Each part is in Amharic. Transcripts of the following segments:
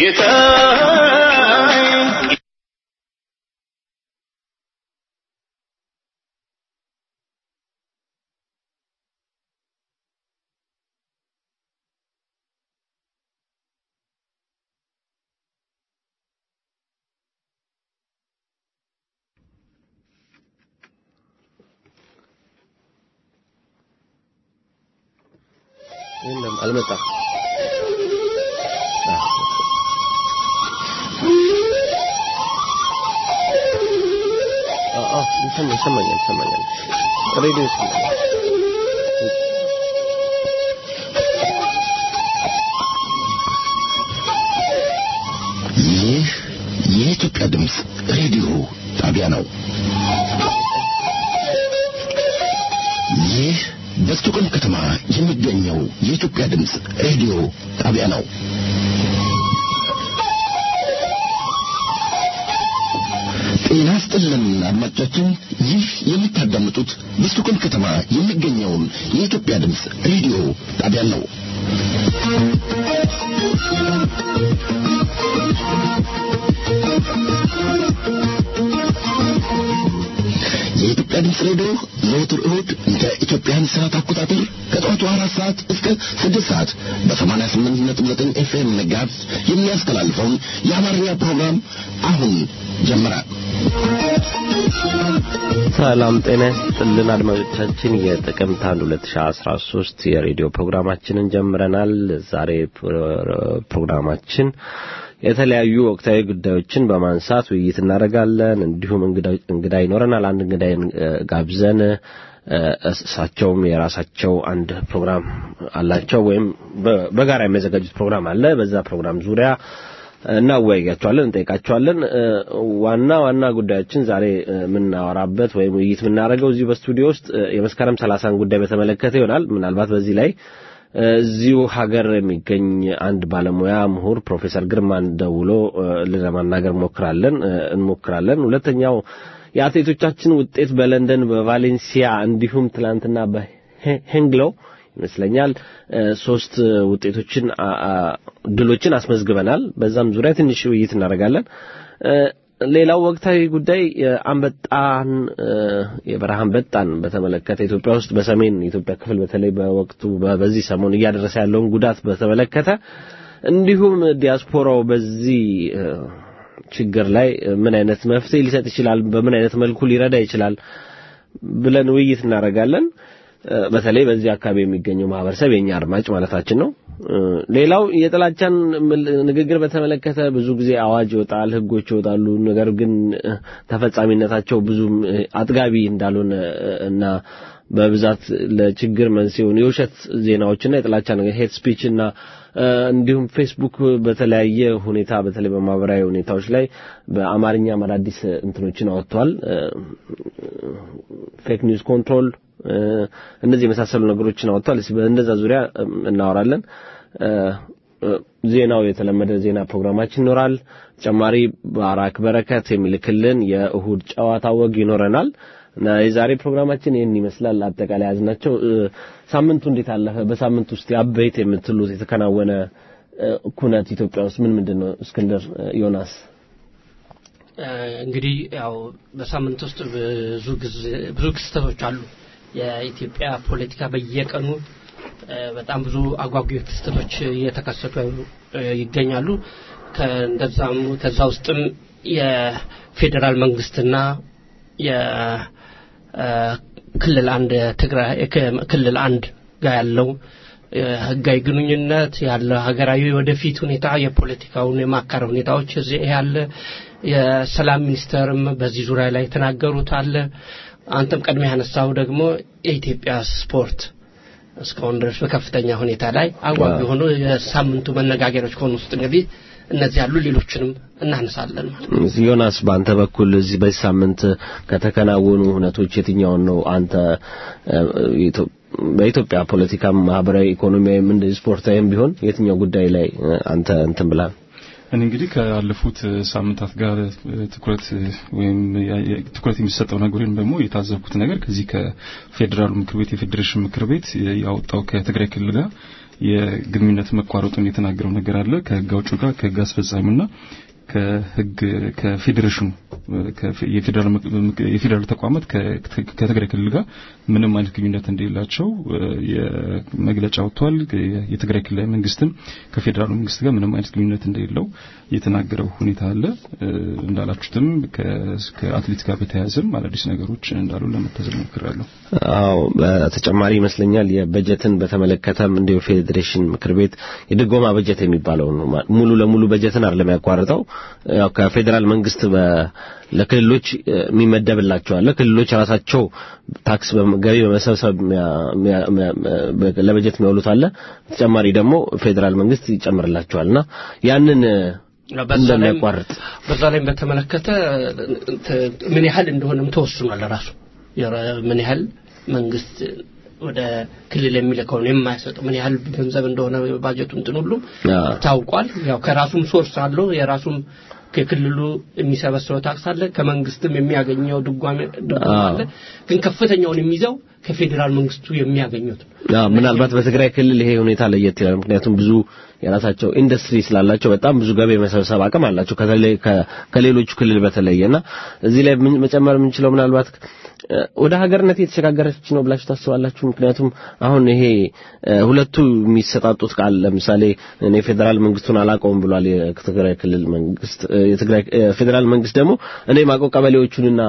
ጌታዬ የለም አልመጣም። አዎ አዎ ይሰማኛል ይሰማኛል ይሰማኛል ሬዲዮ ይሰማኛል። ይህ የኢትዮጵያ ድምፅ ሬዲዮ ጣቢያ ነው። ይህ በስቱቀን ከተማ የሚገኘው የኢትዮጵያ ድምፅ ሬዲዮ ጣቢያ ነው። ጤና ይስጥልን አድማጮቻችን፣ ይህ የምታዳምጡት በስቱቀን ከተማ የሚገኘውን የኢትዮጵያ ድምፅ ሬዲዮ ጣቢያ ነው። የኢትዮጵያ ድምፅ ሬዲዮ ዘወትር እሁድ እንደ ኢትዮጵያን ሰዓት አቆጣጠር ከጠዋቱ አራት ሰዓት እስከ ስድስት ሰዓት በሰማንያ ስምንት ነጥብ ዘጠኝ ኤፍኤም ጋዝ የሚያስተላልፈውን የአማርኛ ፕሮግራም አሁን ጀመረ። ሰላም ጤና ይስጥልን አድማጮቻችን፣ የጥቅምት አንድ 2013 የሬዲዮ ፕሮግራማችንን ጀምረናል። ዛሬ ፕሮግራማችን የተለያዩ ወቅታዊ ጉዳዮችን በማንሳት ውይይት እናደርጋለን። እንዲሁም እንግዳ ይኖረናል። አንድ እንግዳ ጋብዘን እሳቸውም የራሳቸው አንድ ፕሮግራም አላቸው ወይም በጋራ የሚያዘጋጁት ፕሮግራም አለ። በዛ ፕሮግራም ዙሪያ እናወያያቸዋለን፣ እንጠይቃቸዋለን። ዋና ዋና ጉዳዮችን ዛሬ የምናወራበት ወይም ውይይት የምናደርገው እዚሁ በስቱዲዮ ውስጥ የመስከረም ሰላሳን ጉዳይ በተመለከተ ይሆናል። ምናልባት በዚህ ላይ እዚሁ ሀገር የሚገኝ አንድ ባለሙያ ምሁር ፕሮፌሰር ግርማን ደውሎ ለማናገር ሞክራለን እንሞክራለን። ሁለተኛው የአትሌቶቻችን ውጤት በለንደን በቫሌንሲያ እንዲሁም ትላንትና በሄንግሎ ይመስለኛል ሶስት ውጤቶችን ድሎችን አስመዝግበናል። በዛም ዙሪያ ትንሽ ውይይት እናደርጋለን። ሌላው ወቅታዊ ጉዳይ አንበጣን የበረሃ አንበጣን በተመለከተ ኢትዮጵያ ውስጥ በሰሜን የኢትዮጵያ ክፍል በተለይ በወቅቱ በዚህ ሰሞን እያደረሰ ያለውን ጉዳት በተመለከተ እንዲሁም ዲያስፖራው በዚህ ችግር ላይ ምን አይነት መፍትሄ ሊሰጥ ይችላል፣ በምን አይነት መልኩ ሊረዳ ይችላል ብለን ውይይት እናደርጋለን። በተለይ በዚህ አካባቢ የሚገኘው ማህበረሰብ የኛ አድማጭ ማለታችን ነው። ሌላው የጥላቻን ንግግር በተመለከተ ብዙ ጊዜ አዋጅ ይወጣል፣ ህጎች ይወጣሉ። ነገር ግን ተፈጻሚነታቸው ብዙም አጥጋቢ እንዳልሆነ እና በብዛት ለችግር መንስኤውን የውሸት ዜናዎችና የጥላቻ ነገር ሄት ስፒች እና እንዲሁም ፌስቡክ በተለያየ ሁኔታ በተለይ በማህበራዊ ሁኔታዎች ላይ በአማርኛ አዳዲስ እንትኖችን አወጥተዋል። ፌክ ኒውስ ኮንትሮል እነዚህ የመሳሰሉ ነገሮችን አወጥተዋል። በእንደዛ ዙሪያ እናወራለን። ዜናው የተለመደ ዜና ፕሮግራማችን ይኖራል። ተጨማሪ ባራክ በረከት የሚልክልን የእሁድ ጨዋታ ወግ ይኖረናል። እና የዛሬ ፕሮግራማችን ይህን ይመስላል። አጠቃላይ ያዝናቸው። ሳምንቱ እንዴት አለፈ? በሳምንት ውስጥ አበይት የምትሉት የተከናወነ ኩነት ኢትዮጵያ ውስጥ ምን ምንድን ነው? እስክንድር ዮናስ። እንግዲህ ያው በሳምንት ውስጥ ብዙ ብዙ ክስተቶች አሉ። የኢትዮጵያ ፖለቲካ በየቀኑ በጣም ብዙ አጓጊ ክስተቶች እየተከሰቱ ይገኛሉ። ከእንደዛም ከዛ ውስጥም የፌዴራል መንግስትና የክልል አንድ ትግራይ ክልል አንድ ጋር ያለው ህጋዊ ግንኙነት ያለ ሀገራዊ ወደፊት ሁኔታ የፖለቲካውን የማካረ ሁኔታዎች እዚህ ያለ የሰላም ሚኒስተርም በዚህ ዙሪያ ላይ የተናገሩት አለ። አንተም ቀድሜ ያነሳው ደግሞ የኢትዮጵያ ስፖርት እስካሁን ድረስ በከፍተኛ ሁኔታ ላይ አጓጊ የሆኑ የሳምንቱ መነጋገሮች ከሆኑ ውስጥ እንግዲህ እነዚህ ያሉ ሌሎችንም እናነሳለን ማለት ነው። ዮናስ በአንተ በኩል እዚህ በዚህ ሳምንት ከተከናወኑ ሁነቶች የትኛውን ነው አንተ በኢትዮጵያ ፖለቲካ፣ ማህበራዊ፣ ኢኮኖሚያዊ፣ እንደዚህ ስፖርታዊም ቢሆን የትኛው ጉዳይ ላይ አንተ እንትን ብላል? እኔ እንግዲህ ካለፉት ሳምንታት ጋር ትኩረት ወይም ትኩረት የሚሰጠው ነገር ወይም ደግሞ የታዘብኩት ነገር ከዚህ ከፌዴራሉ ምክር ቤት የፌዴሬሽን ምክር ቤት ያወጣው ከትግራይ ክልል ጋር የግንኙነት መቋረጡን የተናገረው ነገር አለ ከህግ አውጪው ጋር ከህግ አስፈጻሚውና ከህግ ከፌዴሬሽኑ የፌዴራል የፌዴራል ተቋማት ከትግራይ ክልል ጋር ምንም አይነት ግንኙነት እንደሌላቸው የመግለጫ ወጥቷል። የትግራይ ክልላዊ መንግስትም ከፌዴራሉ መንግስት ጋር ምንም አይነት ግንኙነት እንደሌለው የተናገረው ሁኔታ አለ። እንዳላችሁትም ከአትሌት ጋር በተያያዘም አዳዲስ ነገሮች እንዳሉ ለመታዘብ ሞክሬያለሁ። አዎ በተጨማሪ ይመስለኛል የበጀትን በተመለከተም እንዲሁ ፌዴሬሽን ምክር ቤት የድጎማ በጀት የሚባለው ነው ሙሉ ለሙሉ በጀትን አይደለም ያቋርጠው ያው ከፌዴራል መንግስት ለክልሎች የሚመደብላቸው አለ ክልሎች ራሳቸው ታክስ ገቢ በመሰብሰብ ለበጀት የሚያውሉት አለ በተጨማሪ ደግሞ ፌዴራል መንግስት ይጨምርላቸዋልና ያንን እንደሚያቋርጥ በዛ ላይም በተመለከተ ምን ያህል እንደሆነም ተወስኗል ራሱ ምን ያህል መንግስት ወደ ክልል የሚልከውን የማይሰጥ ምን ያህል ገንዘብ እንደሆነ ባጀቱ እንትን ሁሉ ታውቋል። ያው ከራሱም ሶርስ አለው የራሱም ከክልሉ የሚሰበስበው ታክስ አለ፣ ከመንግስትም የሚያገኘው ድጓሜ አለ። ግን ከፍተኛውን የሚይዘው ከፌዴራል መንግስቱ የሚያገኙት ምናልባት በትግራይ ክልል ይሄ ሁኔታ ለየት ይላል። ምክንያቱም ብዙ የራሳቸው ኢንዱስትሪ ስላላቸው በጣም ብዙ ገቢ የመሰብሰብ አቅም አላቸው ከሌሎቹ ክልል በተለየና እዚህ ላይ መጨመር የምንችለው ምናልባት ወደ ሀገርነት የተሸጋገረች ነው ብላችሁ ታስባላችሁ? ምክንያቱም አሁን ይሄ ሁለቱ የሚሰጣጡት ቃል ለምሳሌ እኔ ፌዴራል መንግስቱን አላውቀውም ብሏል የትግራይ ክልል መንግስት። የትግራይ ፌዴራል መንግስት ደግሞ እኔ ማውቀው ቀበሌዎቹንና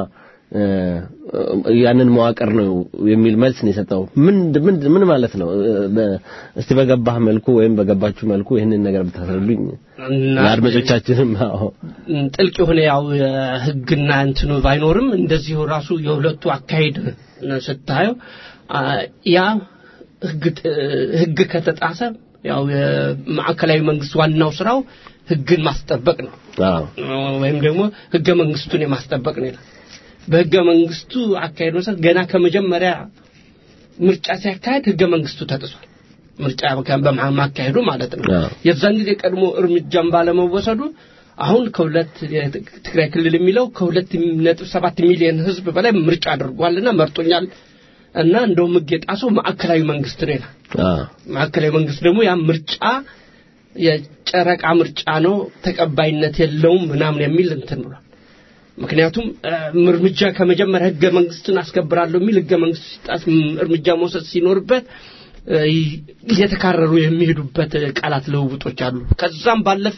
ያንን መዋቅር ነው የሚል መልስ ነው የሰጠው። ምን ምን ምን ማለት ነው? እስቲ በገባህ መልኩ ወይም በገባችሁ መልኩ ይህንን ነገር ብታስረዱኝ ለአድማጮቻችንም። አዎ ጥልቅ የሆነ ያው ህግና እንትኑ ባይኖርም እንደዚሁ ራሱ የሁለቱ አካሄድ ስታየው ያ ህግ ከተጣሰ ያው የማዕከላዊ መንግስት ዋናው ስራው ህግን ማስጠበቅ ነው ወይም ደግሞ ህገ መንግስቱን የማስጠበቅ ነው ይላል። በህገ መንግስቱ አካሄድ መሰረት ገና ከመጀመሪያ ምርጫ ሲያካሄድ ህገ መንግስቱ ተጥሷል። ምርጫ በማካሄዱ ማለት ነው። የዛን ጊዜ ቀድሞ እርምጃም ባለመወሰዱ አሁን ከሁለት ትግራይ ክልል የሚለው ከሁለት ነጥብ ሰባት ሚሊዮን ህዝብ በላይ ምርጫ አድርጓልና መርጦኛል እና እንደውም ህግ የጣሰው ማዕከላዊ መንግስት ነው ይላል። ማዕከላዊ መንግስት ደግሞ ያ ምርጫ የጨረቃ ምርጫ ነው፣ ተቀባይነት የለውም ምናምን የሚል እንትን ብሏል። ምክንያቱም እርምጃ ከመጀመሪያ ህገ መንግስትን አስከብራለሁ የሚል ህገ መንግስት ሲጣስ እርምጃ መውሰድ ሲኖርበት እየተካረሩ የሚሄዱበት ቃላት ልውውጦች አሉ። ከዛም ባለፈ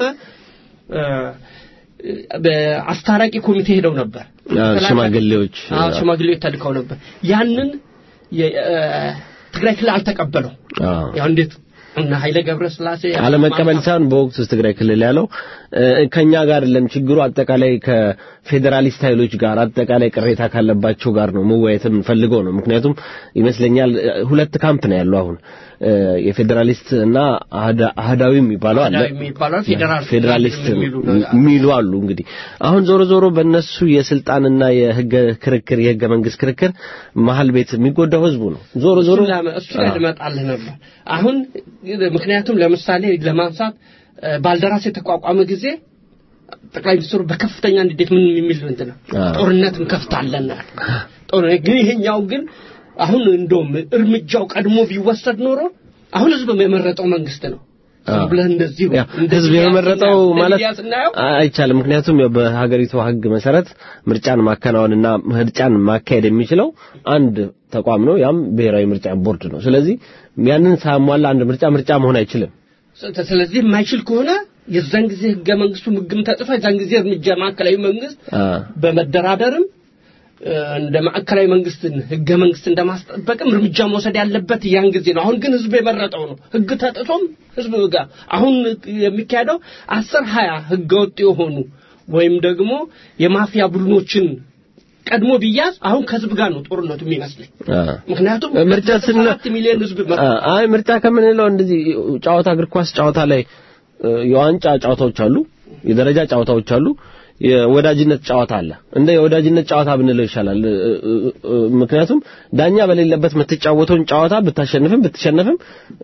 በአስታራቂ ኮሚቴ ሄደው ነበር። ሽማግሌዎች ሽማግሌዎች ተልከው ነበር። ያንን ትግራይ ክልል አልተቀበለው። ያው እንዴት እና ኃይለ ገብረ ስላሴ አለመቀበል ሳይሆን በወቅቱ ትግራይ ክልል ያለው ከኛ ጋር አይደለም ችግሩ አጠቃላይ ከፌዴራሊስት ኃይሎች ጋር አጠቃላይ ቅሬታ ካለባቸው ጋር ነው መወያየት የምንፈልገው ነው። ምክንያቱም ይመስለኛል ሁለት ካምፕ ነው ያለው አሁን የፌዴራሊስት እና አህዳዊ የሚባለው አለ ፌዴራሊስት የሚሉ አሉ። እንግዲህ አሁን ዞሮ ዞሮ በእነሱ የስልጣንና የህገ ክርክር የህገ መንግስት ክርክር መሀል ቤት የሚጎዳው ህዝቡ ነው። ዞሮ ዞሮ እሱ ላይ ልመጣልህ ነበር አሁን ምክንያቱም ለምሳሌ ለማንሳት ባልደራስ የተቋቋመ ጊዜ ጠቅላይ ሚኒስትሩ በከፍተኛ እንዴት ምን የሚል እንትን ጦርነት እንከፍታለን ጦርነት ግን ይሄኛው ግን አሁን እንደውም እርምጃው ቀድሞ ቢወሰድ ኖሮ አሁን ህዝብ የመረጠው መንግስት ነው ብለህ እንደዚህ ህዝብ የመረጠው ማለት አይቻልም። ምክንያቱም በሀገሪቱ ህግ መሰረት ምርጫን ማከናወንና ምርጫን ማካሄድ የሚችለው አንድ ተቋም ነው፣ ያም ብሔራዊ ምርጫ ቦርድ ነው። ስለዚህ ያንን ሳያሟላ አንድ ምርጫ ምርጫ መሆን አይችልም። ስለዚህ የማይችል ከሆነ የዛን ጊዜ ህገ መንግስቱ ህግም ተጥፋ የዛን ጊዜ እርምጃ ማዕከላዊ መንግስት በመደራደርም እንደ ማዕከላዊ መንግስትን ህገ መንግስት እንደማስጠበቅም እርምጃ መውሰድ ያለበት ያን ጊዜ ነው። አሁን ግን ህዝብ የመረጠው ነው። ህግ ተጥቶም ህዝብ ጋር አሁን የሚካሄደው አስር ሀያ ህገ ወጥ የሆኑ ወይም ደግሞ የማፊያ ቡድኖችን ቀድሞ ቢያዝ አሁን ከህዝብ ጋር ነው ጦርነቱ የሚመስለኝ። ምክንያቱም ምርጫ ስንል ሚሊዮን ህዝብ አይ ምርጫ ከምንለው እንደዚህ ጨዋታ እግር ኳስ ጨዋታ ላይ የዋንጫ ጨዋታዎች አሉ፣ የደረጃ ጨዋታዎች አሉ፣ የወዳጅነት ጨዋታ አለ። እንደ የወዳጅነት ጨዋታ ብንለው ይሻላል። ምክንያቱም ዳኛ በሌለበት የምትጫወተውን ጨዋታ ብታሸንፍም ብትሸነፍም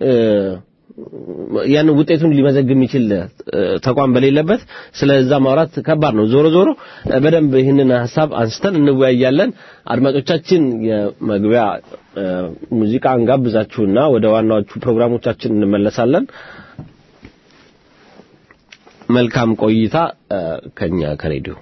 ያን ውጤቱን ሊመዘግብ የሚችል ተቋም በሌለበት ስለዛ ማውራት ከባድ ነው። ዞሮ ዞሮ በደንብ ይህንን ሀሳብ አንስተን እንወያያለን። አድማጮቻችን የመግቢያ ሙዚቃ እንጋብዛችሁና ወደ ዋናዎቹ ፕሮግራሞቻችን እንመለሳለን። መልካም ቆይታ ከኛ ከሬዲዮ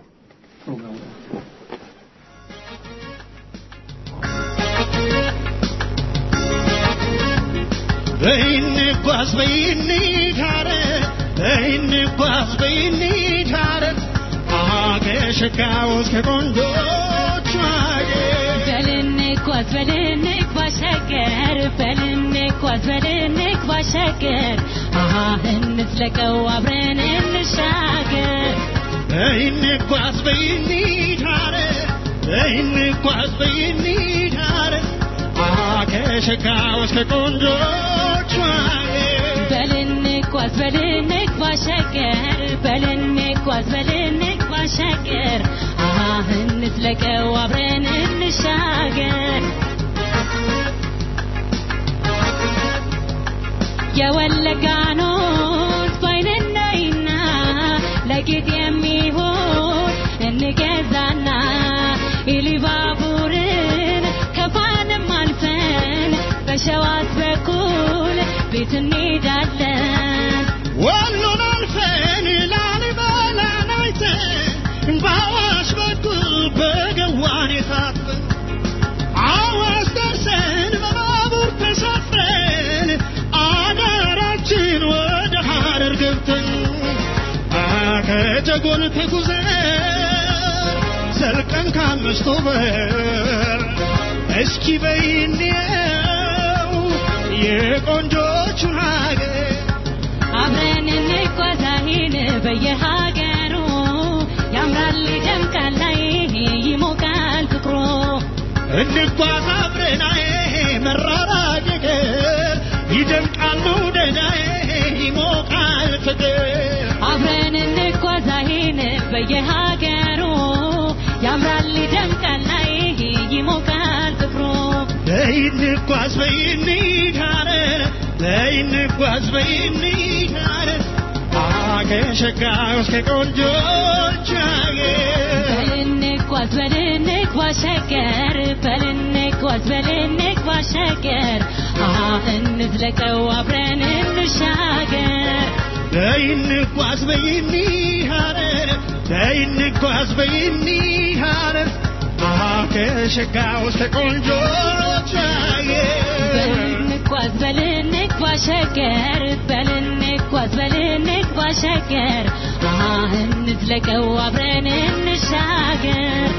በይንጓዝ በይንታረ በይንጓዝ በይንታረ አገሸጋው እስከ ቆንጆች በልንጓዝ በልንጓዝ ሸገር በልንጓዝ በልንጓዝ ሸገር አሃ እንዝለቀው አብረን እንሻገር በይንጓዝ በይንታረ በይንጓዝ በይንታረ አገሸጋው እስከ ቆንጆች በልንጓዝ በልንጓዝ ሸገር በልንጓዝ በልንጓዝ ሸገር አሃ እንዝለቀው አብረን እንሻገር የወለጋኖት ባይነናይና ለጌጥ የሚሆን እንገዛና ኢሊባቡርን ከፋንም አልፈን በሸዋት በኩል ቤት እንሄዳለን ወሎን አልፈን ላሊበላን አይተን በአዋሽ በኩል በገዋን የታጠን አዋሽ ደርሰን በባቡር ተሳፍረን አዳራችን ወደ ሐረር ገብተን ከጀጎል ተጉዘን ዘልቀን ከአምስቱ በር እስኪ በይንየው የቆንጆቹን ሀገር አብረን እንጓዛለን በየሀገሩ ያምራል ይደምቃል ላይ ይሞቃል ፍቅሮ እንጓዝ አብረናዬ መራራቅ ይቅር ይደምቃል መውደዳዬ ይሞቃል ፍቅር አብረን እንጓዛለን በየሀገሩ ያምራል ይደምቃል ላይ ይሞቃል ፍቅሮ በይንጓዝ በይንዳረ በይንጓዝ በይንዳረ አገሸጋው እስከ ቆንጆች አገር በልንጓዝ በልንጓዝ ሸገር በልንጓዝ በልንጓዝ ሸገር አሃ እንዝለቀው አብረን እንሻገር በይንጓዝ በይንዳረ በይንጓዝ በይንዳረ አገሸጋው እስከ ቆንጆች አገር በልንጓዝ በልንጓዝ ሸገር በልንጓዝ በልንጓዝ ሸገር አሃ እንዝለቀው አብረን እንሻገር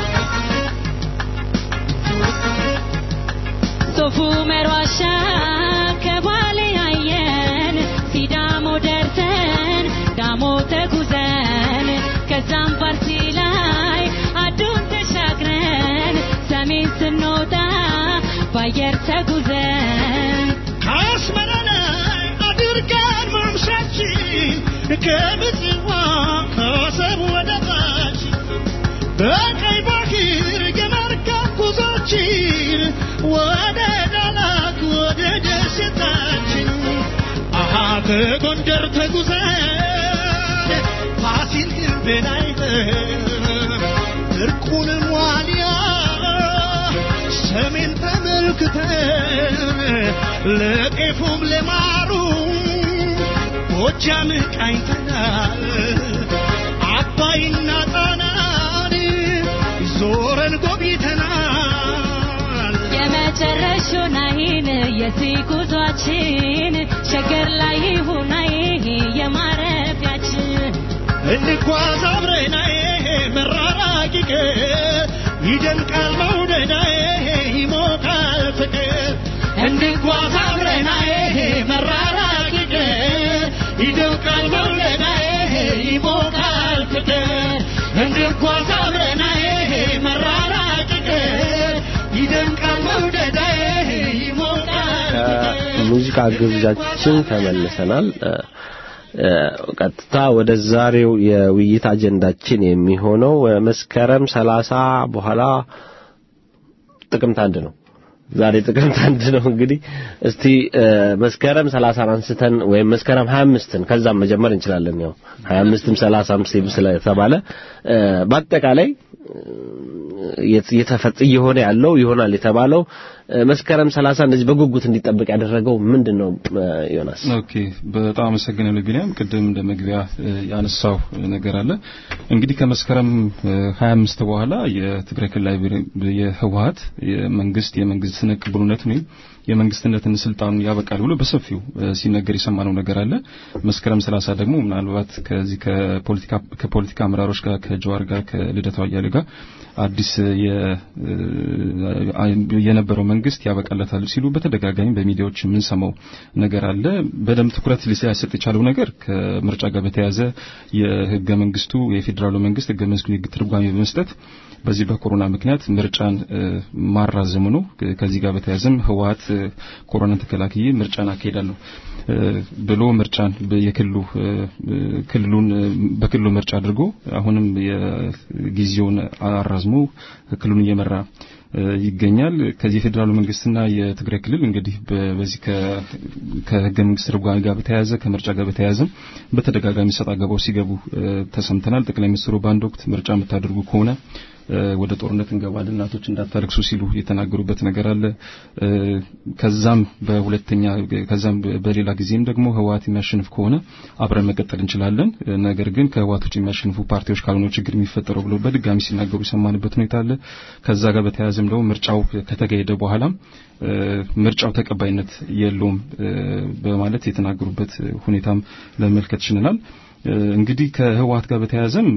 ሶፉ መሯሻ ከባሌ አየን ሲዳሞ ደርሰን ዳሞ ተጉዘን ከዛም ፋርሲ ላይ አዱን ተሻግረን ሰሜን ስንወጣ ባየር ተጉዘን ከአስመራ ላይ አድርገን ማምሻችን ከምጽዋ ከአሰብ ወደ ታች በቀይ ባህር የመርከብ ጉዞችን ወደ ዳላክ ወደ ደሴታችን አሃ ከጎንደር ተጉዘን ፋሲል ግንብን አይተን እርቁንም ዋልያ ሰሜን ተመልክተን ለጤፉም ለማሩም ጎጃም ቃኝተናል አባይና ጣናን ዞረን ጎብኝተናል የመጨረሻውን አይን የዚህ ጉዟችን ሸገር ላይ ይሁን ይሄ የማረፊያችን እንጓዝ አብረናዬ መራራቅ ይቅር ይደምቃል መውደዳዬ ይሞቃል ፍቅር እንጓዝ አብረናዬ መራራቅ ይቅር ይደምቃል መውደዳዬ ይሞቃል ፍቅር እንጓዝ አብረናዬ መራራቅ ይቅር ይደምቃል መውደዳዬ ይሞቃል ፍቅር ከሙዚቃ ግብዣችን ተመልሰናል። ቀጥታ ወደ ዛሬው የውይይት አጀንዳችን የሚሆነው መስከረም ሰላሳ በኋላ ጥቅምት አንድ ነው። ዛሬ ጥቅምት አንድ ነው። እንግዲህ እስቲ መስከረም ሰላሳን አንስተን ወይም መስከረም 25ን ከዛም መጀመር እንችላለን። ያው 25ም 30ም ስለተባለ በአጠቃላይ የተፈጽ እየሆነ ያለው ይሆናል የተባለው መስከረም ሰላሳ እንደዚህ በጉጉት እንዲጠበቅ ያደረገው ምንድን ነው ዮናስ? ኦኬ በጣም አመሰግናለሁ ቢኒያም። ቅድም እንደ መግቢያ ያነሳው ነገር አለ። እንግዲህ ከመስከረም 25 በኋላ የትግራይ ክልላዊ የህወሀት የመንግስት የመንግስት ቅቡልነት ወይም የመንግስትነትን ስልጣኑ ያበቃል ብሎ በሰፊው ሲነገር የሰማነው ነገር አለ። መስከረም 30 ደግሞ ምናልባት ከዚህ ከፖለቲካ ከፖለቲካ አመራሮች ጋር ከጀዋር ጋር ከልደቱ አያሌው ጋር አዲስ የነበረው መንግስት ያበቃለታል ሲሉ በተደጋጋሚ በሚዲያዎች የምንሰማው ነገር አለ። በደንብ ትኩረት ሊሰጥ የቻለው ነገር ከምርጫ ጋር በተያያዘ የህገ መንግስቱ የፌዴራሉ መንግስት ህገ መንግስቱ የህግ ትርጓሜ በመስጠት በዚህ በኮሮና ምክንያት ምርጫን ማራዘሙ ነው። ከዚህ ጋር በተያያዘም ህወሀት ኮሮናን ተከላክዬ ምርጫን አካሄዳለሁ ብሎ ምርጫን የክልሉ ክልሉን በክልሉ ምርጫ አድርጎ አሁንም የጊዜውን አራዝሞ ክልሉን እየመራ ይገኛል። ከዚህ የፌዴራሉ መንግስትና የትግራይ ክልል እንግዲህ በዚህ ከህገ መንግስት ትርጓሜ ጋር በተያያዘ ከምርጫ ጋር በተያያዘ በተደጋጋሚ ሰጣ ገባው ሲገቡ ተሰምተናል። ጠቅላይ ሚኒስትሩ በአንድ ወቅት ምርጫ የምታደርጉ ከሆነ ወደ ጦርነት እንገባለን፣ እናቶች እንዳታለቅሱ ሲሉ የተናገሩበት ነገር አለ። ከዛም በሁለተኛ ከዛም በሌላ ጊዜም ደግሞ ህወሀት የሚያሸንፍ ከሆነ አብረን መቀጠል እንችላለን፣ ነገር ግን ከህወሀት ውጭ የሚያሸንፉ ፓርቲዎች ካልሆነ ችግር የሚፈጠረው ብለው በድጋሚ ሲናገሩ የሰማንበት ሁኔታ አለ። ከዛ ጋር በተያያዘም ደግሞ ምርጫው ከተካሄደ በኋላም ምርጫው ተቀባይነት የለውም በማለት የተናገሩበት ሁኔታም ለመመልከት ችለናል። እንግዲህ ከህወሀት ጋር በተያያዘም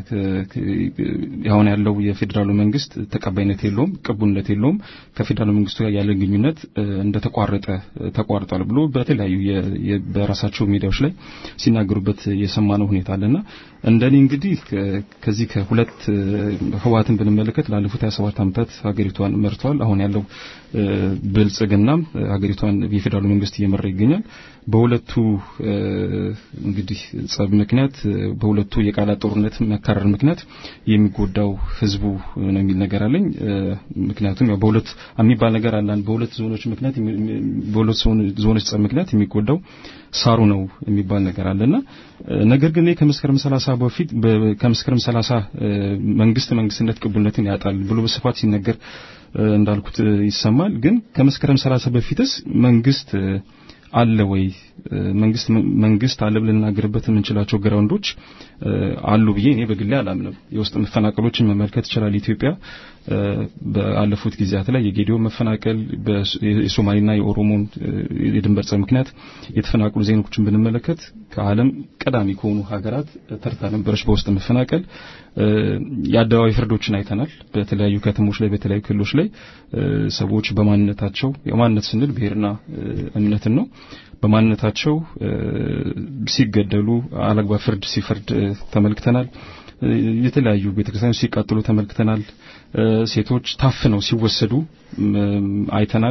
አሁን ያለው የፌዴራሉ መንግስት ተቀባይነት የለውም፣ ቅቡልነት የለውም። ከፌዴራሉ መንግስቱ ጋር ያለ ግንኙነት እንደተቋረጠ ተቋርጧል ብሎ በተለያዩ በራሳቸው ሚዲያዎች ላይ ሲናገሩበት የሰማነው ሁኔታ አለና እንደኔ እንግዲህ ከዚህ ከሁለት ህወሀትን ብንመለከት ላለፉት 27 ዓመታት ሀገሪቷን መርቷል። አሁን ያለው ብልጽግናም ሀገሪቷን የፌዴራሉ መንግስት እየመራ ይገኛል። በሁለቱ እንግዲህ ጸብ ምክንያት በሁለቱ የቃላት ጦርነት መካረር ምክንያት የሚጎዳው ህዝቡ ነው የሚል ነገር አለኝ። ምክንያቱም ያው በሁለት የሚባል ነገር አለ። በሁለት ዞኖች ምክንያት በሁለት ዞኖች ጸብ ምክንያት የሚጎዳው ሳሩ ነው የሚባል ነገር አለና ነገር ግን ከመስከረም 30 በፊት ከመስከረም 30 መንግስት መንግስትነት ቅቡልነትን ያጣል ብሎ በስፋት ሲነገር እንዳልኩት ይሰማል። ግን ከመስከረም 30 በፊትስ መንግስት አለ ወይ? መንግስት መንግስት አለ ብለን ልናገርበት የምንችላቸው ግራውንዶች አሉ ብዬ እኔ በግሌ አላምንም። የውስጥ መፈናቀሎችን መመልከት ይችላል። ኢትዮጵያ በአለፉት ጊዜያት ላይ የጌዲዮ መፈናቀል የሶማሌና የኦሮሞን የድንበር ጸብ ምክንያት የተፈናቀሉ ዜጎችን ብንመለከት ከዓለም ቀዳሚ ከሆኑ ሀገራት ተርታ ነበረች በውስጥ መፈናቀል። የአደባባይ ፍርዶችን አይተናል። በተለያዩ ከተሞች ላይ በተለያዩ ክልሎች ላይ ሰዎች በማንነታቸው የማንነት ስንል ብሔርና እምነትን ነው በማንነታቸው ሲገደሉ አላግባብ ፍርድ ሲፈርድ ተመልክተናል። የተለያዩ ቤተክርስቲያኖች ሲቃጠሉ ተመልክተናል። ሴቶች ታፍነው ሲወሰዱ አይተናል።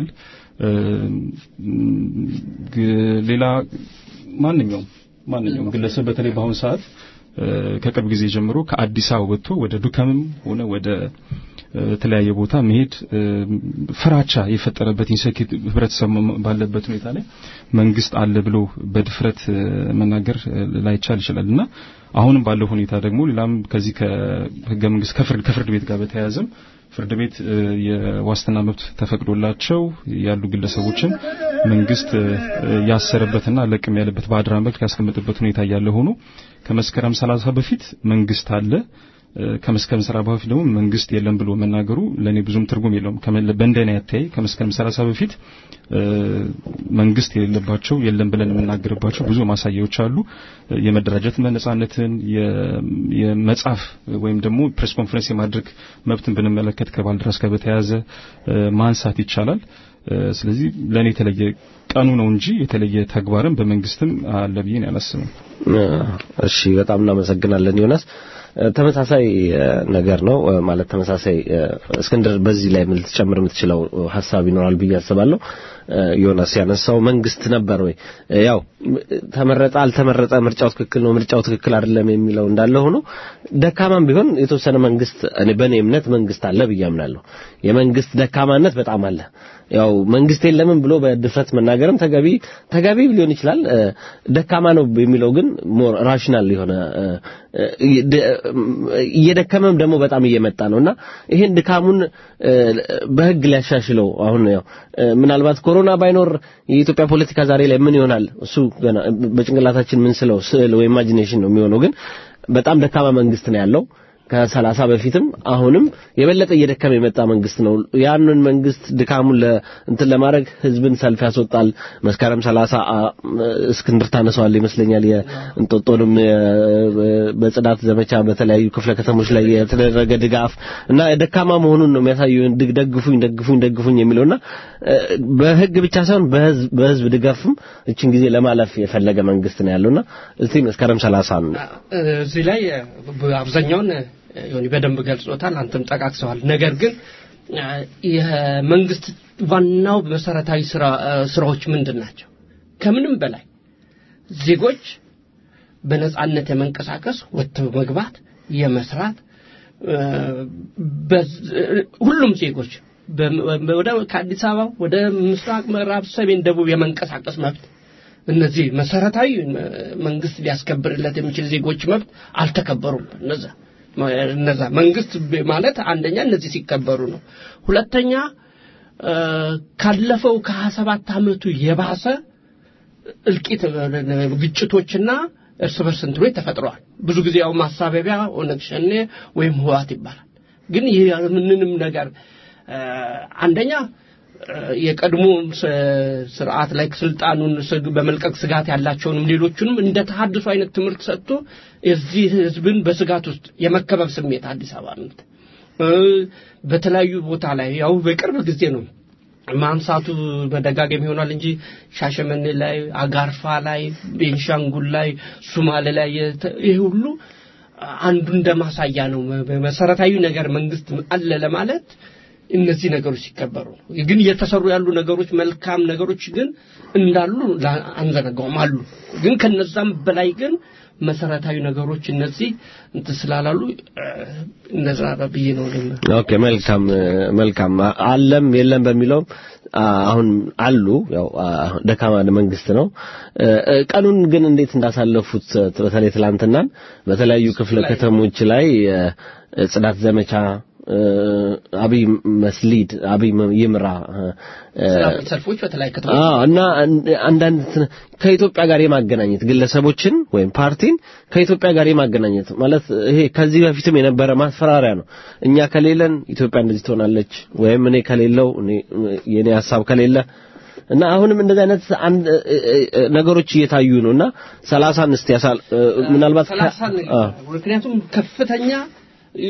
ሌላ ማንኛውም ማንኛውም ግለሰብ በተለይ በአሁኑ ሰዓት ከቅርብ ጊዜ ጀምሮ ከአዲስ አበባ ወጥቶ ወደ ዱከምም ሆነ ወደ ተለያየ ቦታ መሄድ ፍራቻ የፈጠረበት ኢንሴኪዩሪቲ ህብረተሰብ ባለበት ሁኔታ ላይ መንግስት አለ ብሎ በድፍረት መናገር ላይቻል ይችላል እና አሁንም ባለው ሁኔታ ደግሞ ሌላም ከዚህ ከህገ መንግስት ከፍርድ ከፍርድ ቤት ጋር በተያያዘም ፍርድ ቤት የዋስትና መብት ተፈቅዶላቸው ያሉ ግለሰቦችን መንግስት ያሰረበትና ለቅም ያለበት በአድራ መልክ ያስቀመጠበት ሁኔታ እያለ ሆኖ ከመስከረም 30 በፊት መንግስት አለ ከመስከረም ሰራ በፊት ደግሞ መንግስት የለም ብሎ መናገሩ ለኔ ብዙም ትርጉም የለውም። በእንደኔ አታይ ከመስከረም 30 በፊት መንግስት የሌለባቸው የለም ብለን የምናገርባቸው ብዙ ማሳያዎች አሉ። የመደራጀት ነጻነትን፣ የመጻፍ ወይም ደግሞ ፕሬስ ኮንፈረንስ የማድረግ መብትን ብንመለከት ከባልደራስ ጋር በተያያዘ ማንሳት ይቻላል። ስለዚህ ለኔ የተለየ ቀኑ ነው እንጂ የተለየ ተግባርም በመንግስትም አለ ብዬ አላስብም። እሺ፣ በጣም እናመሰግናለን ዮናስ። ተመሳሳይ ነገር ነው ማለት ተመሳሳይ እስክንድር በዚህ ላይ ምን ልትጨምር የምትችለው ሀሳብ ይኖራል ብዬ አስባለሁ። ዮናስ ያነሳው መንግስት ነበር ወይ ያው ተመረጠ አልተመረጠ ምርጫው ትክክል ነው ምርጫው ትክክል አይደለም የሚለው እንዳለ ሆኖ ደካማም ቢሆን የተወሰነ መንግስት እኔ በእኔ እምነት መንግስት አለ ብዬ አምናለሁ። የመንግስት ደካማነት በጣም አለ። ያው መንግስት የለምን ብሎ በድፍረት መናገርም ተገቢ ተገቢ ሊሆን ይችላል። እ፣ ደካማ ነው የሚለው ግን ሞር ራሽናል የሆነ እ፣ እ፣ ደ- እየደከመም ደግሞ በጣም እየመጣ ነውና ይሄን ድካሙን እ፣ በህግ ሊያሻሽለው አሁን ያው እ፣ ምናልባት ኮሮና ባይኖር የኢትዮጵያ ፖለቲካ ዛሬ ላይ ምን ይሆናል እሱ ገና በጭንቅላታችን ምን ስለው ስዕል ወይ ኢማጂኔሽን ነው የሚሆነው ግን በጣም ደካማ መንግስት ነው ያለው ከሰላሳ በፊትም አሁንም የበለጠ እየደከመ የመጣ መንግስት ነው። ያንን መንግስት ድካሙን ለ እንትን ለማድረግ ህዝብን ሰልፍ ያስወጣል። መስከረም ሰላሳ አ- እስክንድር ታነሰዋል ይመስለኛል የእንጦጦንም የ- በጽዳት ዘመቻ በተለያዩ ክፍለ ከተሞች ላይ የተደረገ ድጋፍ እና ደካማ መሆኑን ነው የሚያሳየው። ድግ- ደግፉኝ ደግፉኝ ደግፉኝ የሚለውና እ፣ በህግ ብቻ ሳይሆን በህዝብ በህዝብ ድጋፍም እችን ጊዜ ለማለፍ የፈለገ መንግስት ነው ያለውና እስቲ መስከረም ሰላሳ እዚህ ላይ አብዛኛውን ዮኒ በደንብ ገልጾታል፣ አንተም ጠቃቅሰዋል። ነገር ግን አ፣ የመንግስት ዋናው መሰረታዊ ስራ አ፣ ስራዎች ምንድን ናቸው? ከምንም በላይ ዜጎች በነጻነት የመንቀሳቀስ ወጥተው መግባት፣ የመስራት አ፣ በዝ- ሁሉም ዜጎች በም- ወደ ከአዲስ አበባ ወደ ምስራቅ፣ ምዕራብ፣ ሰሜን፣ ደቡብ የመንቀሳቀስ መብት እነዚህ መሰረታዊ እ፣ መንግስት ሊያስከብርለት የሚችል ዜጎች መብት አልተከበሩም። እነዛ እነዛ መንግስት ብ- ማለት አንደኛ እነዚህ ሲከበሩ ነው። ሁለተኛ እ፣ ካለፈው ከሀያ ሰባት ዓመቱ የባሰ እልቂት እ፣ ግጭቶችና እርስ በርስ እንትኖች ተፈጥረዋል። ብዙ ጊዜ ያው ማሳበቢያ ኦነግ ሸኔ ወይም ህዋት ይባላል። ግን ይህ ምንንም ነገር እ፣ አንደኛ እ፣ የቀድሞ ስ- ስርዓት ላይ ስልጣኑን ስግ- በመልቀቅ ስጋት ያላቸውንም ሌሎቹንም እንደ ተሐድሶ አይነት ትምህርት ሰጥቶ የዚህ ህዝብን በስጋት ውስጥ የመከበብ ስሜት አዲስ አበባ ምት በተለያዩ ቦታ ላይ ያው በቅርብ ጊዜ ነው ማንሳቱ መደጋገም ይሆናል እንጂ ሻሸመኔ ላይ፣ አጋርፋ ላይ፣ ቤንሻንጉል ላይ፣ ሱማሌ ላይ የተ- ይህ ሁሉ አንዱ እንደ ማሳያ ነው። መ- መሰረታዊ ነገር መንግስት አለ ለማለት እነዚህ ነገሮች ሲከበሩ ነው። ግን እየተሰሩ ያሉ ነገሮች መልካም ነገሮች ግን እንዳሉ ላ- አንዘነጋውም አሉ። ግን ከነዛም በላይ ግን መሰረታዊ ነገሮች እነዚህ እንትን ስላላሉ እ፣ እነዛ ብዬ ነው ልም ኦኬ መልካም እ፣ መልካም አ- አለም የለም በሚለው አሁን አሉ ያው አ፣ ደካማ መንግስት ነው እ፣ እ፣ ቀኑን ግን እንዴት እንዳሳለፉት እ፣ በተለይ ትላንትናን በተለያዩ ክፍለ ከተሞች ላይ እ፣ ጽዳት ዘመቻ እ፣ አብይ መስሊድ አብይ መ- ይምራ እ፣ እ፣ ሰላማዊ ሰልፎች በተለያዩ ከተሞች አዎ እና አንድ- አንዳንድ እንትን ከኢትዮጵያ ጋር የማገናኘት ግለሰቦችን ወይም ፓርቲን ከኢትዮጵያ ጋር የማገናኘት ማለት ይሄ ከዚህ በፊትም የነበረ ማስፈራሪያ ነው። እኛ ከሌለን ኢትዮጵያ እንደዚህ ትሆናለች፣ ወይም እኔ ከሌለው እኔ የኔ ሀሳብ ከሌለ እና አሁንም እንደዚህ አይነት አንድ እ- እ- እ- ነገሮች እየታዩ ነው እና ሰላሳን እስቲ ያሳል እ፣ ምናልባት ከ- ሰላሳን አዎ። ምክንያቱም ከፍተኛ እ፣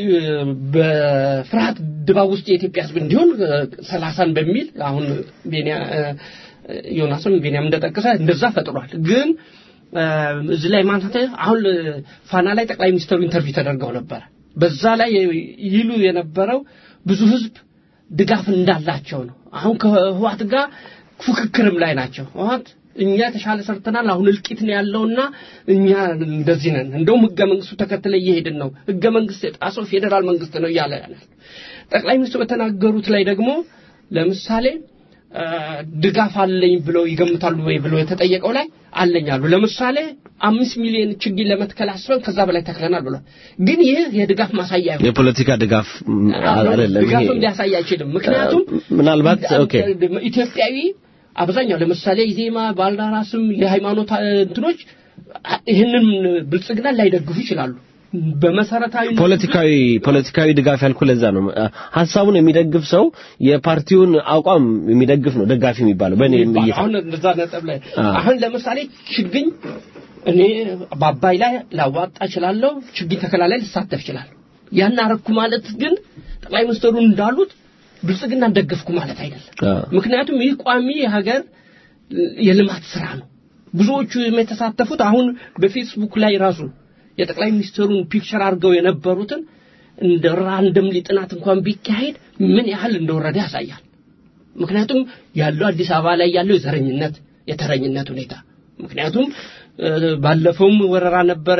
በፍርሃት ድባብ ውስጥ የኢትዮጵያ ሕዝብ እንዲሆን እ፣ ሰላሳን በሚል አሁን ቤንያ እ፣ ዮናስም ቤንያም እንደጠቀሰ እንደዛ ፈጥሯል። ግን እ፣ እዚህ ላይ ማንሳት አሁን እ፣ ፋና ላይ ጠቅላይ ሚኒስትሩ ኢንተርቪው ተደርገው ነበረ። በዛ ላይ ይሉ የነበረው ብዙ ሕዝብ ድጋፍ እንዳላቸው ነው። አሁን ከህዋት ጋር ፉክክርም ላይ ናቸው። ህዋት እኛ የተሻለ ሰርተናል፣ አሁን እልቂት ነው ያለውና እኛ እንደዚህ ነን፣ እንደውም ህገ መንግስቱ ተከትለ እየሄድን ነው፣ ህገ መንግስት የጣሰው ፌዴራል መንግስት ነው እያለ ያለ ጠቅላይ ሚኒስትሩ በተናገሩት ላይ ደግሞ ለምሳሌ አ፣ ድጋፍ አለኝ ብለው ይገምታሉ ወይ ብለው የተጠየቀው ላይ አለኝ አሉ። ለምሳሌ አምስት ሚሊዮን ችግኝ ለመትከል አስበን ከዛ በላይ ተክለናል ብሏል። ግን ይህ የድጋፍ ማሳያ አይሆንም። የፖለቲካ ድጋፍ ም፣ አይደለም ይሄ ድጋፍም ሊያሳይ አይችልም። ምክንያቱም ምናልባት ኦኬ ኢትዮጵያዊ አብዛኛው ለምሳሌ ኢዜማ፣ ባልደራስም የሃይማኖት አ- እንትኖች አ- ይህንን ብልጽግና ላይደግፉ ይችላሉ። በመሰረታዊ ፖለቲካዊ ፖለቲካዊ ድጋፍ ያልኩ ለዛ ነው። ሀሳቡን የሚደግፍ ሰው የፓርቲውን አቋም የሚደግፍ ነው ደጋፊ የሚባለው በእኔ ይባላል። እይታ። አሁን እንደዛ ነጥብ ላይ አዎ። አሁን ለምሳሌ ችግኝ እኔ በአባይ ላይ ላዋጣ እችላለሁ፣ ችግኝ ተከላ ላይ ልሳተፍ እችላለሁ። ያን አረኩ ማለት ግን ጠቅላይ ሚኒስትሩ እንዳሉት ብልጽግናን ደገፍኩ ማለት አይደለም። አዎ። ምክንያቱም ይህ ቋሚ የሀገር የልማት ስራ ነው። ብዙዎቹ የተሳተፉት አሁን በፌስቡክ ላይ ራሱ የጠቅላይ ሚኒስትሩን ፒክቸር አድርገው የነበሩትን እንደ ራንደምሊ ጥናት እንኳን ቢካሄድ ምን ያህል እንደወረደ ያሳያል። ምክንያቱም ያለው አዲስ አበባ ላይ ያለው የዘረኝነት የተረኝነት ሁኔታ ምክንያቱም እ፣ ባለፈውም ወረራ ነበረ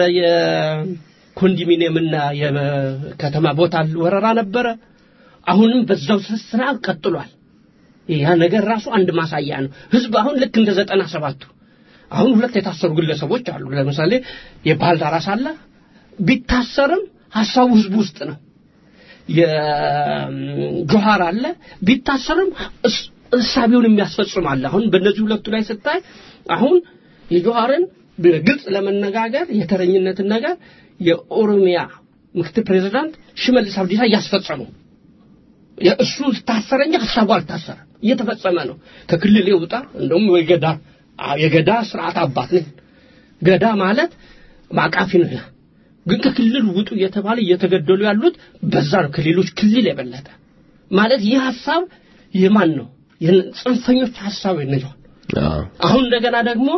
የኮንዶሚኒየምና የከተማ ቦታ ወረራ ነበረ አሁንም በዛው ስራ ቀጥሏል ያ ነገር ራሱ አንድ ማሳያ ነው። ህዝብ አሁን ልክ እንደ ዘጠና ሰባቱ አሁን ሁለት የታሰሩ ግለሰቦች አሉ። ለምሳሌ የባልዳራስ አለ ቢታሰርም ሀሳቡ ህዝቡ ውስጥ ነው። የጆሃር አለ ቢታሰርም እስ- እሳቤውን የሚያስፈጽም አለ። አሁን በእነዚህ ሁለቱ ላይ ስታይ አሁን የጆሃርን በግልጽ ለመነጋገር የተረኝነትን ነገር የኦሮሚያ ምክትል ፕሬዚዳንት ሽመልስ አብዲሳ እያስፈጸሙ እሱ ታሰረ እንጂ ሀሳቡ አልታሰረ እየተፈጸመ ነው። ከክልል ይውጣ እንደውም የገዳ የገዳ ስርዓት አባት ነኝ። ገዳ ማለት ማቃፊ ነው። ግን ከክልል ውጡ እየተባለ እየተገደሉ ያሉት በዛ ነው። ከሌሎች ክልል የበለጠ ማለት ይህ ሀሳብ የማን ነው? የጽንፈኞች ሀሳብ ነው። አዎ አሁን እንደገና ደግሞ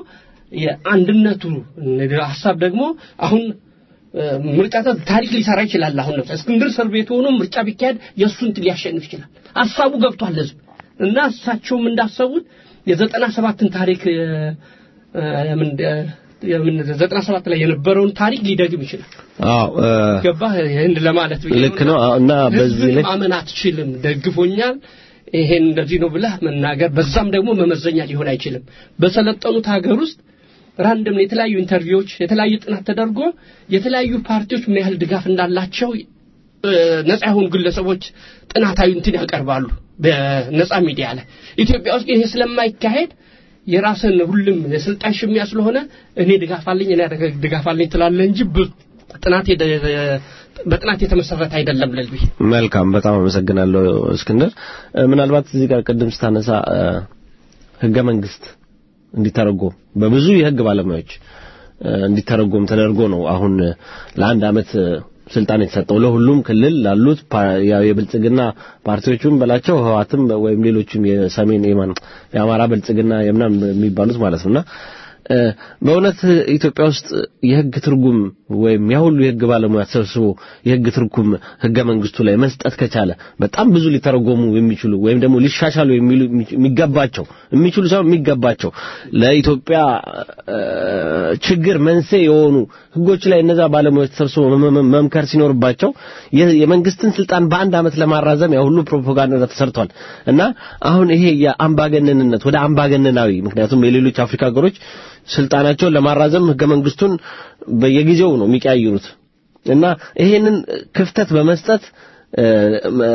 የአንድነቱ ሀሳብ ደግሞ አሁን እ፣ ምርጫ ተ- ታሪክ ሊሰራ ይችላል። አሁን ነው እስክንድር እስር ቤት ሆኖ ምርጫ ቢካሄድ የእሱን እንትን ሊያሸንፍ ይችላል። ሀሳቡ ገብቷል ህዝብ እና እሳቸውም እንዳሰቡት የዘጠና ሰባትን ታሪክ እ፣ እ፣ የምን የምን ዘጠና ሰባት ላይ የነበረውን ታሪክ ሊደግም ይችላል። አዎ እ፣ ገባህ? ይህን ለማለት ብዬ ልክ ነው አዎ፣ እና በዚህ ህዝብን ላይ ማመን አትችልም። ደግፎኛል ይሄን እንደዚህ ነው ብለህ መናገር በዛም ደግሞ መመዘኛ ሊሆን አይችልም። በሰለጠኑት ሀገር ውስጥ ራንደም የተለያዩ ኢንተርቪዎች የተለያዩ ጥናት ተደርጎ የተለያዩ ፓርቲዎች ምን ያህል ድጋፍ እንዳላቸው እ፣ ነፃ የሆኑ ግለሰቦች ጥናታዊ እንትን ያቀርባሉ በነፃ ሚዲያ ላይ። ኢትዮጵያ ውስጥ ይሄ ስለማይካሄድ የራስን ሁሉም የስልጣን ሽሚያ ስለሆነ እኔ ድጋፍ አለኝ እኔ ድጋፍ አለኝ ትላለህ እንጂ ብ- ጥናት የደ- በጥናት የተመሰረተ አይደለም ለልቢ መልካም በጣም አመሰግናለሁ እስክንድር እ፣ ምናልባት እዚህ ጋር ቅድም ስታነሳ እ፣ ህገ መንግስት እንዲተረጎም በብዙ የህግ ባለሙያዎች እ፣ እንዲተረጎም ተደርጎ ነው አሁን እ፣ ለአንድ አመት እ፣ ስልጣን የተሰጠው ለሁሉም ክልል ላሉት ፓ- ያው የብልጽግና ፓርቲዎቹም በላቸው ህዋትም ወይም ሌሎችም የሰሜን የማን የአማራ ብልጽግና የምናምን የሚባሉት ማለት ነውና እ፣ በእውነት ኢትዮጵያ ውስጥ የህግ ትርጉም ወይም ያ ሁሉ የህግ ባለሙያ ተሰብስቦ የህግ ትርጉም ህገ መንግስቱ ላይ መስጠት ከቻለ በጣም ብዙ ሊተረጎሙ የሚችሉ ወይም ደግሞ ሊሻሻሉ የሚሉ የሚገባቸው የሚችሉ ሳይሆን የሚገባቸው ለኢትዮጵያ እ፣ ችግር መንስኤ የሆኑ ህጎች ላይ እነዛ ባለሙያዎች ተሰብስቦ መ- መ- መምከር ሲኖርባቸው የ- የመንግስትን ስልጣን በአንድ አመት ለማራዘም ያ ሁሉ ፕሮፓጋንዳ ተሰርቷል እና አሁን ይሄ የአምባገነንነት ወደ አምባገነናዊ ምክንያቱም የሌሎች አፍሪካ ሀገሮች ስልጣናቸውን ለማራዘም ህገ መንግስቱን በየጊዜው ነው የሚቀያይሩት እና ይሄንን ክፍተት በመስጠት እ፣ እ፣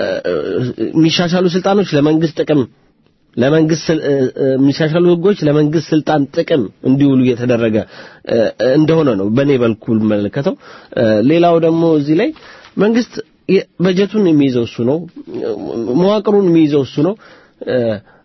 የሚሻሻሉ ስልጣኖች ለመንግስት ጥቅም ለመንግስት ስል- እ፣ እ፣ የሚሻሻሉ ህጎች ለመንግስት ስልጣን ጥቅም እንዲውሉ እየተደረገ እ፣ እንደሆነ ነው በእኔ በኩል መለከተው። ሌላው ደግሞ እዚህ ላይ መንግስት የ- በጀቱን የሚይዘው እሱ ነው፣ መዋቅሩን የሚይዘው እሱ ነው። እ፣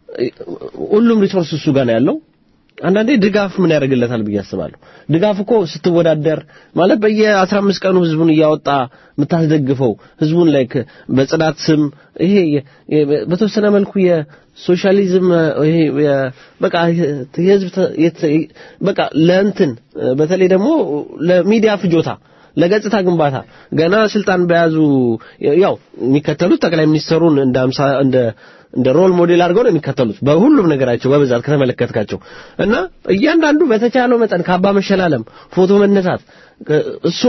ሁሉም ሪሶርስ እሱ ጋር ነው ያለው። አንዳንዴ ድጋፍ ምን ያደርግለታል ብዬ አስባለሁ። ድጋፍ እኮ ስትወዳደር ማለት በየ15 ቀኑ ህዝቡን እያወጣ የምታስደግፈው ህዝቡን ላይ በጽዳት ስም ይሄ የ- የ- በተወሰነ መልኩ የሶሻሊዝም ይሄ የ- በቃ የህዝብ ተ- የት- በቃ ለእንትን በተለይ ደግሞ ለሚዲያ ፍጆታ ለገጽታ ግንባታ ገና ስልጣን በያዙ ያው የሚከተሉት ጠቅላይ ሚኒስትሩን እንደ አምሳ እንደ እንደ ሮል ሞዴል አድርገው ነው የሚከተሉት በሁሉም ነገራቸው በብዛት ከተመለከትካቸው እና እያንዳንዱ በተቻለው መጠን ካባ መሸላለም፣ ፎቶ መነሳት እሱ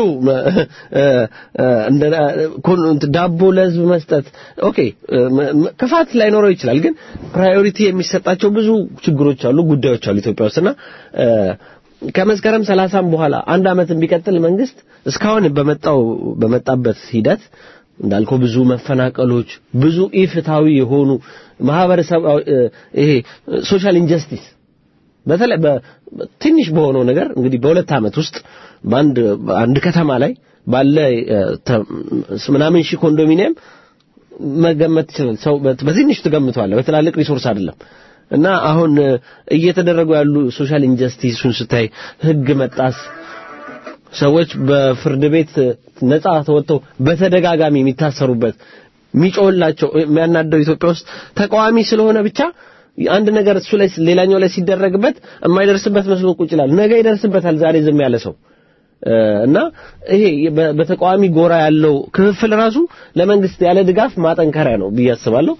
እንደ ዳቦ ለህዝብ መስጠት ኦኬ ክፋት ላይኖረው ይችላል። ግን ፕራዮሪቲ የሚሰጣቸው ብዙ ችግሮች አሉ፣ ጉዳዮች አሉ ኢትዮጵያ ውስጥና ከመስከረም ሰላሳም በኋላ አንድ አመት ቢቀጥል መንግስት እስካሁን በመጣው በመጣበት ሂደት እንዳልከው ብዙ መፈናቀሎች፣ ብዙ ኢፍታዊ የሆኑ ማህበረሰብ ይሄ ሶሻል ኢንጀስቲስ በተለይ ትንሽ በሆነው ነገር እንግዲህ በሁለት አመት ውስጥ በአንድ አንድ ከተማ ላይ ባለ ምናምን ሺህ ኮንዶሚኒየም መገመት ይችላል። ሰው በትንሽ ትገምተዋለህ፣ በትላልቅ ሪሶርስ አይደለም። እና አሁን እየተደረጉ ያሉ ሶሻል ኢንጀስቲሱን ስታይ ህግ መጣስ ሰዎች በፍርድ ቤት ነጻ ተወጥተው በተደጋጋሚ የሚታሰሩበት የሚጮህላቸው የሚያናደው ኢትዮጵያ ውስጥ ተቃዋሚ ስለሆነ ብቻ አንድ ነገር እሱ ላይ ሌላኛው ላይ ሲደረግበት የማይደርስበት መስሎ ቁጭ ይላል። ነገ ይደርስበታል። ዛሬ ዝም ያለ ሰው እና ይሄ በተቃዋሚ ጎራ ያለው ክፍፍል ራሱ ለመንግስት ያለ ድጋፍ ማጠንከሪያ ነው ብዬ አስባለሁ።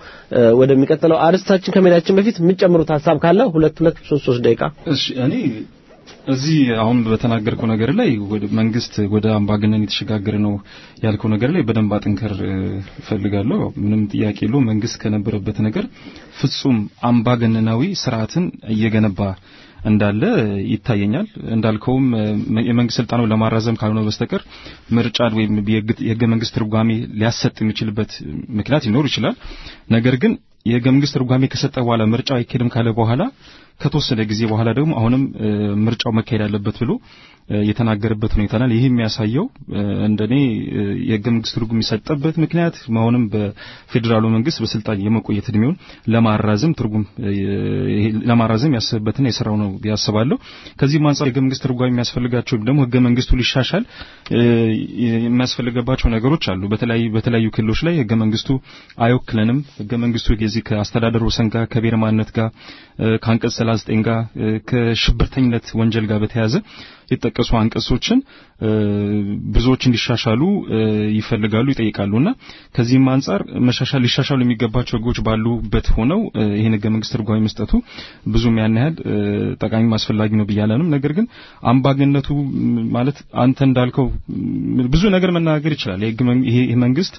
ወደሚቀጥለው አርስታችን ከመሄዳችን በፊት የምትጨምሩት ሀሳብ ካለ ሁለት ሁለት ሶስት ሶስት ደቂቃ እሺ እኔ እዚህ አሁን በተናገርከው ነገር ላይ ወደ መንግስት ወደ አምባገነን የተሸጋገረ ነው ያልከው ነገር ላይ በደንብ አጥንከር እፈልጋለሁ። ምንም ጥያቄ የለውም። መንግስት ከነበረበት ነገር ፍጹም አምባገነናዊ ስርዓትን እየገነባ እንዳለ ይታየኛል። እንዳልከውም የመንግስት ስልጣኑን ለማራዘም ካልሆነ በስተቀር ምርጫ ወይም የህገ መንግስት ትርጓሜ ሊያሰጥ የሚችልበት ምክንያት ሊኖር ይችላል። ነገር ግን የህገ መንግስት ትርጓሜ ከሰጠ በኋላ ምርጫው አይካሄድም ካለ በኋላ ከተወሰነ ጊዜ በኋላ ደግሞ አሁንም ምርጫው መካሄድ አለበት ብሎ የተናገረበት ሁኔታ ናል። ይህ የሚያሳየው እንደኔ የህገ መንግስት ትርጉም የሚሰጠበት ምክንያት አሁንም በፌዴራሉ መንግስት በስልጣን የመቆየት እድሜውን ለማራዘም ትርጉም ለማራዘም ያስብበትና የስራው ነው ያስባለሁ። ከዚህም አንጻር የህገ መንግስት ትርጓሜ የሚያስፈልጋቸው ደግሞ ህገ መንግስቱ ሊሻሻል የሚያስፈልገባቸው ነገሮች አሉ። በተለያዩ በተለያዩ ክልሎች ላይ ህገ መንግስቱ አይወክለንም። ህገ መንግስቱ የዚህ ከአስተዳደር ወሰን ጋር ከብሔር ማንነት ጋር ከአንቀጽ 39 ጋር ከሽብርተኝነት ወንጀል ጋር በተያያዘ የተጠቀሱ አንቀጾችን ብዙዎች እንዲሻሻሉ ይፈልጋሉ ይጠይቃሉና ከዚህም አንጻር መሻሻል ሊሻሻሉ የሚገባቸው ህጎች ባሉበት ሆነው ይህን ህገ መንግስት ትርጓሜ መስጠቱ ብዙም ያን ያህል ጠቃሚ አስፈላጊ ነው ብያለንም። ነገር ግን አምባገነቱ ማለት አንተ እንዳልከው ብዙ ነገር መናገር ይችላል። ይሄ መንግስት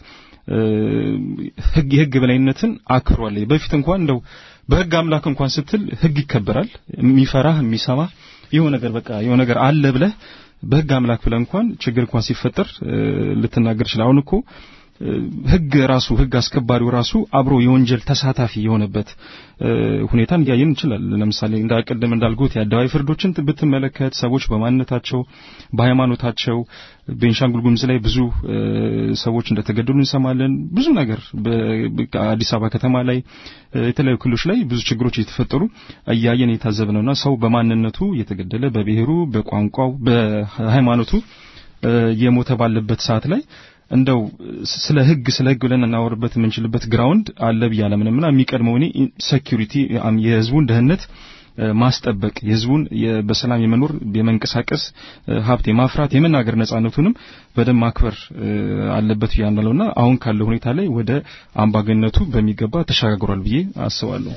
ህግ የህግ በላይነትን አክብሯል። በፊት እንኳን እንደው በህግ አምላክ እንኳን ስትል ህግ ይከበራል። የሚፈራህ የሚሰማ የሆነ ነገር በቃ የሆነ ነገር አለ ብለህ በህግ አምላክ ብለህ እንኳን ችግር እንኳን ሲፈጠር ልትናገር ይችላል። አሁን እኮ ህግ ራሱ ህግ አስከባሪው ራሱ አብሮ የወንጀል ተሳታፊ የሆነበት ሁኔታ እንዲያየን እንችላል። ለምሳሌ እንዳቀደም እንዳልኩት የአደባባይ ፍርዶችን ብትመለከት ሰዎች በማንነታቸው በሃይማኖታቸው ቤንሻንጉል ጉሙዝ ላይ ብዙ ሰዎች እንደተገደሉ እንሰማለን። ብዙ ነገር በአዲስ አበባ ከተማ ላይ የተለያዩ ክልሎች ላይ ብዙ ችግሮች እየተፈጠሩ እያየን እየታዘብ ነውና ሰው በማንነቱ እየተገደለ በብሔሩ፣ በቋንቋው፣ በሃይማኖቱ የሞተ ባለበት ሰዓት ላይ እንደው ስለ ህግ ስለ ህግ ብለን እናወርበት የምንችልበት ግራውንድ አለ ብዬ አላምንምና የሚቀድመው እኔ ሴኩሪቲ የህዝቡን ደህንነት ማስጠበቅ የህዝቡን በሰላም የመኖር የመንቀሳቀስ ሀብት የማፍራት የመናገር ነጻነቱንም በደንብ ማክበር አለበት ብዬ አምናለሁና አሁን ካለው ሁኔታ ላይ ወደ አምባገነቱ በሚገባ ተሸጋግሯል ብዬ አስባለሁ።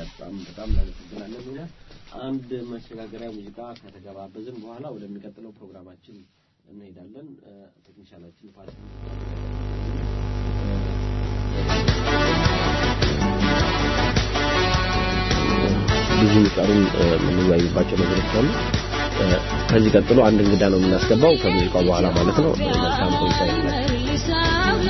አንድ መሸጋገሪያ ሙዚቃ ከተገባበዝን በኋላ ወደሚቀጥለው ፕሮግራማችን እንሄዳለን። ቴክኒሻናችን ፋሲል ብዙ ቀሩን የምንወያይባቸው ነገሮች አሉ። ከዚህ ቀጥሎ አንድ እንግዳ ነው የምናስገባው ከሙዚቃው በኋላ ማለት ነው። መልካም ቆይታ ይሁንላችሁ።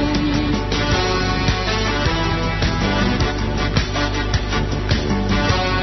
ሰላም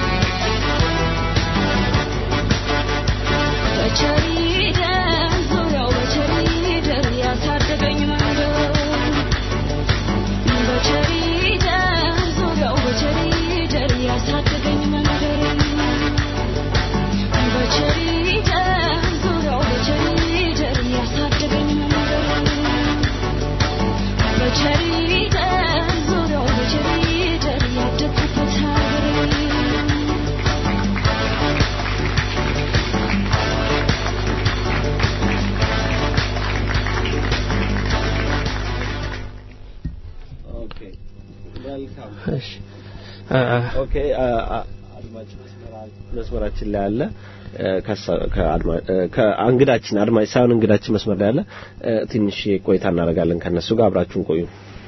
እ፣ ኦኬ አ- አ- አድማጭ መስመራ- መስመራችን ላይ አለ እ፣ ከሳ- ከአድማ- እ፣ ከእንግዳችን አድማጭ ሳይሆን እንግዳችን መስመር ላይ አለ እ፣ ትንሽ ቆይታ እናደርጋለን ከነሱ ጋር አብራችሁን ቆዩ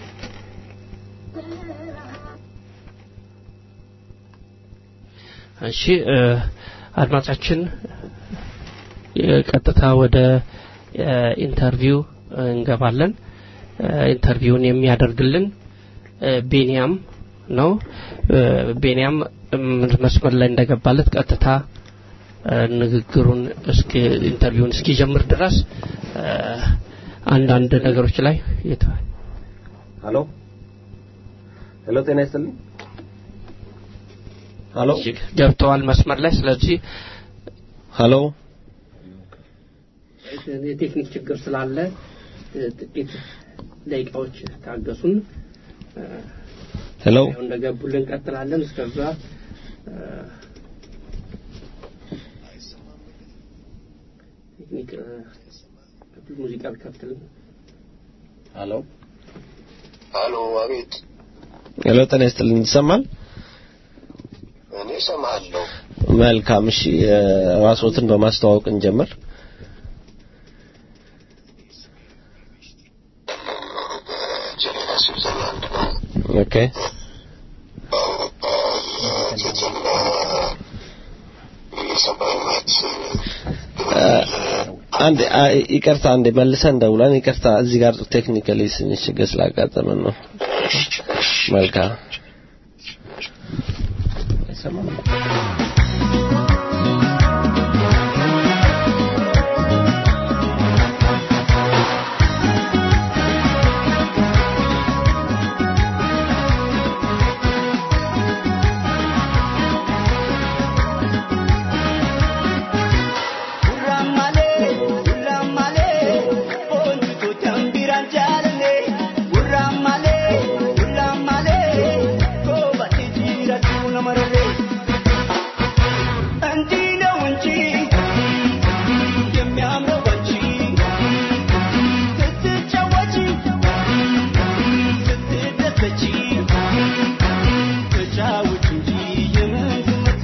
እሺ እ፣ አድማጫችን እ፣ ቀጥታ ወደ እ፣ ኢንተርቪው እንገባለን እ፣ ኢንተርቪውን የሚያደርግልን እ፣ ቤንያም ነው እ፣ ቤንያም እም፣ መስመር ላይ እንደገባለት ቀጥታ እ፣ ንግግሩን እስኪ ኢንተርቪውን እስኪጀምር ድረስ እ፣ አንዳንድ ነገሮች ላይ የተ- ሄሎ ሄሎ ጤና ይስጥልኝ ሄሎ ገብተዋል መስመር ላይ ስለዚህ ሄሎ የቴክኒክ ችግር ስላለ እ፣ ጥቂት ደቂቃዎች ታገሱን እ፣ ሄሎ ያው እንደገቡልን እንቀጥላለን እስከዛ እ፣ ቴክኒክ እ፣ ሙዚቃ ቢከፍትልን ሄሎ አሎ፣ አቤት። ሄሎ ጤና ይስጥልኝ ይሰማል እኔ እሰማለሁ። መልካም እሺ እ፣ ራስዎትን በማስተዋወቅ እንጀምር ጀኔቫ ስዊዘርላንድ ነው። ኦኬ የሰብአዊ መብት እ፣ አንድ አ- ይቅርታ አንዴ መልሰን ደውለን ይቅርታ እዚህ ጋር ቴክኒካሊ ትንሽ ችግር ስላጋጠመን ነው መልካም አይሰማም ተጫውት እንጂ የምን ዝምታ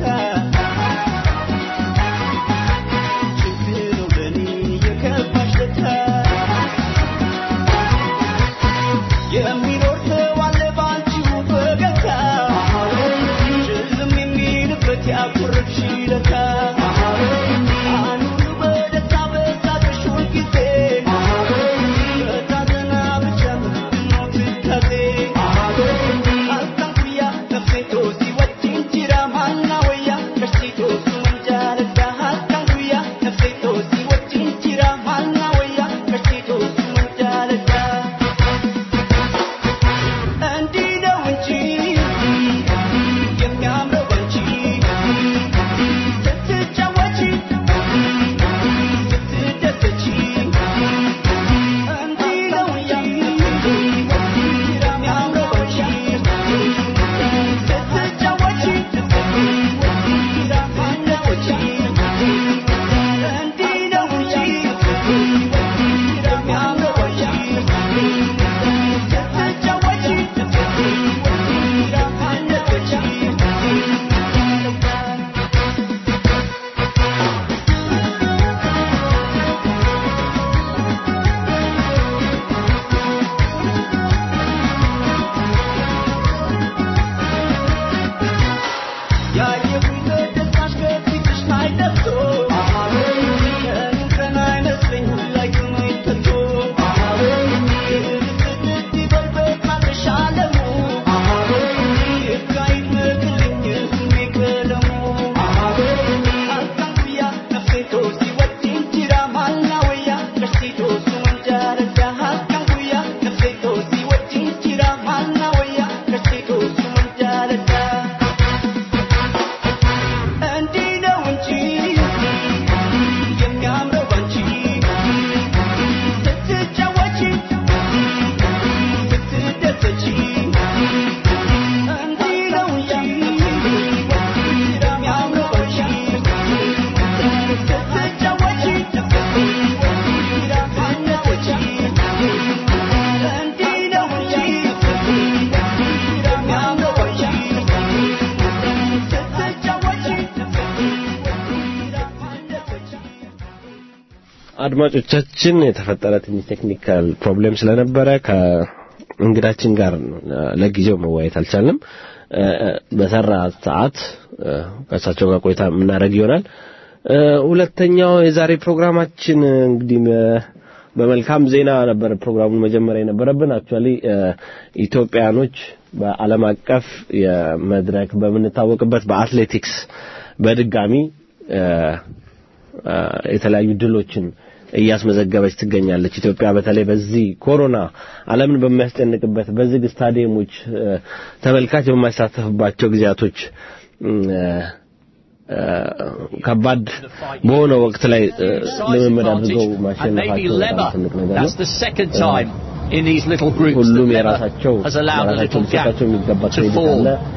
ችግር ነው ለኔ የከፋሽ ለታ የሚኖር ሰው አለ ባንቺው ፈገግታ ጭልም አድማጮቻችን የተፈጠረ ትንሽ ቴክኒካል ፕሮብሌም ስለነበረ ከእንግዳችን ጋር ለጊዜው መወያየት አልቻልንም። በሰራ ሰዓት ከእሳቸው ጋር ቆይታ የምናደርግ ይሆናል። ሁለተኛው የዛሬ ፕሮግራማችን እንግዲህ በመልካም ዜና ነበር ፕሮግራሙን መጀመሪያ የነበረብን። አክቹአሊ ኢትዮጵያኖች በዓለም አቀፍ የመድረክ በምንታወቅበት በአትሌቲክስ በድጋሚ የተለያዩ ድሎችን እያስመዘገበች ትገኛለች። ኢትዮጵያ በተለይ በዚህ ኮሮና ዓለምን በሚያስጨንቅበት በዝግ ስታዲየሞች ተመልካች በማይሳተፍባቸው ጊዜያቶች ከባድ በሆነ ወቅት ላይ ልምምድ አድርገው ማሸነፋቸው በጣም ትልቅ ነገር ነው። in these little groups ሁሉም that የራሳቸው has allowed a የራሳቸው little gap ሊሰጣቸው የሚገባ to ክሬዲት fall. አለ።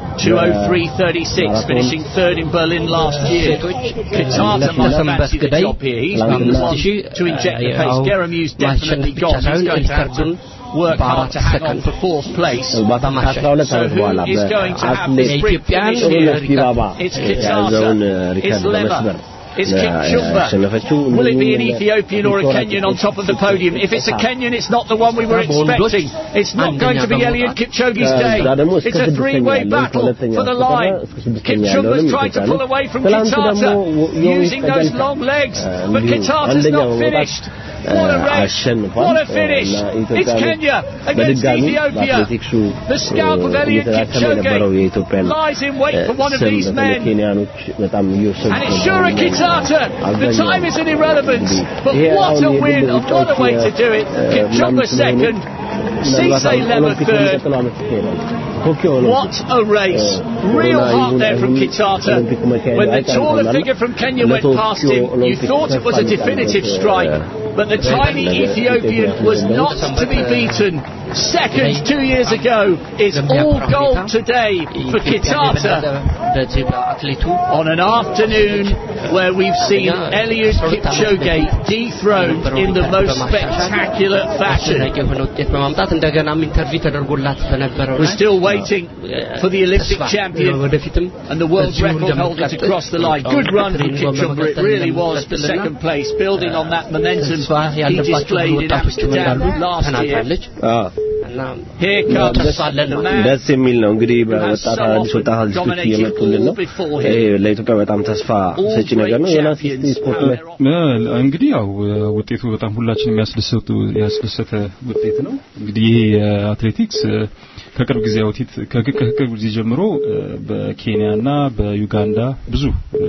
203.36, finishing third in Berlin last year. Kitata must ለሰንበት fancy the ግዳይ job here. He's been the ለአምስት one ሺህ to inject the ያው pace. Geramu's definitely ማሸነፍ ብቻ gone. He's ሳይሆን going to have to ሪከርዱን work hard to hang on በአራት for fourth place. ምናልባት ከአስራ ሁለት So ዓመት who በኋላ is going to have በአትሌት this sprint የኢትዮጵያን finish here? ጥሩነሽ ዲባባ It's የያዘውን Kitata. It's ሪከርድ በመስበር Lema. It's Kipchumba. ያሸነፈችው Will it be an እንደዚሁም Ethiopian or a ቪክቶሪያ Kenyan on top of the podium? If it's a Kenyan, it's not the one we were በወንዶች expecting. It's not going to be አንደኛ Eliud Kipchoge's ከዛ day. ደግሞ እስከ It's a ስድስተኛ three-way ያለውን battle ከሁለተኛ for the እስከ line. እስከ ስድስተኛ Kipchumba's ያለውንም trying to ኢትዮጵያ pull ነው። away from ትናንት ደግሞ Kitata, ዮዊስ using those ቀጀልቻ long legs. But እንዲሁ Kitata's አንደኛ not በመውጣት finished. What a race. አሸንፏል። What a finish. እና It's ኢትዮጵያ Kenya against በድጋሚ Ethiopia. በአትሌቲክሱ The scalp of Eliud እየተዳከመ የነበረው Kipchoge የኢትዮጵያን lies in wait for one of ስም these በተለይ men. ኬንያኖች በጣም እየወሰዱ And it's Shura Kitata. The time is an irrelevance. But ይሄ what አሁን a የግል win. And what a way to do it. ሩጫዎች Kipchumba ምናምን ስለሆኑ second. ምናልባት Cisse አሁን Lema ኦሎምፒክ third. በሚቀጥለው ዓመት ይካሄዳል። ቶኪዮ ኦሎምፒክ What a race. Real heart there from Kitata. When the taller figure from Kenya went past him, you thought it was a definitive strike. But the tiny Ethiopian was not to be beaten. Second two years ago is all gold today for Kitata. በዚህ በአትሌቱ On an afternoon where we've seen Eliud Kipchoge dethroned in the most spectacular fashion. አስደናቂ የሆነ ውጤት በማምጣት እንደገናም ኢንተርቪው ተደርጎላት በነበረው We're ላይ still waiting for the Olympic ተስፋ champion ወደፊትም and the world በዚሁ record holder to እንደምትቀጥል cross the line. Good run from ትሬኒንጓን Kipchumba. It በመቀጠል really was for እንደምትቀጥልና second place, building on that momentum ተስፋ he ያለባቸው ብዙ displayed in ወጣቶችም እንዳሉ Amsterdam last year. ተናግራለች አዎ እና Here comes ተስፋ አለን the ነው man ደስ የሚል ነው እንግዲህ በወጣት አዲስ ወጣት አዲሶች እየመጡልን ነው። ይሄ ለኢትዮጵያ በጣም ተስፋ ሰጪ ነገር ነው። ዮናስ እስቲ ስፖርት ላይ እ፣ እንግዲህ ያው ውጤቱ በጣም ሁላችንም የሚያስደሰቱ ያስደሰተ ውጤት ነው። እንግዲህ ይሄ የአትሌቲክስ እ፣ ከቅርብ ጊዜ ወዲት ከቅ- ከቅርብ ጊዜ ጀምሮ እ፣ በኬንያና በዩጋንዳ ብዙ እ፣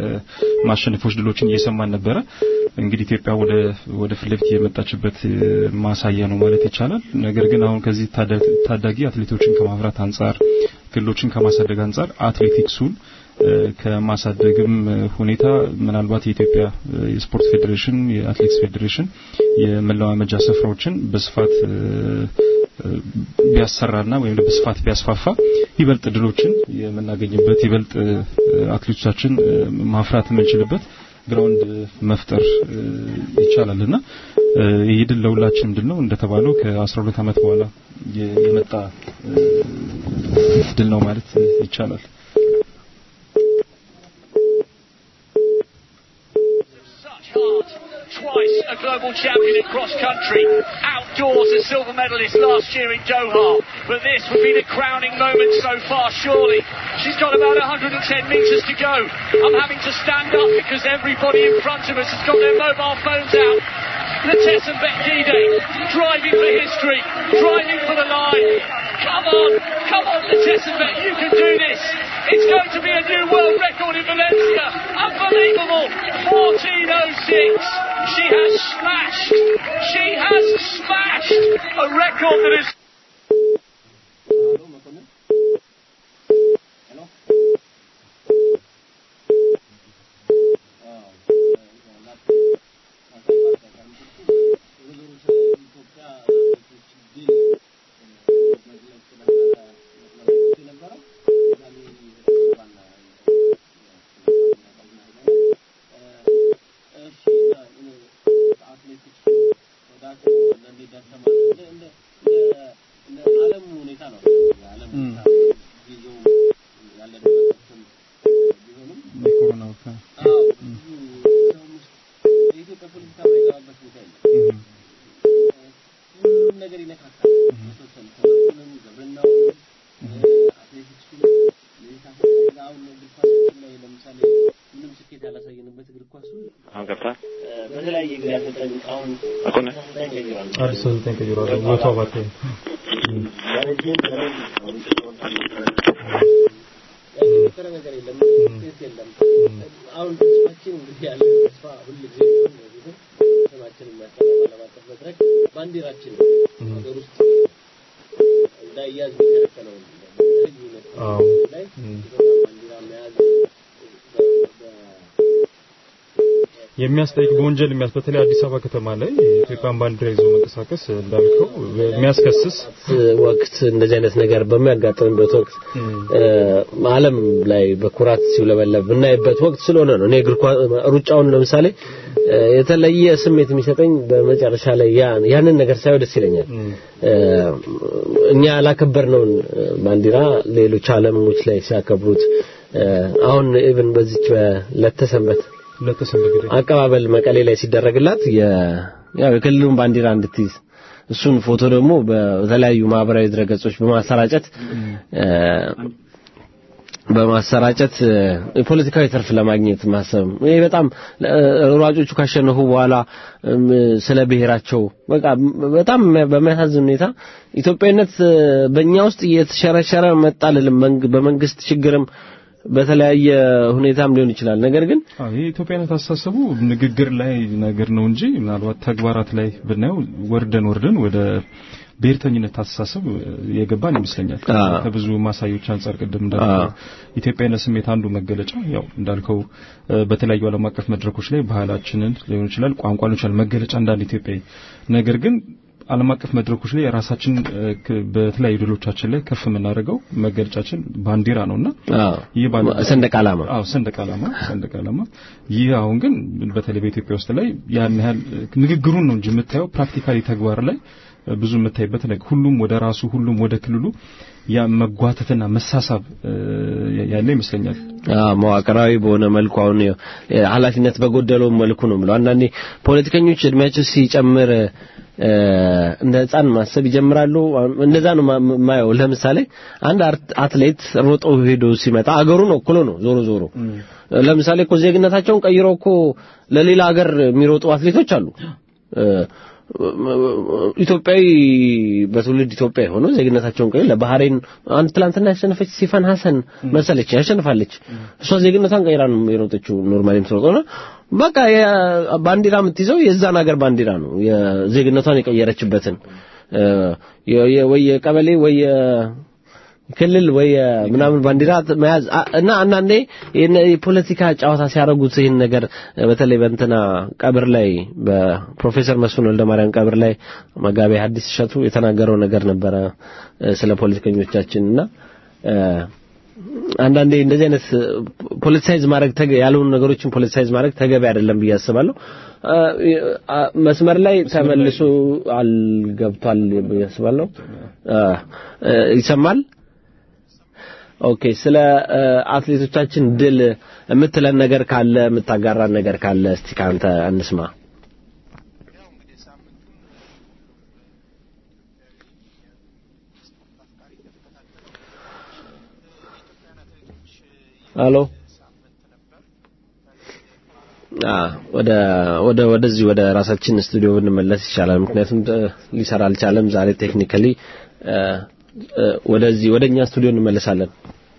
የማሸነፎች ድሎችን እየሰማን ነበረ። እንግዲህ ኢትዮጵያ ወደ ወደ ፊት ለፊት የመጣችበት እ፣ ማሳያ ነው ማለት ይቻላል። ነገር ግን አሁን ከዚህ ታዳ- ታዳጊ አትሌቶችን ከማፍራት አንጻር ክልሎችን ከማሳደግ አንጻር አትሌቲክሱን እ፣ ከማሳደግም እ፣ ሁኔታ ምናልባት የኢትዮጵያ እ፣ የስፖርት ፌዴሬሽን የአትሌቲክስ ፌዴሬሽን የመለማመጃ ስፍራዎችን በስፋት እ፣ እ፣ ቢያሰራና ወይም በስፋት ቢያስፋፋ ይበልጥ ድሎችን የምናገኝበት ይበልጥ እ፣ አትሌቶቻችን እ፣ ማፍራት የምንችልበት ግራውንድ መፍጠር እ፣ ይቻላልና እ፣ ይህ ድል ለሁላችንም ድል ነው። እንደተባለው ከ12 ዓመት በኋላ የ- የመጣ እ፣ ድል ነው ማለት ይቻላል። such heart. Twice a global champion in cross country. Outdoors a silver medalist last year in Doha. But this would be the crowning moment so far, surely. She's got about 110 metres to go. I'm having to stand up because everybody in front of us has got their mobile phones out. Latessa Bekdide driving for history, driving for the line. Come on, come on, Latessa Bek, you can do this. It's going to be a new world record in Valencia. Unbelievable. 1406. She has smashed. She has smashed a record that is. አትሌቲክሱ ወደ አሁን እግር ኳስ ላይ ለምሳሌ ምንም ስኬት ያላሳየንበት እግር ኳሱ አሁን ገብቷል። በተለያየ ጊዜ አሰልጣኝ አሁን አቆነ አሰልጣኝ ቀይሯል። አዲስ አሰልጣኝ ቀይሯል። ወቶ አባተ ያለዚህም የተፈጠረ ነገር የለም፣ ስኬት የለም። አሁን ተስፋችን እንግዲህ ያለ ተስፋ ሁል ጊዜ ቢሆን ወደፊትም ስማችን የሚያስጠራ ዓለም አቀፍ መድረክ ባንዲራችን ነው። ሀገር ውስጥ እንዳይያዝ የሚከለከለውን በተለያዩ አዎ። ሁኔታዎች ላይ ኢትዮጵያ ባንዲራ መያዝ በ- በ- የሚያስጠይቅ በወንጀል የሚያስ በተለይ አዲስ አበባ ከተማ ላይ የኢትዮጵያን ባንዲራ ይዞ መንቀሳቀስ እንዳልከው የሚያስከስስ ወቅት እንደዚህ አይነት ነገር በሚያጋጥምበት ወቅት እ፣ ዓለም ላይ በኩራት ሲውለበለብ ብናይበት ወቅት ስለሆነ ነው። እኔ እግር ኳስ ሩጫውን ለምሳሌ እ፣ የተለየ ስሜት የሚሰጠኝ በመጨረሻ ላይ ያ ያንን ነገር ሳይው ደስ ይለኛል። እ፣ እኛ ያላከበርነውን እ፣ ባንዲራ ሌሎች ዓለሞች ላይ ሲያከብሩት እ፣ አሁን ኢቭን በዚች በለተሰንበት ለተሰንበት አቀባበል መቀሌ ላይ ሲደረግላት የ ያው የክልሉን ባንዲራ እንድትይዝ እሱን ፎቶ ደግሞ በተለያዩ ማህበራዊ ድረገጾች በማሰራጨት እ፣ በማሰራጨት እ፣ የፖለቲካዊ ትርፍ ለማግኘት ማሰብ ይሄ በጣም እ፣ ሯጮቹ ካሸነፉ በኋላ እም፣ ስለ ብሔራቸው በቃ በጣም በሚያሳዝን ሁኔታ ኢትዮጵያዊነት እ፣ በእኛ ውስጥ እየተሸረሸረ መጣ ልልም መንግ- በመንግስት ችግርም በተለያየ ሁኔታም ሊሆን ይችላል። ነገር ግን አዎ ይህ ኢትዮጵያነት አስተሳሰቡ ንግግር ላይ ነገር ነው እንጂ ምናልባት ተግባራት ላይ ብናየው ወርደን ወርደን ወደ ብሔርተኝነት አስተሳሰብ የገባን ይመስለኛል። አዎ። ከብዙ ማሳዮች አንጻር ቅድም እንዳልከው ኢትዮጵያዊነት ስሜት አንዱ መገለጫ ያው እንዳልከው እ፣ በተለያዩ ዓለም አቀፍ መድረኮች ላይ ባህላችንን ሊሆን ይችላል ቋንቋ ሊሆን ይችላል መገለጫ እንዳንድ ኢትዮጵያዊ ነገር ግን ዓለም አቀፍ መድረኮች ላይ የራሳችን እ፣ ክ- በተለያዩ ድሎቻችን ላይ ከፍ የምናደርገው መገለጫችን ባንዲራ ነውና አዎ ይህ ባንዲራ ሰንደቅ ዓላማ አዎ ሰንደቅ ዓላማ ሰንደቅ ዓላማ ይህ አሁን ግን በተለይ በኢትዮጵያ ውስጥ ላይ ያን ያህል ንግግሩን ነው እንጂ የምታየው ፕራክቲካሊ ተግባር ላይ ብዙ የምታይበት ነገር ሁሉም ወደ ራሱ ሁሉም ወደ ክልሉ ያ መጓተትና መሳሳብ እ፣ ያለ ይመስለኛል። አዎ መዋቅራዊ በሆነ መልኩ አሁን ያው ኃላፊነት በጎደለው መልኩ ነው ብለው አንዳንዴ ፖለቲከኞች እድሜያቸው ሲጨምር እ፣ እንደ ሕፃን ማሰብ ይጀምራሉ። እንደዛ ነው ማ- ማየው። ለምሳሌ አንድ አርት- አትሌት ሮጦ ሄዶ ሲመጣ አገሩን ወክሎ ነው ዞሮ ዞሮ ለምሳሌ እኮ ዜግነታቸውን ቀይረው እኮ ለሌላ ሀገር የሚሮጡ አትሌቶች አሉ። እ፣ ኢትዮጵያዊ በትውልድ ኢትዮጵያ የሆኑ ዜግነታቸውን ቀይረው ለባህሬን አንድ ትላንትና ያሸነፈች ሲፋን ሀሰን መሰለች ያሸንፋለች። እሷ ዜግነቷን ቀይራ ነው የሮጠችው ኖርማሊ የምትሮጠው ነው። በቃ የ- ባንዲራ የምትይዘው የዛን ሀገር ባንዲራ ነው የዜግነቷን የቀየረችበትን እ፣ የ- የ- ወይ የቀበሌ ወይ የ- ክልል ወይ ምናምን ባንዲራ መያዝ አ- እና አንዳንዴ ይህን የፖለቲካ ጨዋታ ሲያደርጉት ይህን ነገር በተለይ በእንትና ቀብር ላይ በፕሮፌሰር መስፍን ወልደማርያም ቀብር ላይ መጋቤ ሐዲስ እሸቱ የተናገረው ነገር ነበረ እ፣ ስለ ፖለቲከኞቻችን እና እ፣ አንዳንዴ እንደዚህ አይነት ፖለቲሳይዝ ማድረግ ተገ- ያልሆኑ ነገሮችን ፖለቲሳይዝ ማድረግ ተገቢ አይደለም ብዬ አስባለሁ። አ- አ- መስመር ላይ ተመልሶ አልገብቷል ብዬ አስባለሁ። አ፣ እ፣ ይሰማል? ኦኬ ስለ እ፣ አትሌቶቻችን ድል የምትለን ነገር ካለ የምታጋራን ነገር ካለ እስቲ ካንተ እንስማ። ሄሎ አ ወደ ወደ ወደዚህ ወደ ራሳችን ስቱዲዮ ብንመለስ ይሻላል። ምክንያቱም እ፣ ሊሰራ አልቻለም ዛሬ ቴክኒካሊ ወደዚህ ወደኛ ስቱዲዮ እንመለሳለን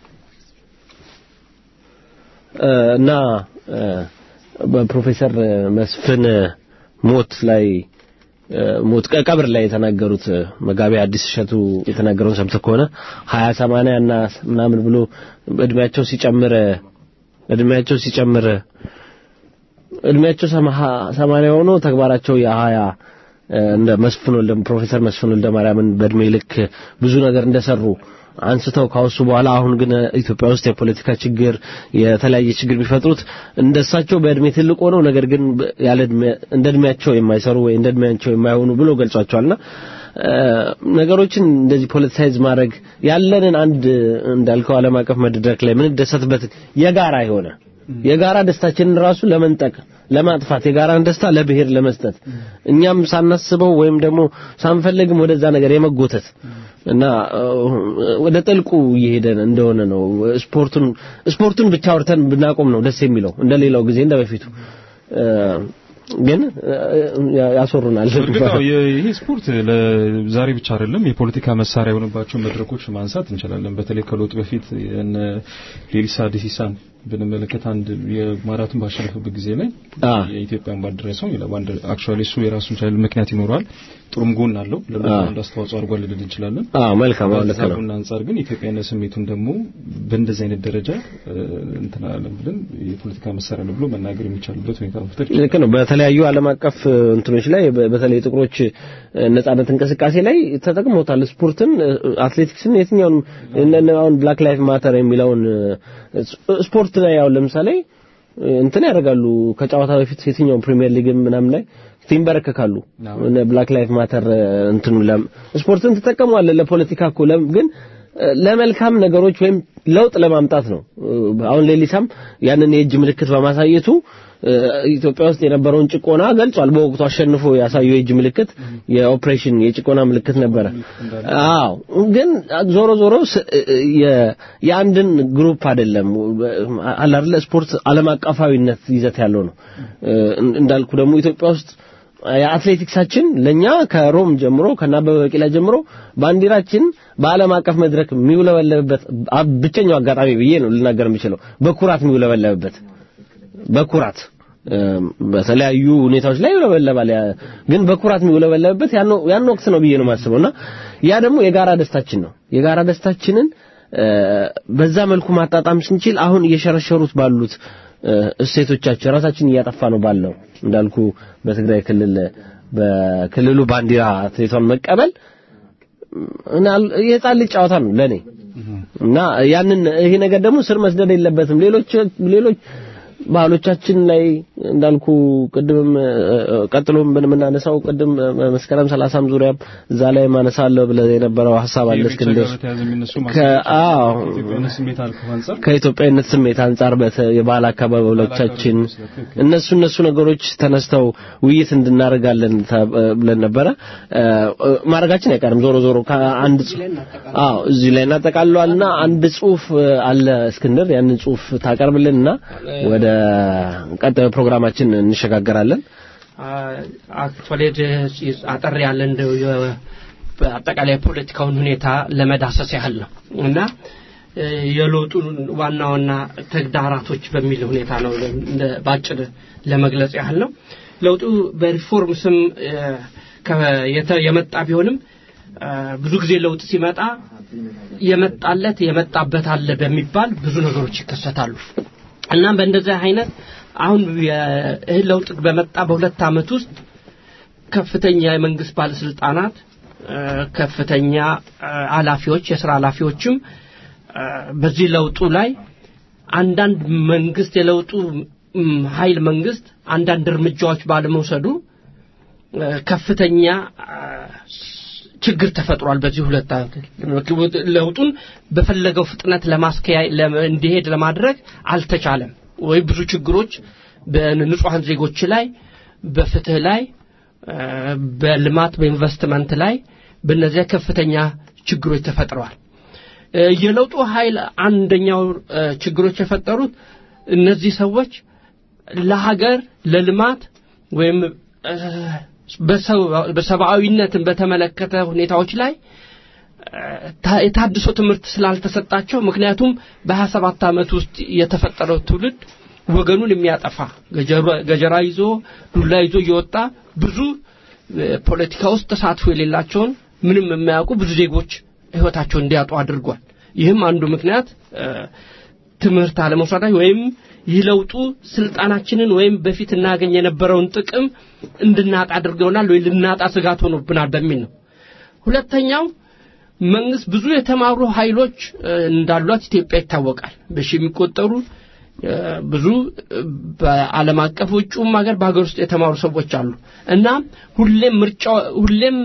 እ፣ እና እ፣ በፕሮፌሰር መስፍን ሞት ላይ እ፣ ሞት ቀ- ቀብር ላይ የተናገሩት እ፣ መጋቢ አዲስ እሸቱ የተናገረውን ሰምተህ ከሆነ ሀያ ሰማንያ እና ምናምን ብሎ እድሜያቸው ሲጨምር እድሜያቸው ሲጨምር እድሜያቸው ሰማ- ሰማንያ ሆኖ ተግባራቸው የሀያ እ፣ እንደ መስፍን ወልደ ፕሮፌሰር መስፍን ወልደ ማርያምን በእድሜ ልክ ብዙ ነገር እንደሰሩ አንስተው ካወሱ በኋላ አሁን ግን ኢትዮጵያ ውስጥ የፖለቲካ ችግር የተለያየ ችግር ቢፈጥሩት እንደሳቸው በእድሜ ትልቅ ሆነው ነገር ግን በ- ያለ እድሜ እንደ እድሜያቸው የማይሰሩ ወይ እንደ እድሜያቸው የማይሆኑ ብሎ ገልጿቸዋልና እ፣ ነገሮችን እንደዚህ ፖለቲሳይዝ ማድረግ ያለንን አንድ እንዳልከው ዓለም አቀፍ መድረክ ላይ ምን ደሰትበት የጋራ የሆነ የጋራ ደስታችንን ራሱ ለመንጠቅ ለማጥፋት የጋራን ደስታ ለብሔር ለመስጠት እኛም ሳናስበው ወይም ደግሞ ሳንፈልግም ወደዛ ነገር የመጎተት እና እ፣ ወደ ጥልቁ እየሄደ እንደሆነ ነው። ስፖርቱን ስፖርቱን ብቻ አውርተን ብናቆም ነው ደስ የሚለው እንደሌላው ጊዜ እንደ በፊቱ እ፣ ግን እ፣ ያ- ያስወሩናል። እርግጥ ነው የ- ይሄ ስፖርት ለዛሬ ብቻ አይደለም የፖለቲካ መሳሪያ የሆነባቸው መድረኮች ማንሳት እንችላለን። በተለይ ከለውጥ በፊት የነ ሌሊሳ ዲሲሳን ብንመለከት አንድ የማራቶን ባሸነፈበት ጊዜ ላይ አ የኢትዮጵያን ባንዲራ ሰው ሌላ ባንዲራ አክቹአሊ እሱ የራሱን ቻለ ምክንያት ይኖረዋል። ጥሩም ጎን አለው። ለምን አ። አንድ አስተዋጽኦ አድርጓል ልንል እንችላለን። አዎ መልካም አዎ ልክ ከዛ ነው። ጎን አንጻር ግን ኢትዮጵያና ስሜቱን ደግሞ በእንደዚህ አይነት ደረጃ እ፣ እንትን አላለም ብለን የፖለቲካ መሳሪያ ነው ብሎ መናገር የሚቻልበት ሁኔታ መፍጠር ይችላል። ልክ ነው። በተለያዩ ዓለም አቀፍ እ፣ እንትኖች ላይ በ- በተለይ ጥቁሮች እ፣ ነጻነት እንቅስቃሴ ላይ ተጠቅሞታል። ስፖርትን፣ እ፣ አትሌቲክስን፣ የትኛውንም እነ- እነ አሁን ብላክ ላይፍ ማተር የሚለውን እ፣ ስ- ስፖርት ላይ ያው ለምሳሌ እ፣ እንትን ያደርጋሉ ከጨዋታ በፊት የትኛውም ፕሪሚየር ሊግም ምናምን ላይ ይንበረከካሉ። አዎ። እነ ብላክ ላይፍ ማተር እ፣ እንትኑ ለም ስፖርትን ትጠቀመዋለህ ለፖለቲካ እኮ ለም ግን እ፣ ለመልካም ነገሮች ወይም ለውጥ ለማምጣት ነው። እ፣ አሁን ሌሊሳም ያንን የእጅ ምልክት በማሳየቱ እ፣ ኢትዮጵያ ውስጥ የነበረውን ጭቆና ገልጿል። በወቅቱ አሸንፎ ያሳየው የእጅ ምልክት የኦፕሬሽን የጭቆና ምልክት ነበረ። አዎ ግን ዞሮ ዞሮ ስ- የ- የአንድን ግሩፕ አይደለም አለ አይደለ ስፖርት ዓለም አቀፋዊነት ይዘት ያለው ነው። እ፣ እንዳልኩ ደግሞ ኢትዮጵያ ውስጥ የአትሌቲክሳችን ለኛ ከሮም ጀምሮ ከናበበ ቢቂላ ጀምሮ ባንዲራችን በዓለም አቀፍ መድረክ የሚውለበለብበት አ- ብቸኛው አጋጣሚ ብዬ ነው ልናገር የምችለው በኩራት የሚውለበለብበት በኩራት እም፣ በተለያዩ ሁኔታዎች ላይ ይውለበለባል። ያ- ግን በኩራት የሚውለበለብበት ያን ያን ወቅት ነው ብዬ ነው የማስበውና ያ ደግሞ የጋራ ደስታችን ነው። የጋራ ደስታችንን እ፣ በዛ መልኩ ማጣጣም ስንችል አሁን እየሸረሸሩት ባሉት እ፣ እሴቶቻችን ራሳችን እያጠፋ ነው ባለው እንዳልኩ በትግራይ ክልል በክልሉ ባንዲራ አትሌቷን መቀበል እና የህፃን ልጅ ጨዋታ ነው ለኔ እና ያንን ይሄ ነገር ደግሞ ስር መስደድ የለበትም። ሌሎች ሌሎች ባህሎቻችን ላይ እንዳልኩ ቅድምም እ፣ እ፣ ቀጥሎም ብንምናነሳው ቅድም እ፣ መስከረም ሰላሳም ዙሪያም እዛ ላይ ማነሳለሁ ብለህ የነበረው ሀሳብ አለ ከኢሬቻ እስክንድር ጋር በተያያዘ የሚነሱ ከ- አዎ ኢትዮጵያዊነት ስሜት አልከው አንጻር ከኢትዮጵያዊነት ስሜት አንጻር በተ የባህል አካባቢዎቻችን እነሱ እነሱ ነገሮች ተነስተው ውይይት እንድናደርጋለን ተ- ብለን ነበረ እ፣ እ፣ ማድረጋችን አይቀርም። ዞሮ ዞሮ ከአንድ ጽ- አዎ እዚህ ላይ እናጠቃልለዋልና አንድ ጽሁፍ እ፣ አለ እስክንድር ያንን ጽሁፍ ታቀርብልንና ወደ ቀጣዩ ፕሮግራማችን እንሸጋገራለን። አክቹዋሊ አጠር ያለ እንደው የ- በአጠቃላይ የፖለቲካውን ሁኔታ ለመዳሰስ ያህል ነው እና እ፣ የለውጡን ዋና ዋና ተግዳራቶች በሚል ሁኔታ ነው እንደ- ባጭር ለመግለጽ ያህል ነው። ለውጡ በሪፎርም ስም እ፣ ከ- የተ- የመጣ ቢሆንም እ፣ ብዙ ጊዜ ለውጥ ሲመጣ የመጣለት የመጣበት አለ በሚባል ብዙ ነገሮች ይከሰታሉ። እናም በእንደዚህ አይነት አሁን ይህ ለውጥ በመጣ በሁለት ዓመት ውስጥ ከፍተኛ የመንግስት ባለስልጣናት እ፣ ከፍተኛ እ፣ ኃላፊዎች የስራ ኃላፊዎችም እ፣ በዚህ ለውጡ ላይ አንዳንድ መንግስት የለውጡ ም፣ ኃይል መንግስት አንዳንድ እርምጃዎች ባለመውሰዱ እ፣ ከፍተኛ እ፣ ችግር ተፈጥሯል። በዚህ ሁለት ዓመት ለውጡን በፈለገው ፍጥነት ለማስከያ ለም- እንዲሄድ ለማድረግ አልተቻለም ወይ ብዙ ችግሮች በንጹሐን ዜጎች ላይ በፍትህ ላይ እ፣ በልማት በኢንቨስትመንት ላይ በእነዚያ ከፍተኛ ችግሮች ተፈጥረዋል። እ፣ የለውጡ ኃይል አንደኛው እ፣ ችግሮች የፈጠሩት እነዚህ ሰዎች ለሀገር ለልማት ወይም እ፣ በሰው- በሰብአዊነትን በተመለከተ ሁኔታዎች ላይ እ፣ ታ- የታድሶ ትምህርት ስላልተሰጣቸው ምክንያቱም በሀያ ሰባት ዓመት ውስጥ የተፈጠረው ትውልድ ወገኑን የሚያጠፋ ገጀራ- ገጀራ ይዞ ዱላ ይዞ እየወጣ ብዙ እ፣ ፖለቲካ ውስጥ ተሳትፎ የሌላቸውን ምንም የማያውቁ ብዙ ዜጎች ህይወታቸውን እንዲያጡ አድርጓል። ይህም አንዱ ምክንያት እ፣ ትምህርት አለመውሰዳቸው ወይም ይህ ለውጡ ስልጣናችንን ወይም በፊት እናገኝ የነበረውን ጥቅም እንድናጣ አድርገውናል ወይ ልናጣ ስጋት ሆኖብናል በሚል ነው። ሁለተኛው መንግስት ብዙ የተማሩ ኃይሎች እ፣ እንዳሏት ኢትዮጵያ ይታወቃል። በሺ የሚቆጠሩ እ፣ ብዙ እ፣ በዓለም አቀፍ ውጭውም ሀገር በሀገር ውስጥ የተማሩ ሰዎች አሉ እና ሁሌም ምርጫ ሁሌም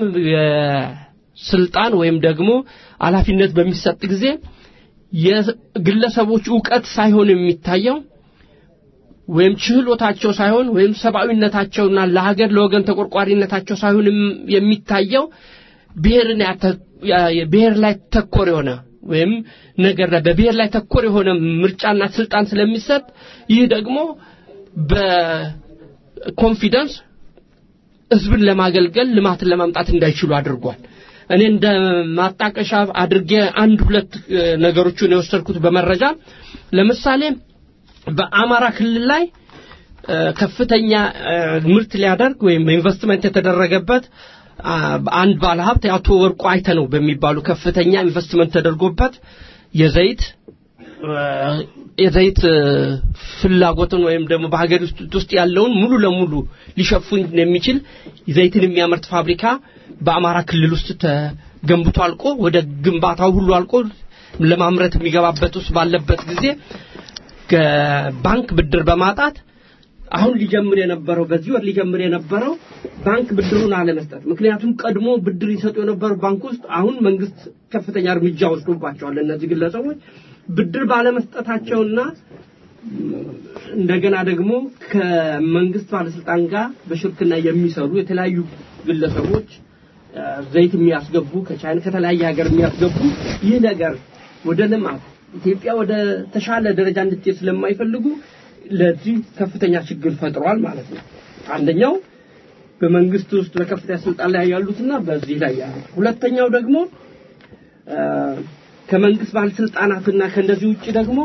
የስልጣን ወይም ደግሞ ኃላፊነት በሚሰጥ ጊዜ የግለሰቦች እውቀት ሳይሆን የሚታየው ወይም ችህሎታቸው ሳይሆን ወይም ሰብአዊነታቸውና ለሀገር ለወገን ተቆርቋሪነታቸው ሳይሆን የም- የሚታየው ብሔርን ያተ- ያ- ብሔር ላይ ተኮር የሆነ ወይም ነገር ላይ በብሔር ላይ ተኮር የሆነ ምርጫና ስልጣን ስለሚሰጥ ይህ ደግሞ በኮንፊደንስ ህዝብን ለማገልገል ልማትን ለማምጣት እንዳይችሉ አድርጓል። እኔ እንደ ማጣቀሻ አድርጌ አንድ ሁለት እ፣ ነገሮችን የወሰድኩት በመረጃ ለምሳሌ በአማራ ክልል ላይ እ፣ ከፍተኛ እ፣ ምርት ሊያደርግ ወይም ኢንቨስትመንት የተደረገበት አ፣ አንድ ባለሀብት የአቶ ወርቁ አይተነው በሚባሉ ከፍተኛ ኢንቨስትመንት ተደርጎበት የዘይት እ፣ የዘይት እ፣ ፍላጎትን ወይም ደግሞ በሀገር ውስጥ ውስጥ ያለውን ሙሉ ለሙሉ ሊሸፍን የሚችል ዘይትን የሚያመርት ፋብሪካ በአማራ ክልል ውስጥ ተገንብቶ አልቆ ወደ ግንባታው ሁሉ አልቆ ለማምረት የሚገባበት ውስጥ ባለበት ጊዜ ከባንክ ብድር በማጣት አሁን ሊጀምር የነበረው በዚህ ወር ሊጀምር የነበረው ባንክ ብድሩን አለመስጠት። ምክንያቱም ቀድሞ ብድር ይሰጡ የነበረው ባንክ ውስጥ አሁን መንግስት ከፍተኛ እርምጃ ወስዶባቸዋል። እነዚህ ግለሰቦች ብድር ባለመስጠታቸውና እንደገና ደግሞ ከመንግስት ባለስልጣን ጋር በሽርክና የሚሰሩ የተለያዩ ግለሰቦች እ፣ ዘይት የሚያስገቡ ከቻይና ከተለያየ ሀገር የሚያስገቡ ይህ ነገር ወደ ልማት ኢትዮጵያ ወደ ተሻለ ደረጃ እንድትሄድ ስለማይፈልጉ ለዚህ ከፍተኛ ችግር ፈጥሯል ማለት ነው። አንደኛው በመንግስት ውስጥ በከፍተኛ ስልጣን ላይ ያሉትና በዚህ ላይ ያሉት። ሁለተኛው ደግሞ እ፣ ከመንግስት ባለስልጣናትና ከእንደዚህ ውጭ ደግሞ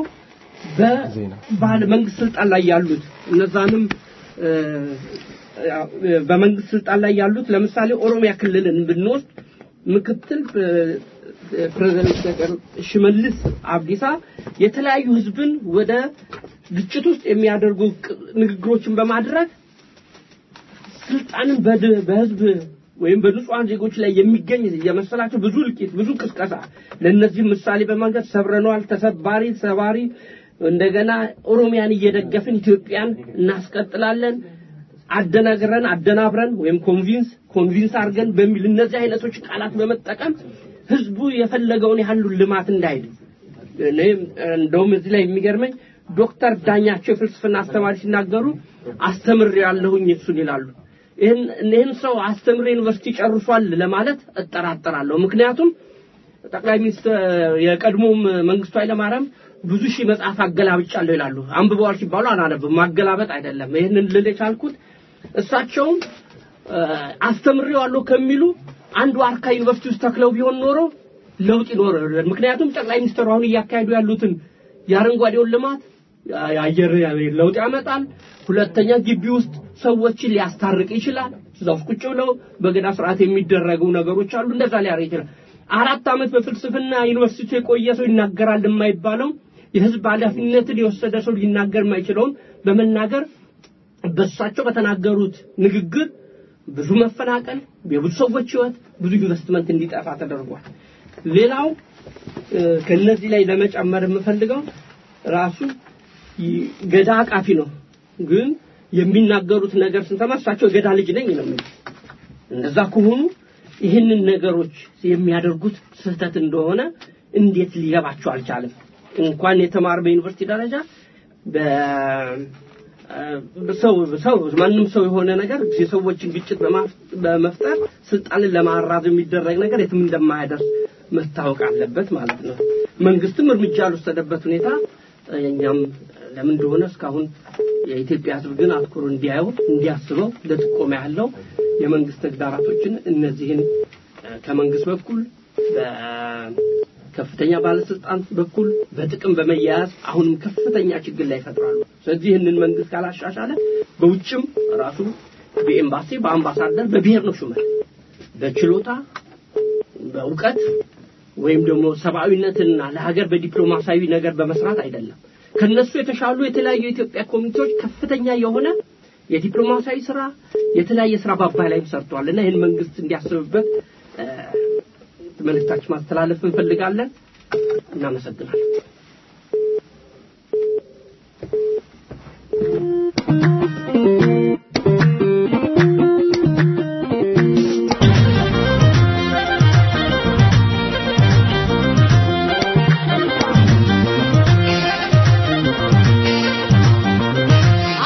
በባለ መንግስት ስልጣን ላይ ያሉት እነዛንም እ፣ ያው፣ እ፣ በመንግስት ስልጣን ላይ ያሉት ለምሳሌ ኦሮሚያ ክልልን ብንወስድ ምክትል እ፣ ፕሬዝዳንት ዶክተር ሽመልስ አብዲሳ የተለያዩ ህዝብን ወደ ግጭት ውስጥ የሚያደርጉ ቅ- ንግግሮችን በማድረግ ስልጣንን በድ- በህዝብ ወይም በንጹሃን ዜጎች ላይ የሚገኝ የመሰላቸው ብዙ እልቂት፣ ብዙ ቅስቀሳ ለእነዚህ ምሳሌ በማንገት ሰብረነዋል፣ ተሰባሪ፣ ሰባሪ እንደገና ኦሮሚያን እየደገፍን ኢትዮጵያን እናስቀጥላለን አደናግረን አደናብረን ወይም ኮንቪንስ ኮንቪንስ አድርገን በሚል እነዚህ አይነቶች ቃላት በመጠቀም ህዝቡ የፈለገውን ያህል ልማት እንዳይሄድ እኔ እንደውም እዚህ ላይ የሚገርመኝ ዶክተር ዳኛቸው የፍልስፍና አስተማሪ ሲናገሩ አስተምሬ ያለሁኝ እሱን ይላሉ። ይህን ይህን ሰው አስተምሬ ዩኒቨርሲቲ ጨርሷል ለማለት እጠራጠራለሁ። ምክንያቱም ጠቅላይ ሚኒስትር የቀድሞም መንግስቱ ኃይለማርያም ብዙ ሺህ መጽሐፍ አገላብጫለሁ ይላሉ። አንብበዋል ሲባሉ አላነብም። ማገላበጥ አይደለም። ይህንን ልል የቻልኩት እሳቸውም እ፣ አስተምሬዋለሁ ከሚሉ አንዱ ዋርካ ዩኒቨርሲቲ ውስጥ ተክለው ቢሆን ኖሮ ለውጥ ይኖር። ምክንያቱም ጠቅላይ ሚኒስትሩ አሁን እያካሄዱ ያሉትን የአረንጓዴውን ልማት የአየር ለውጥ ያመጣል። ሁለተኛ ግቢ ውስጥ ሰዎችን ሊያስታርቅ ይችላል። እዛ ውስጥ ቁጭ ብለው በገዳ ስርዓት የሚደረጉ ነገሮች አሉ። እንደዛ ሊያደርግ ይችላል። አራት ዓመት በፍልስፍና ዩኒቨርሲቲ የቆየ ሰው ይናገራል የማይባለው የህዝብ ኃላፊነትን የወሰደ ሰው ሊናገር የማይችለውን በመናገር በእሳቸው በተናገሩት ንግግር ብዙ መፈናቀል፣ የብዙ ሰዎች ህይወት፣ ብዙ ኢንቨስትመንት እንዲጠፋ ተደርጓል። ሌላው እ፣ ከነዚህ ላይ ለመጨመር የምፈልገው ራሱ ይ- ገዳ አቃፊ ነው፣ ግን የሚናገሩት ነገር ስንሰማ እሳቸው የገዳ ልጅ ነኝ ነው የሚሉት። እንደዛ ከሆኑ ይህንን ነገሮች የሚያደርጉት ስህተት እንደሆነ እንዴት ሊገባቸው አልቻለም? እንኳን የተማረ በዩኒቨርሲቲ ደረጃ በ ሰው ሰው ማንም ሰው የሆነ ነገር የሰዎችን ግጭት በማፍ- በመፍጠር ስልጣንን ለማራዘም የሚደረግ ነገር የትም እንደማያደርስ መታወቅ አለበት ማለት ነው። መንግስትም እርምጃ ያልወሰደበት ሁኔታ እኛም ለምን እንደሆነ እስካሁን የኢትዮጵያ ሕዝብ ግን አትኩሮ እንዲያየው እንዲያስበው ለጥቆማ ያለው የመንግስት ተግዳራቶችን እነዚህን እ፣ ከመንግስት በኩል በከፍተኛ ባለስልጣን በኩል በጥቅም በመያያዝ አሁንም ከፍተኛ ችግር ላይ ይፈጥራሉ። ስለዚህ ይህንን መንግስት ካላሻሻለ በውጭም ራሱ በኤምባሲ በአምባሳደር በብሔር ነው ሹመት በችሎታ በእውቀት ወይም ደግሞ ሰብአዊነትና ለሀገር በዲፕሎማሲያዊ ነገር በመስራት አይደለም። ከነሱ የተሻሉ የተለያዩ የኢትዮጵያ ኮሚቴዎች ከፍተኛ የሆነ የዲፕሎማሲያዊ ስራ የተለያየ ስራ በአባይ ላይም ሰርተዋል እና ይህን መንግስት እንዲያስብበት እ፣ መልእክታችን ማስተላለፍ እንፈልጋለን። እናመሰግናለን። Thank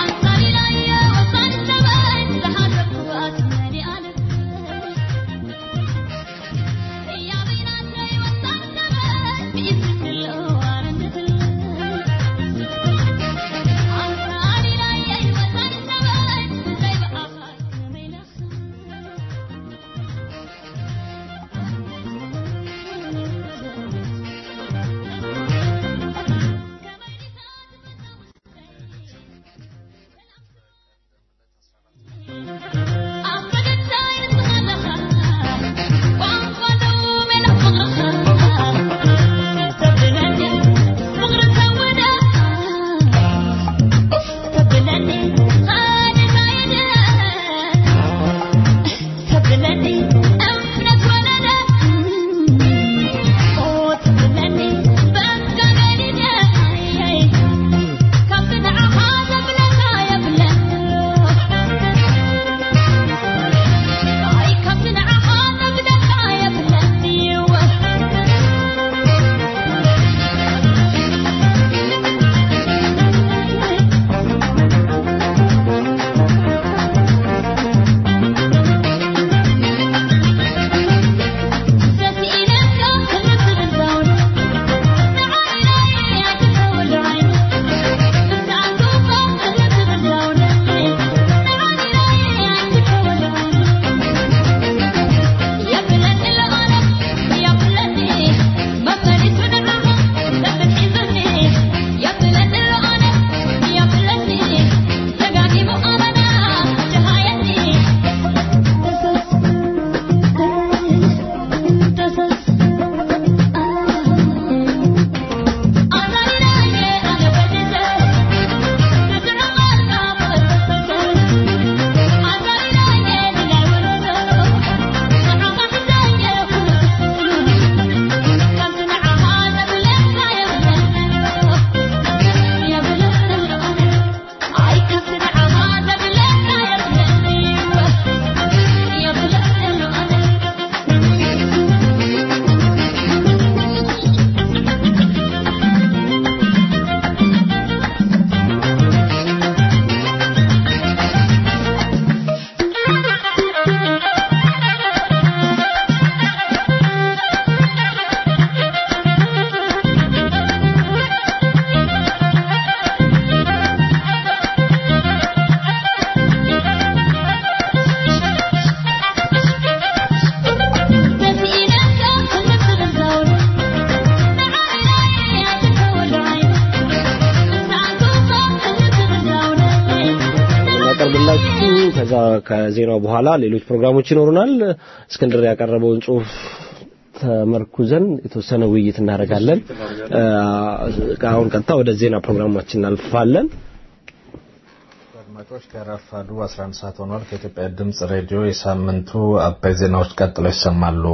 ከዛ ከዜናው በኋላ ሌሎች ፕሮግራሞች ይኖሩናል። እስክንድር ያቀረበውን ጽሁፍ ተመርኩዘን የተወሰነ ውይይት እናደርጋለን። እ፣ አሁን ቀጥታ ወደ ዜና ፕሮግራማችን እናልፋለን። አድማጮች ከረፋዱ 11 ሰዓት ሆኗል። ከኢትዮጵያ ድምፅ ሬዲዮ የሳምንቱ አበይ ዜናዎች ቀጥለው ይሰማሉ።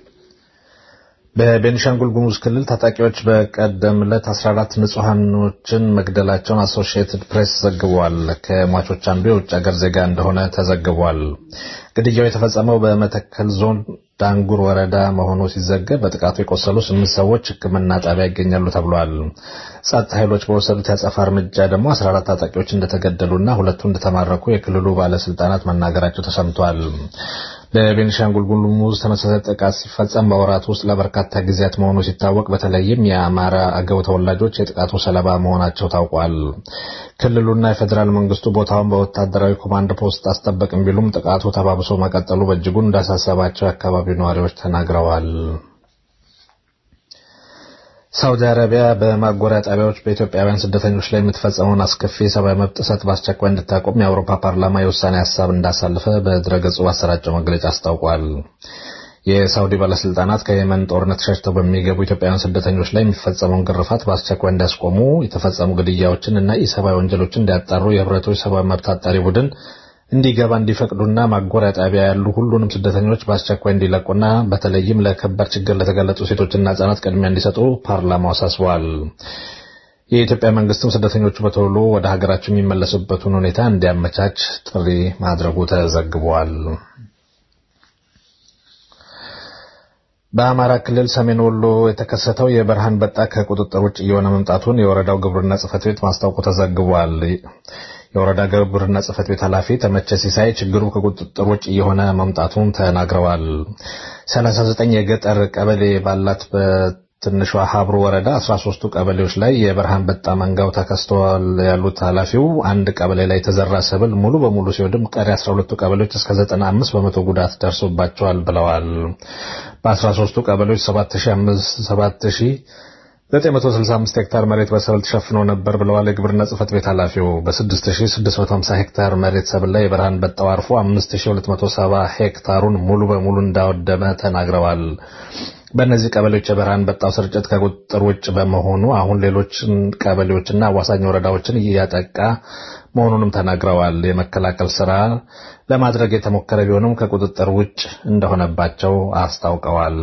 በቤኒሻንጉል ጉሙዝ ክልል ታጣቂዎች በቀደም ዕለት 14 ንጹሐኖችን መግደላቸውን አሶሺየትድ ፕሬስ ዘግቧል። ከሟቾች አንዱ የውጭ ሀገር ዜጋ እንደሆነ ተዘግቧል። ግድያው የተፈጸመው በመተከል ዞን ዳንጉር ወረዳ መሆኑ ሲዘገብ በጥቃቱ የቆሰሉ ስምንት ሰዎች ሕክምና ጣቢያ ይገኛሉ ተብሏል። ጸጥታ ኃይሎች በወሰዱት ያጸፋ እርምጃ ደግሞ 14 ታጣቂዎች እንደተገደሉና ሁለቱ እንደተማረኩ የክልሉ ባለስልጣናት መናገራቸው ተሰምቷል። በቤኒሻንጉል ጉሙዝ ተመሳሳይ ጥቃት ሲፈጸም በወራት ውስጥ ለበርካታ ጊዜያት መሆኑ ሲታወቅ በተለይም የአማራ አገው ተወላጆች የጥቃቱ ሰለባ መሆናቸው ታውቋል። ክልሉና የፌዴራል መንግስቱ ቦታውን በወታደራዊ ኮማንድ ፖስት አስጠበቅም ቢሉም ጥቃቱ ተባብሶ መቀጠሉ በእጅጉ እንዳሳሰባቸው የአካባቢው ነዋሪዎች ተናግረዋል። ሳውዲ አረቢያ በማጎሪያ ጣቢያዎች በኢትዮጵያውያን ስደተኞች ላይ የምትፈጸመውን አስከፊ የሰብአዊ መብት ጥሰት በአስቸኳይ እንድታቆም የአውሮፓ ፓርላማ የውሳኔ ሀሳብ እንዳሳለፈ በድረገጹ ባሰራጨው መግለጫ አስታውቋል። የሳውዲ ባለስልጣናት ከየመን ጦርነት ሸሽተው በሚገቡ ኢትዮጵያውያን ስደተኞች ላይ የሚፈጸመውን ግርፋት በአስቸኳይ እንዲያስቆሙ፣ የተፈጸሙ ግድያዎችን እና ኢሰብአዊ ወንጀሎችን እንዲያጣሩ የህብረቶች ሰብአዊ መብት አጣሪ ቡድን እንዲገባ እንዲፈቅዱና ማጎሪያ ጣቢያ ያሉ ሁሉንም ስደተኞች በአስቸኳይ እንዲለቁና በተለይም ለከባድ ችግር ለተጋለጡ ሴቶችና ህጻናት ቅድሚያ እንዲሰጡ ፓርላማው አሳስበዋል። የኢትዮጵያ መንግስትም ስደተኞቹ በቶሎ ወደ ሀገራቸው የሚመለሱበትን ሁኔታ እንዲያመቻች ጥሪ ማድረጉ ተዘግቧል። በአማራ ክልል ሰሜን ወሎ የተከሰተው የበረሃ አንበጣ ከቁጥጥር ውጭ እየሆነ መምጣቱን የወረዳው ግብርና ጽሕፈት ቤት ማስታወቁ ተዘግቧል። የወረዳ ግብርና ጽሕፈት ቤት ኃላፊ ተመቸ ሲሳይ ችግሩ ከቁጥጥር ውጭ እየሆነ መምጣቱን ተናግረዋል። 39 የገጠር ቀበሌ ባላት በትንሿ ሀብሩ ወረዳ 13ቱ ቀበሌዎች ላይ የበረሃ አንበጣ መንጋው ተከስተዋል ያሉት ኃላፊው አንድ ቀበሌ ላይ የተዘራ ሰብል ሙሉ በሙሉ ሲወድም ቀሪ 12ቱ ቀበሌዎች እስከ 95 በመቶ ጉዳት ደርሶባቸዋል ብለዋል። በ13ቱ ቀበሌዎች 7000 965 ሄክታር መሬት በሰብል ተሸፍኖ ነበር ብለዋል የግብርና ጽሕፈት ቤት ኃላፊው። በ6650 ሄክታር መሬት ሰብል ላይ የበረሃ አንበጣው አርፎ 5270 ሄክታሩን ሙሉ በሙሉ እንዳወደመ ተናግረዋል። በእነዚህ ቀበሌዎች የበረሃ አንበጣው ስርጭት ከቁጥጥር ውጭ በመሆኑ አሁን ሌሎች ቀበሌዎችና አዋሳኝ ወረዳዎችን እያጠቃ መሆኑንም ተናግረዋል። የመከላከል ስራ ለማድረግ የተሞከረ ቢሆንም ከቁጥጥር ውጭ እንደሆነባቸው አስታውቀዋል።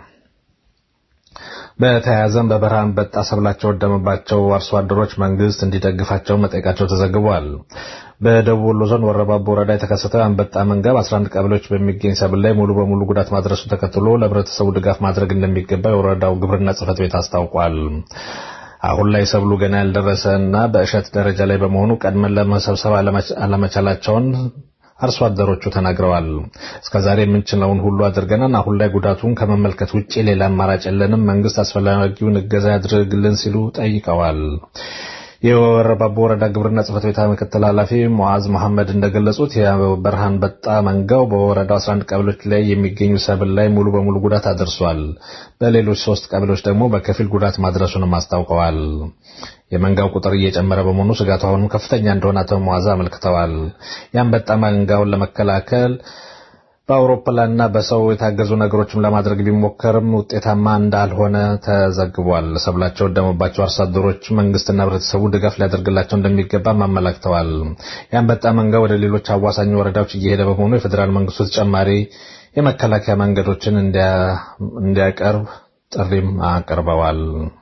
በተያያዘም በበረሃ አንበጣ ሰብላቸው ወደመባቸው አርሶ አደሮች መንግስት እንዲደግፋቸው መጠየቃቸው ተዘግቧል። በደቡብ ወሎ ዞን ወረባቦ ወረዳ የተከሰተው የአንበጣ መንጋ በ11 ቀበሌዎች በሚገኝ ሰብል ላይ ሙሉ በሙሉ ጉዳት ማድረሱን ተከትሎ ለህብረተሰቡ ድጋፍ ማድረግ እንደሚገባ የወረዳው ግብርና ጽሕፈት ቤት አስታውቋል። አሁን ላይ ሰብሉ ገና ያልደረሰ እና በእሸት ደረጃ ላይ በመሆኑ ቀድመን ለመሰብሰብ አለመቻላቸውን አርሶ አደሮቹ ተናግረዋል። እስከዛሬ የምንችለውን ሁሉ አድርገናል። አሁን ላይ ጉዳቱን ከመመልከት ውጭ ሌላ አማራጭ የለንም። መንግስት አስፈላጊውን እገዛ ያድርግልን ሲሉ ጠይቀዋል። የወረባቦ ወረዳ ግብርና ጽሕፈት ቤት ምክትል ኃላፊ ሙዓዝ መሐመድ እንደገለጹት የበረሃ አንበጣ መንጋው በወረዳው 11 ቀበሌዎች ላይ የሚገኙ ሰብል ላይ ሙሉ በሙሉ ጉዳት አድርሷል። በሌሎች ሶስት ቀበሌዎች ደግሞ በከፊል ጉዳት ማድረሱንም አስታውቀዋል። የመንጋው ቁጥር እየጨመረ በመሆኑ ስጋቱ አሁንም ከፍተኛ እንደሆነ አቶ ሙዓዝ አመልክተዋል። የአንበጣ መንጋውን ለመከላከል በአውሮፕላንና በሰው የታገዙ ነገሮችም ለማድረግ ቢሞከርም ውጤታማ እንዳልሆነ ተዘግቧል። ሰብላቸው ወደመባቸው አርሶ አደሮች መንግስትና ህብረተሰቡ ድጋፍ ሊያደርግላቸው እንደሚገባም አመላክተዋል። የአንበጣ መንጋ ወደ ሌሎች አዋሳኝ ወረዳዎች እየሄደ በመሆኑ የፌዴራል መንግስቱ ተጨማሪ የመከላከያ መንገዶችን እንዲያቀርብ ጥሪም አቅርበዋል።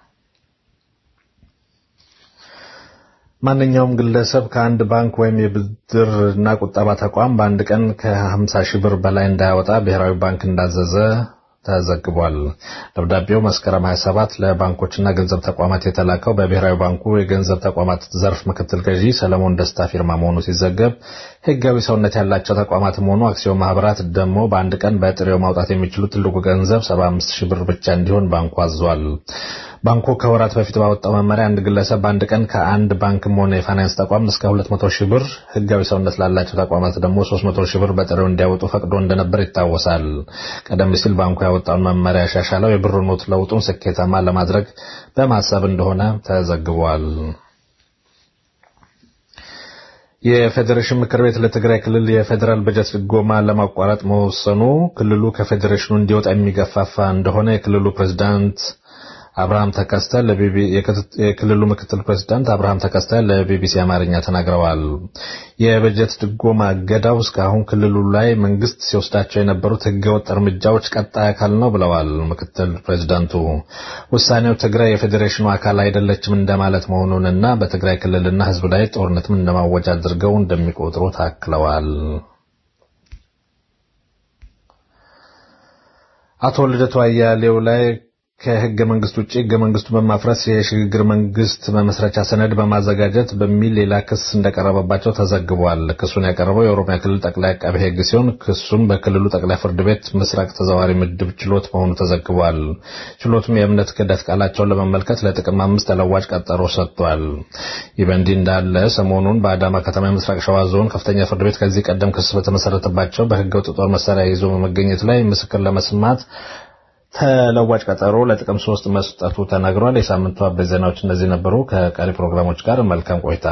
ማንኛውም ግለሰብ ከአንድ ባንክ ወይም የብድርና ቁጠባ ተቋም በአንድ ቀን ከ50 ሺህ ብር በላይ እንዳያወጣ ብሔራዊ ባንክ እንዳዘዘ ተዘግቧል። ደብዳቤው መስከረም 27 ለባንኮችና ገንዘብ ተቋማት የተላከው በብሔራዊ ባንኩ የገንዘብ ተቋማት ዘርፍ ምክትል ገዢ ሰለሞን ደስታ ፊርማ መሆኑ ሲዘገብ ህጋዊ ሰውነት ያላቸው ተቋማትም ሆኑ አክሲዮን ማህበራት ደግሞ በአንድ ቀን በጥሬው ማውጣት የሚችሉ ትልቁ ገንዘብ 75 ሺህ ብር ብቻ እንዲሆን ባንኩ አዟል። ባንኩ ከወራት በፊት ባወጣው መመሪያ አንድ ግለሰብ በአንድ ቀን ከአንድ ባንክም ሆነ የፋይናንስ ተቋም እስከ 200 ሺህ ብር ህጋዊ ሰውነት ላላቸው ተቋማት ደግሞ 300 ሺህ ብር በጥሬው እንዲያወጡ ፈቅዶ እንደነበር ይታወሳል። ቀደም ሲል ባንኩ ያወጣውን መመሪያ ያሻሻለው የብር ኖት ለውጡን ስኬታማ ለማድረግ በማሰብ እንደሆነ ተዘግቧል። የፌዴሬሽን ምክር ቤት ለትግራይ ክልል የፌዴራል በጀት ድጎማ ለማቋረጥ መወሰኑ ክልሉ ከፌዴሬሽኑ እንዲወጣ የሚገፋፋ እንደሆነ የክልሉ ፕሬዝዳንት አብርሃም ተከስተ የክልሉ ምክትል ፕሬዝዳንት አብርሃም ተከስተ ለቢቢሲ አማርኛ ተናግረዋል። የበጀት ድጎማ እገዳው እስካሁን ክልሉ ላይ መንግስት ሲወስዳቸው የነበሩት ህገወጥ እርምጃዎች ቀጣይ አካል ነው ብለዋል ምክትል ፕሬዝዳንቱ። ውሳኔው ትግራይ የፌዴሬሽኑ አካል አይደለችም እንደማለት መሆኑንና በትግራይ ክልልና ህዝብ ላይ ጦርነትም እንደማወጅ አድርገው እንደሚቆጥሩ ታክለዋል። አቶ ልደቱ አያሌው ላይ ከህገ መንግስት ውጭ ህገ መንግስቱ በማፍረስ የሽግግር መንግስት መመስረቻ ሰነድ በማዘጋጀት በሚል ሌላ ክስ እንደቀረበባቸው ተዘግቧል። ክሱን ያቀረበው የኦሮሚያ ክልል ጠቅላይ አቃቤ ህግ ሲሆን ክሱም በክልሉ ጠቅላይ ፍርድ ቤት ምስራቅ ተዘዋሪ ምድብ ችሎት መሆኑ ተዘግቧል። ችሎቱም የእምነት ክህደት ቃላቸውን ለመመልከት ለጥቅም አምስት ተለዋጭ ቀጠሮ ሰጥቷል። ይህ በእንዲህ እንዳለ ሰሞኑን በአዳማ ከተማ የምስራቅ ሸዋ ዞን ከፍተኛ ፍርድ ቤት ከዚህ ቀደም ክስ በተመሰረተባቸው በህገወጥ ጦር መሳሪያ ይዞ በመገኘት ላይ ምስክር ለመስማት ተለዋጭ ቀጠሮ ለጥቅም ሶስት መስጠቱ ተነግሯል። የሳምንቱ አበይት ዜናዎች እነዚህ ነበሩ። ከቀሪ ፕሮግራሞች ጋር መልካም ቆይታ።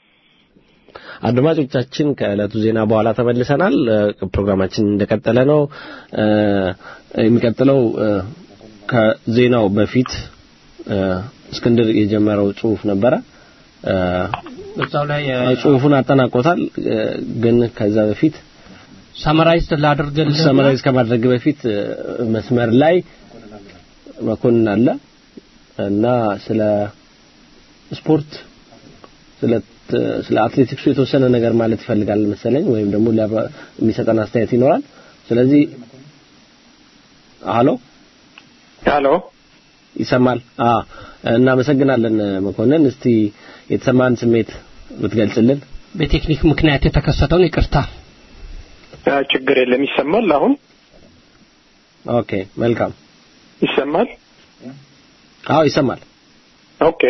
አድማጮቻችን ከዕለቱ ዜና በኋላ ተመልሰናል። ፕሮግራማችን እንደቀጠለ ነው። የሚቀጥለው ከዜናው በፊት እስክንድር የጀመረው ጽሁፍ ነበረ። በዛው ላይ ጽሁፉን አጠናቆታል። ግን ከዛ በፊት ሳመራይዝ ላድርግልህ ሰመራይዝ ከማድረግ በፊት መስመር ላይ መኮንን አለ እና ስለ ስፖርት ስለ ስለ አትሌቲክሱ የተወሰነ ነገር ማለት ይፈልጋል መሰለኝ ወይም ደግሞ የሚሰጠን አስተያየት ይኖራል። ስለዚህ ሃሎ ሃሎ ይሰማል? አ እናመሰግናለን መኮንን። እስቲ የተሰማን ስሜት ብትገልጽልን። በቴክኒክ ምክንያት የተከሰተውን ይቅርታ። ችግር የለም። ይሰማል? አሁን ኦኬ፣ መልካም ይሰማል? አዎ ይሰማል። ኦኬ።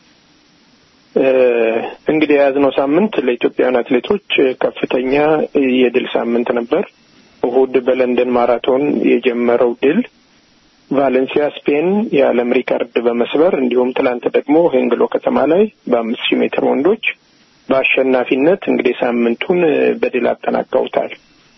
እንግዲህ የያዝነው ሳምንት ለኢትዮጵያውያን አትሌቶች ከፍተኛ የድል ሳምንት ነበር። እሁድ በለንደን ማራቶን የጀመረው ድል ቫሌንሲያ ስፔን የዓለም ሪካርድ በመስበር እንዲሁም ትላንት ደግሞ ሄንግሎ ከተማ ላይ በአምስት ሺህ ሜትር ወንዶች በአሸናፊነት እንግዲህ ሳምንቱን በድል አጠናቀውታል።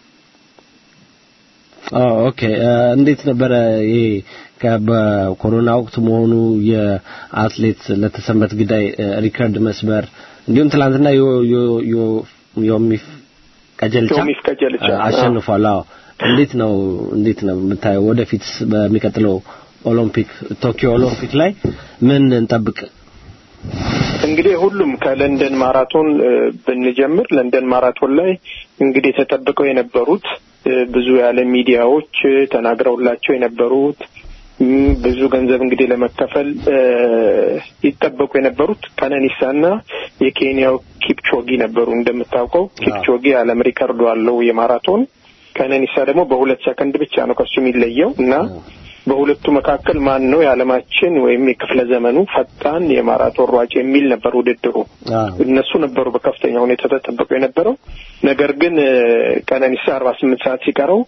ኦኬ እንዴት ነበረ ይሄ በኮሮና ወቅት መሆኑ የአትሌት ለተሰንበት ግዳይ ሪከርድ መስበር እንዲሁም ትላንትና ዮሚፍ ቀጀልቻ ዮሚፍ ቀጀልቻ አሸንፏል። አዎ እንዴት ነው እንዴት ነው የምታየው? ወደፊት በሚቀጥለው ኦሎምፒክ ቶኪዮ ኦሎምፒክ ላይ ምን እንጠብቅ? እንግዲህ ሁሉም ከለንደን ማራቶን ብንጀምር ለንደን ማራቶን ላይ እንግዲህ ተጠብቀው የነበሩት ብዙ ያለ ሚዲያዎች ተናግረውላቸው የነበሩት ብዙ ገንዘብ እንግዲህ ለመከፈል ይጠበቁ የነበሩት ቀነኒሳና የኬንያው ኪፕቾጊ ነበሩ። እንደምታውቀው ኪፕቾጊ የዓለም ሪከርዱ አለው የማራቶን ቀነኒሳ ደግሞ በሁለት ሰከንድ ብቻ ነው ከሱ የሚለየው እና በሁለቱ መካከል ማን ነው የዓለማችን ወይም የክፍለ ዘመኑ ፈጣን የማራቶን ሯጭ የሚል ነበር ውድድሩ። እነሱ ነበሩ በከፍተኛ ሁኔታ ተጠበቁ የነበረው። ነገር ግን ቀነኒሳ አርባ ስምንት ሰዓት ሲቀረው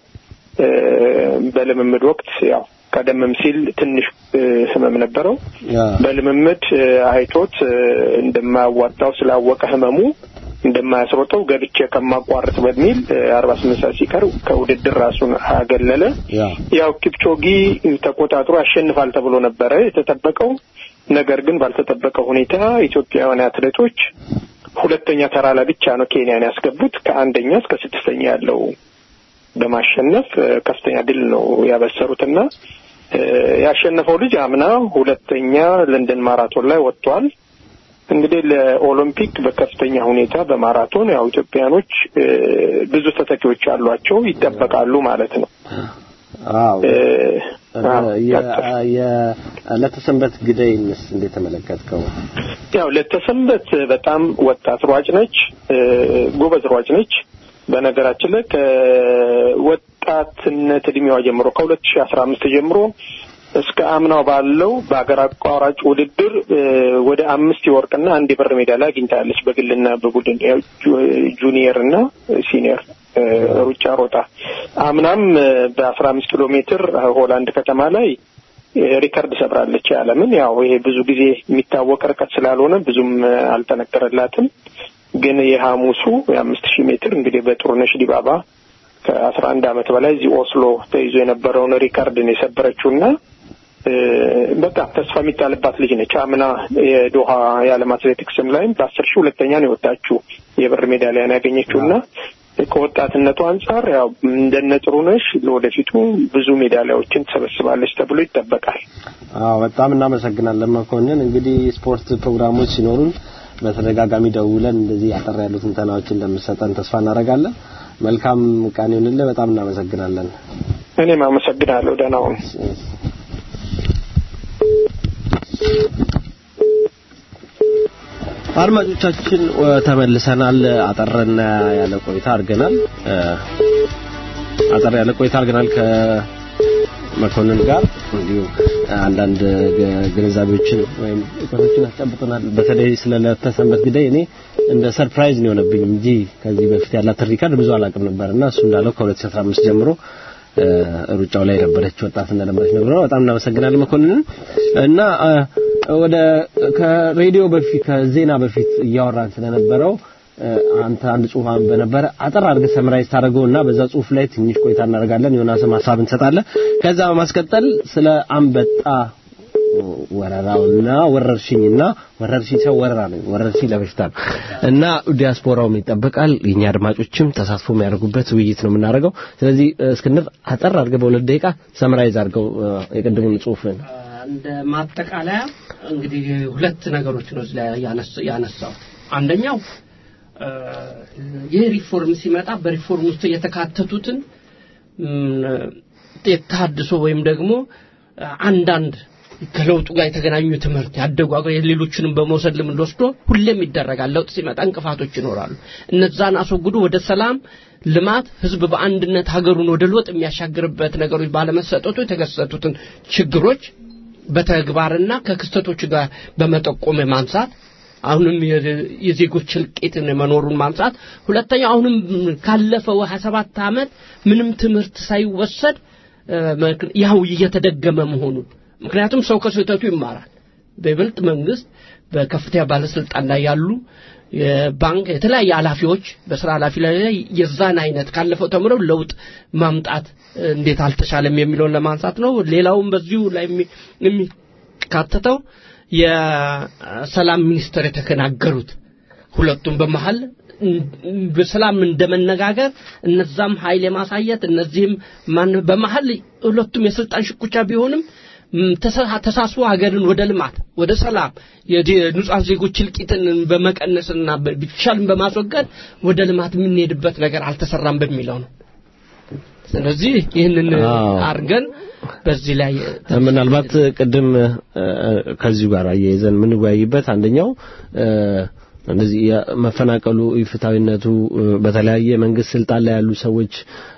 በልምምድ ወቅት ያው ቀደምም ሲል ትንሽ ህመም ነበረው። በልምምድ አይቶት እንደማያዋጣው ስላወቀ ህመሙ እንደማያስሮጠው ገብቼ ከማቋርጥ በሚል አርባ ስምንት ሰዓት ሲቀር ከውድድር ራሱን አገለለ። ያው ኪፕቾጊ ተቆጣጥሮ ያሸንፋል ተብሎ ነበረ የተጠበቀው። ነገር ግን ባልተጠበቀ ሁኔታ ኢትዮጵያውያን አትሌቶች ሁለተኛ ተራ ላይ ብቻ ነው ኬንያን ያስገቡት። ከአንደኛ እስከ ስድስተኛ ያለው በማሸነፍ ከፍተኛ ድል ነው ያበሰሩትና ያሸነፈው ልጅ አምና ሁለተኛ ለንደን ማራቶን ላይ ወጥቷል። እንግዲህ ለኦሎምፒክ በከፍተኛ ሁኔታ በማራቶን ያው ኢትዮጵያኖች ብዙ ተተኪዎች አሏቸው ይጠበቃሉ ማለት ነው። አዎ ለተሰንበት ግደይንስ እንዴት ተመለከትከው? ያው ለተሰንበት በጣም ወጣት ሯጭ ነች፣ ጎበዝ ሯጭ ነች። በነገራችን ላይ ከወጣትነት እድሜዋ ጀምሮ ከሁለት ሺህ አስራ አምስት ጀምሮ እስከ አምናው ባለው በአገር አቋራጭ ውድድር ወደ አምስት የወርቅና አንድ የብር ሜዳሊያ አግኝታለች። በግልና በቡድን ጁኒየር እና ሲኒየር ሩጫ ሮጣ አምናም በአስራ አምስት ኪሎ ሜትር ሆላንድ ከተማ ላይ ሪከርድ ሰብራለች የዓለምን። ያው ይሄ ብዙ ጊዜ የሚታወቅ ርቀት ስላልሆነ ብዙም አልጠነከረላትም። ግን የሐሙሱ የአምስት ሺህ ሜትር እንግዲህ በጥሩነሽ ዲባባ ከአስራ አንድ ዓመት በላይ እዚህ ኦስሎ ተይዞ የነበረውን ሪካርድን የሰበረችውና በቃ ተስፋ የሚጣልባት ልጅ ነች። አምና የዶሃ የዓለም አትሌቲክስም ላይም በአስር ሺህ ሁለተኛ ነው የወጣችው የብር ሜዳሊያን ያገኘችውና ከወጣትነቱ አንጻር ያው እንደነ ጥሩነሽ ለወደፊቱ ብዙ ሜዳሊያዎችን ትሰበስባለች ተብሎ ይጠበቃል። አዎ በጣም እናመሰግናለን መኮንን። እንግዲህ ስፖርት ፕሮግራሞች ሲኖሩን በተደጋጋሚ ደውለን እንደዚህ አጠር ያሉ ትንተናዎችን እንደምትሰጠን ተስፋ እናደርጋለን። መልካም ቀን ይሁንልህ። በጣም እናመሰግናለን። እኔም አመሰግናለሁ። ደህና ሁኑ። አድማጮቻችን ተመልሰናል። አጠርና ያለ ቆይታ አድርገናል። አጠር ያለ ቆይታ አድርገናል ከመኮንን ጋር እንዲሁ አንዳንድ ግንዛቤዎችን ወይም እውቀቶችን አስጨብጠናል። በተለይ ስለ ለተሰንበት ጉዳይ እኔ እንደ ሰርፕራይዝ ነው የሆነብኝ እንጂ ከዚህ በፊት ያላት ሪካርድ ብዙ አላውቅም ነበርና እሱ እንዳለው ከ2015 ጀምሮ ሩጫው ላይ የነበረች ወጣት እንደነበረች ነግሮ በጣም እናመሰግናለን መኮንንን እና ወደ ከሬዲዮ በፊት ከዜና በፊት እያወራን ስለነበረው አንተ አንድ ጽሁፍ በነበረ አጠር አድርገህ ሰምራይዝ ታደርገውና በዛ ጽሁፍ ላይ ትንሽ ቆይታ እናደርጋለን። ዮናስም ሀሳብ እንሰጣለን። ከዛ በማስቀጠል ስለ አንበጣ ወረራውና ወረርሽኝና ወረርሽኝ ሰው ወረራ ነው ወረርሽኝ ለበሽታ ነው እና ዲያስፖራውም ይጠበቃል። የኛ አድማጮችም ተሳትፎ የሚያደርጉበት ውይይት ነው የምናደርገው። ስለዚህ እስክንድር አጠር አድርገህ በሁለት ደቂቃ ሰምራይዝ አድርገው የቅድሙን ጽሁፍን እንደ ማጠቃለያ እንግዲህ ሁለት ነገሮች ነው እዚህ ላይ ያነሳው። አንደኛው ይህ ሪፎርም ሲመጣ በሪፎርም ውስጥ የተካተቱትን የታድሶ ወይም ደግሞ አንዳንድ ከለውጡ ጋር የተገናኙ ትምህርት ያደጉ አገር ሌሎችንም በመውሰድ ልምድ ወስዶ ሁሌም ይደረጋል። ለውጥ ሲመጣ እንቅፋቶች ይኖራሉ። እነዛን አስወግዶ ወደ ሰላም፣ ልማት፣ ህዝብ በአንድነት ሀገሩን ወደ ለውጥ የሚያሻግርበት ነገሮች ባለመሰጠቱ የተከሰቱትን ችግሮች በተግባርና ከክስተቶች ጋር በመጠቆም ማንሳት አሁንም የዜጎች እልቂትን መኖሩን ማንሳት፣ ሁለተኛ አሁንም ካለፈው 27 ዓመት ምንም ትምህርት ሳይወሰድ ያው እየተደገመ መሆኑን ምክንያቱም ሰው ከስህተቱ ይማራል። በይበልጥ መንግስት በከፍተኛ ባለስልጣን ላይ ያሉ የባንክ የተለያየ ኃላፊዎች በስራ ኃላፊ ላይ የዛን አይነት ካለፈው ተምረው ለውጥ ማምጣት እንዴት አልተቻለም የሚለውን ለማንሳት ነው። ሌላውም በዚሁ ላይ የሚካተተው የሰላም ሚኒስትር የተከናገሩት ሁለቱም በመሀል በሰላም እንደመነጋገር እነዛም ኃይል የማሳየት እነዚህም ማን በመሀል ሁለቱም የስልጣን ሽኩቻ ቢሆንም ተሳስቦ ሀገርን ወደ ልማት ወደ ሰላም የንጹሐን ዜጎች እልቂትን በመቀነስና ቢቻልም በማስወገድ ወደ ልማት የምንሄድበት ነገር አልተሰራም በሚለው ነው። ስለዚህ ይህንን አድርገን በዚህ ላይ ምናልባት ቅድም ከዚሁ ጋር አያይዘን የምንወያይበት አንደኛው እንደዚህ መፈናቀሉ ኢፍታዊነቱ በተለያየ መንግስት ስልጣን ላይ ያሉ ሰዎች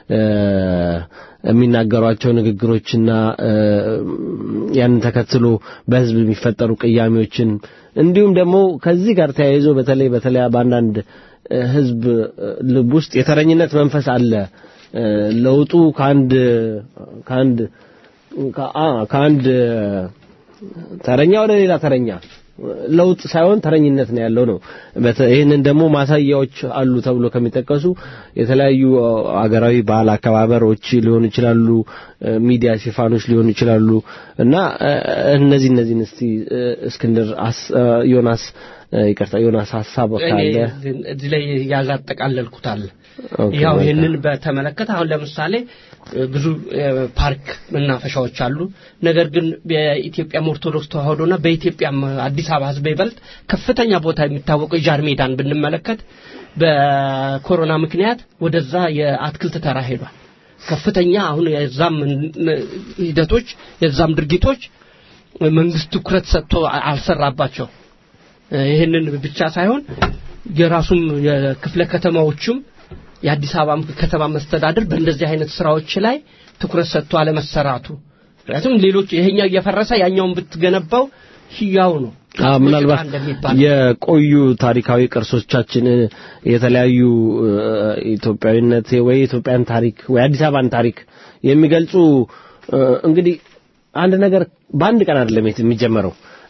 የሚናገሯቸው ንግግሮችና ያንን ተከትሎ በህዝብ የሚፈጠሩ ቅያሜዎችን እንዲሁም ደግሞ ከዚህ ጋር ተያይዞ በተለይ በተለይ በአንዳንድ ህዝብ ልብ ውስጥ የተረኝነት መንፈስ አለ። ለውጡ ከአንድ ከአንድ ከአንድ ተረኛ ወደ ሌላ ተረኛ ለውጥ ሳይሆን ተረኝነት ነው ያለው ነው። ይህንን ደግሞ ማሳያዎች አሉ ተብሎ ከሚጠቀሱ የተለያዩ አገራዊ ባህል አከባበሮች ሊሆኑ ይችላሉ፣ ሚዲያ ሽፋኖች ሊሆኑ ይችላሉ እና እነዚህ እነዚህን እስቲ እስክንድር ዮናስ ይቅርታ ዮናስ ሀሳብ ካለ እዚህ ላይ ያላጠቃለልኩታል። ያው ይህንን በተመለከተ አሁን ለምሳሌ ብዙ ፓርክ መናፈሻዎች አሉ። ነገር ግን በኢትዮጵያም ኦርቶዶክስ ተዋህዶና በኢትዮጵያም አዲስ አበባ ህዝብ ይበልጥ ከፍተኛ ቦታ የሚታወቀው የጃር ሜዳን ብንመለከት በኮሮና ምክንያት ወደዛ የአትክልት ተራ ሄዷል። ከፍተኛ አሁን የዛም ሂደቶች የዛም ድርጊቶች መንግስት ትኩረት ሰጥቶ አልሰራባቸው። ይህንን ብቻ ሳይሆን የራሱም የክፍለ ከተማዎችም የአዲስ አበባ ከተማ መስተዳድር በእንደዚህ አይነት ስራዎች ላይ ትኩረት ሰጥቶ አለመሰራቱ ምክንያቱም ሌሎች ይሄኛው እየፈረሰ ያኛውን ብትገነባው ህያው ነው። ምናልባት የቆዩ ታሪካዊ ቅርሶቻችን የተለያዩ ኢትዮጵያዊነት ወይ ኢትዮጵያን ታሪክ ወይ አዲስ አበባን ታሪክ የሚገልጹ እንግዲህ አንድ ነገር በአንድ ቀን አይደለም የሚጀመረው።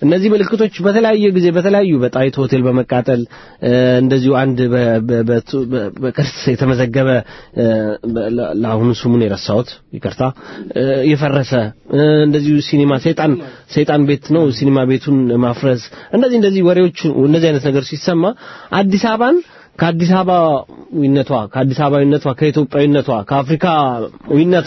እነዚህ ምልክቶች በተለያየ ጊዜ በተለያዩ በጣይቱ ሆቴል በመቃጠል እ፣ እንደዚሁ አንድ በ- በ- በቱ- በ- በቅርስ የተመዘገበ እ፣ በ- ለ- ለአሁኑ ስሙን የረሳሁት ይቅርታ እ፣ የፈረሰ እ፣ እንደዚሁ ሲኒማ ሰይጣን ሰይጣን ቤት ነው ሲኒማ ቤቱን ማፍረስ እንደዚህ እንደዚህ ወሬዎች እንደዚህ አይነት ነገር ሲሰማ አዲስ አበባን ከአዲስ አበባዊነቷ ከአዲስ አበባዊነቷ ከኢትዮጵያዊነቷ ከአፍሪካዊነቷ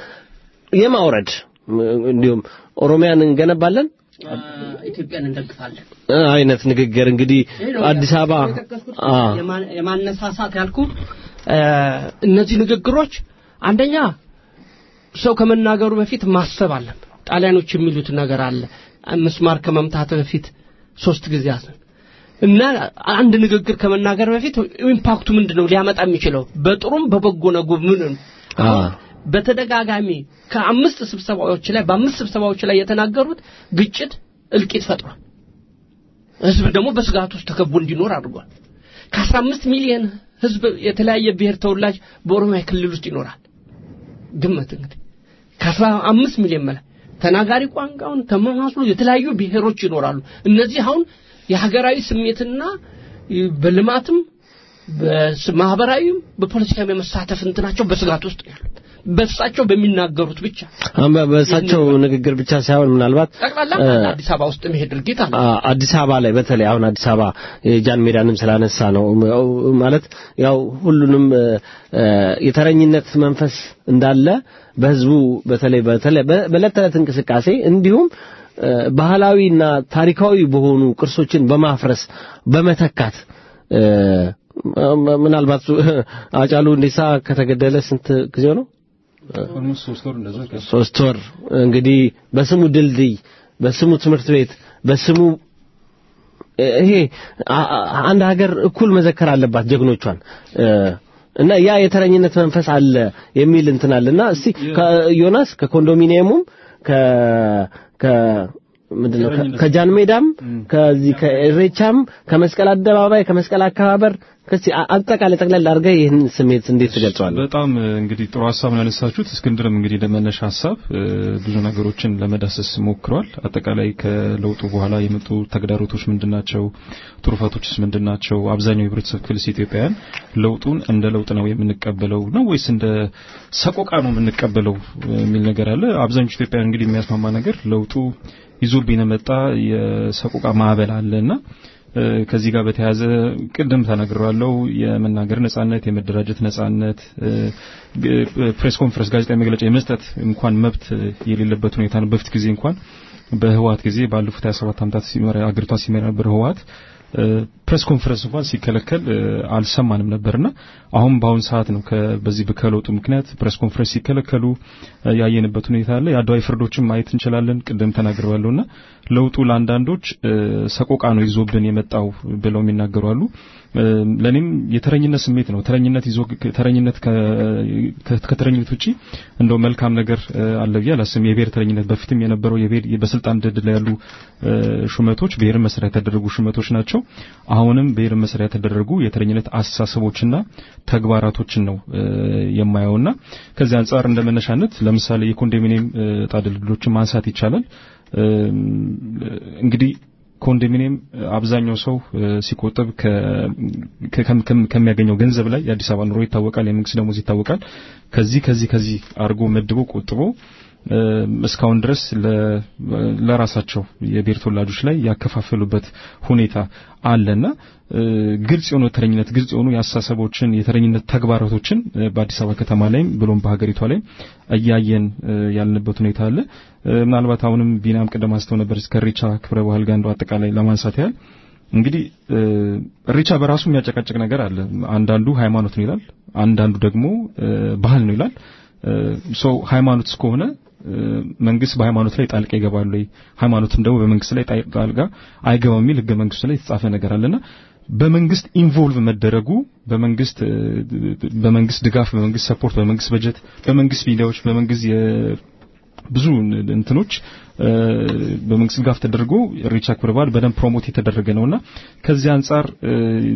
የማውረድ እንዲሁም ኦሮሚያን እንገነባለን ኢትዮጵያን እንደግፋለን እ አይነት ንግግር እንግዲህ ይሄ ነው አዲስ አበባ የጠቀስኩት አ የማ- የማነሳሳት ያልኩ እ፣ እነዚህ ንግግሮች አንደኛ ሰው ከመናገሩ በፊት ማሰብ አለ ጣሊያኖች የሚሉት ነገር አለ ምስማር ከመምታት በፊት ሶስት ጊዜ አስብ እና አንድ ንግግር ከመናገር በፊት ኢምፓክቱ ምንድነው ሊያመጣ የሚችለው በጥሩም በበጎ ነጉ ምን አ በተደጋጋሚ ከአምስት ስብሰባዎች ላይ በአምስት ስብሰባዎች ላይ የተናገሩት ግጭት እልቂት ፈጥሯል ህዝብ ደግሞ በስጋት ውስጥ ተከቦ እንዲኖር አድርጓል ከአስራ አምስት ሚሊዮን ህዝብ የተለያየ ብሔር ተወላጅ በኦሮሚያ ክልል ውስጥ ይኖራል ግምት እንግዲህ ከአስራ አምስት ሚሊዮን በላይ ተናጋሪ ቋንቋውን ተመሳስሎ የተለያዩ ብሔሮች ይኖራሉ እነዚህ አሁን የሀገራዊ ስሜትና በልማትም በስ- ማህበራዊም በፖለቲካም የመሳተፍ እንትናቸው በስጋት ውስጥ ነው ያሉት በእሳቸው በሚናገሩት ብቻ አሁን በ- በእሳቸው ንግግር ብቻ ሳይሆን ምናልባት ጠቅላላ እ፣ አዲስ አበባ ውስጥ መሄድ ድርጊት አለ አ- አዲስ አበባ ላይ በተለይ አሁን አዲስ አበባ የጃን ሜዳንም ስላነሳ ነው ም- ማለት ያው ሁሉንም እ፣ እ፣ የተረኝነት መንፈስ እንዳለ በህዝቡ በተለይ በተለይ በ- በዕለት ተዕለት እንቅስቃሴ እንዲሁም እ፣ ባህላዊና ታሪካዊ በሆኑ ቅርሶችን በማፍረስ በመተካት እ፣ ም- ምናልባት አጫሉ ሁንዴሳ ከተገደለ ስንት ጊዜው ነው? ኦልሞስት ሶስት ወር እንደዛ ከ- ሶስት ወር እንግዲህ በስሙ ድልድይ በስሙ ትምህርት ቤት በስሙ ይሄ አ- አ- አንድ ሀገር እኩል መዘከር አለባት ጀግኖቿን እ፣ እና ያ የተረኝነት መንፈስ አለ የሚል እንትን አለና እስቲ ከዮናስ ከኮንዶሚኒየሙም ከ ከ ምንድነው ከ- ከጃን ሜዳም ከዚህ ከኢሬቻም ከመስቀል አደባባይ ከመስቀል አከባበር ከዚህ አ- አጠቃላይ ጠቅላላ አድርገህ ይህን ስሜት እንዴት ትገልጸዋለህ? በጣም እ፣ እንግዲህ ጥሩ ሀሳብ ነው ያነሳችሁት። እስክንድርም እንግዲህ ለመነሻ ሀሳብ እ፣ ብዙ ነገሮችን ለመዳሰስ ሞክሯል። አጠቃላይ ከለውጡ በኋላ የመጡ ተግዳሮቶች ምንድናቸው? ትሩፋቶችስ ምንድናቸው? አብዛኛው የህብረተሰብ ክፍልስ ኢትዮጵያውያን ለውጡን እንደ ለውጥ ነው የምንቀበለው ነው ወይስ እንደ ሰቆቃ ነው የምንቀበለው የሚል ነገር አለ። አብዛኞቹ ኢትዮጵያውያን እንግዲህ የሚያስማማ ነገር ለውጡ ይዞብን የመጣ የሰቆቃ ማዕበል አለና እ፣ ከዚህ ጋር በተያያዘ ቅድም ተናግሬዋለሁ። የመናገር ነጻነት፣ የመደራጀት ነጻነት፣ እ፣ ግ- ፕሬስ ኮንፈረንስ፣ ጋዜጣዊ መግለጫ የመስጠት እንኳን መብት የሌለበት ሁኔታ ነው። በፊት ጊዜ እንኳን በህወሓት ጊዜ ባለፉት 27 ዓመታት ሲመራ አገሪቷን ሲመራ ነበር ህወሓት እ፣ ፕሬስ ኮንፈረንስ እንኳን ሲከለከል እ፣ አልሰማንም ነበርና አሁን በአሁን ሰዓት ነው ከ- በዚህ ከለውጡ ምክንያት ፕሬስ ኮንፈረንስ ሲከለከሉ እ፣ ያየንበት ሁኔታ አለ። የአድዋዊ ፍርዶችን ማየት እንችላለን። ቅድም ተናግሬዋለሁና ለውጡ ለአንዳንዶች እ፣ ሰቆቃ ነው ይዞብን የመጣው ብለው የሚናገሩ አሉ። እ፣ ለኔም የተረኝነት ስሜት ነው። ተረኝነት ይዞ ተረኝነት ከ- ከ- ከተረኝነት ውጪ እንደው መልካም ነገር እ፣ አለ ብዬ አላስብም። የብሔር ተረኝነት በፊትም የነበረው የብሔር በስልጣን ድል ላይ ያሉ እ፣ ሹመቶች ብሔርን መሰረት ያደረጉ ሹመቶች ናቸው። አሁንም ብሔርን መሰረት ያደረጉ የተረኝነት አስተሳሰቦችና ተግባራቶችን ነው እ፣ የማየውና ከዚህ አንጻር እንደ መነሻነት ለምሳሌ የኮንዶሚኒየም እ፣ ዕጣ ድልድሎችን ማንሳት ይቻላል። እም፣ እንግዲህ ኮንዶሚኒየም አብዛኛው ሰው እ፣ ሲቆጥብ ከ- ከ- ከ- ከሚያገኘው ገንዘብ ላይ የአዲስ አበባ ኑሮ ይታወቃል፣ የመንግስት ደሞዝ ይታወቃል። ከዚህ ከዚህ ከዚህ አድርጎ መድቦ ቆጥቦ እም፣ እስካሁን ድረስ ለ- ለራሳቸው የብሔር ተወላጆች ላይ ያከፋፈሉበት ሁኔታ አለና እ፣ ግልጽ የሆነ ተረኝነት ግልጽ የሆኑ የአስተሳሰቦችን የተረኝነት ተግባራቶችን እ፣ በአዲስ አበባ ከተማ ላይም ብሎም በሀገሪቷ ላይ እያየን እ፣ ያለንበት ሁኔታ አለ። እ፣ ምናልባት አሁንም ቢናም ቅድም አንስተው ነበር እስከ ኢሬቻ ክብረ ባህል ጋር እንደው አጠቃላይ ለማንሳት ያህል እንግዲህ እ፣ ኢሬቻ በራሱ የሚያጨቃጭቅ ነገር አለ። አንዳንዱ ሃይማኖት ነው ይላል፣ አንዳንዱ ደግሞ እ፣ ባህል ነው ይላል። ሰው ሃይማኖት እስከሆነ እ፣ መንግስት በሃይማኖት ላይ ጣልቃ ይገባል ወይ ሃይማኖትም ደግሞ በመንግስት ላይ ጣይ- ጣልቃ አይገባም የሚል ህገ መንግስቱ ላይ የተጻፈ ነገር አለና በመንግስት ኢንቮልቭ መደረጉ በመንግስት እ፣ በመንግስት ድጋፍ በመንግስት ሰፖርት በመንግስት በጀት በመንግስት ሚዲያዎች በመንግስት የ- ብዙ እንትኖች እ፣ በመንግስት ድጋፍ ተደርጎ ኢሬቻ ክብረ በዓል በደንብ ፕሮሞት የተደረገ ነውና ከዚህ አንጻር እ፣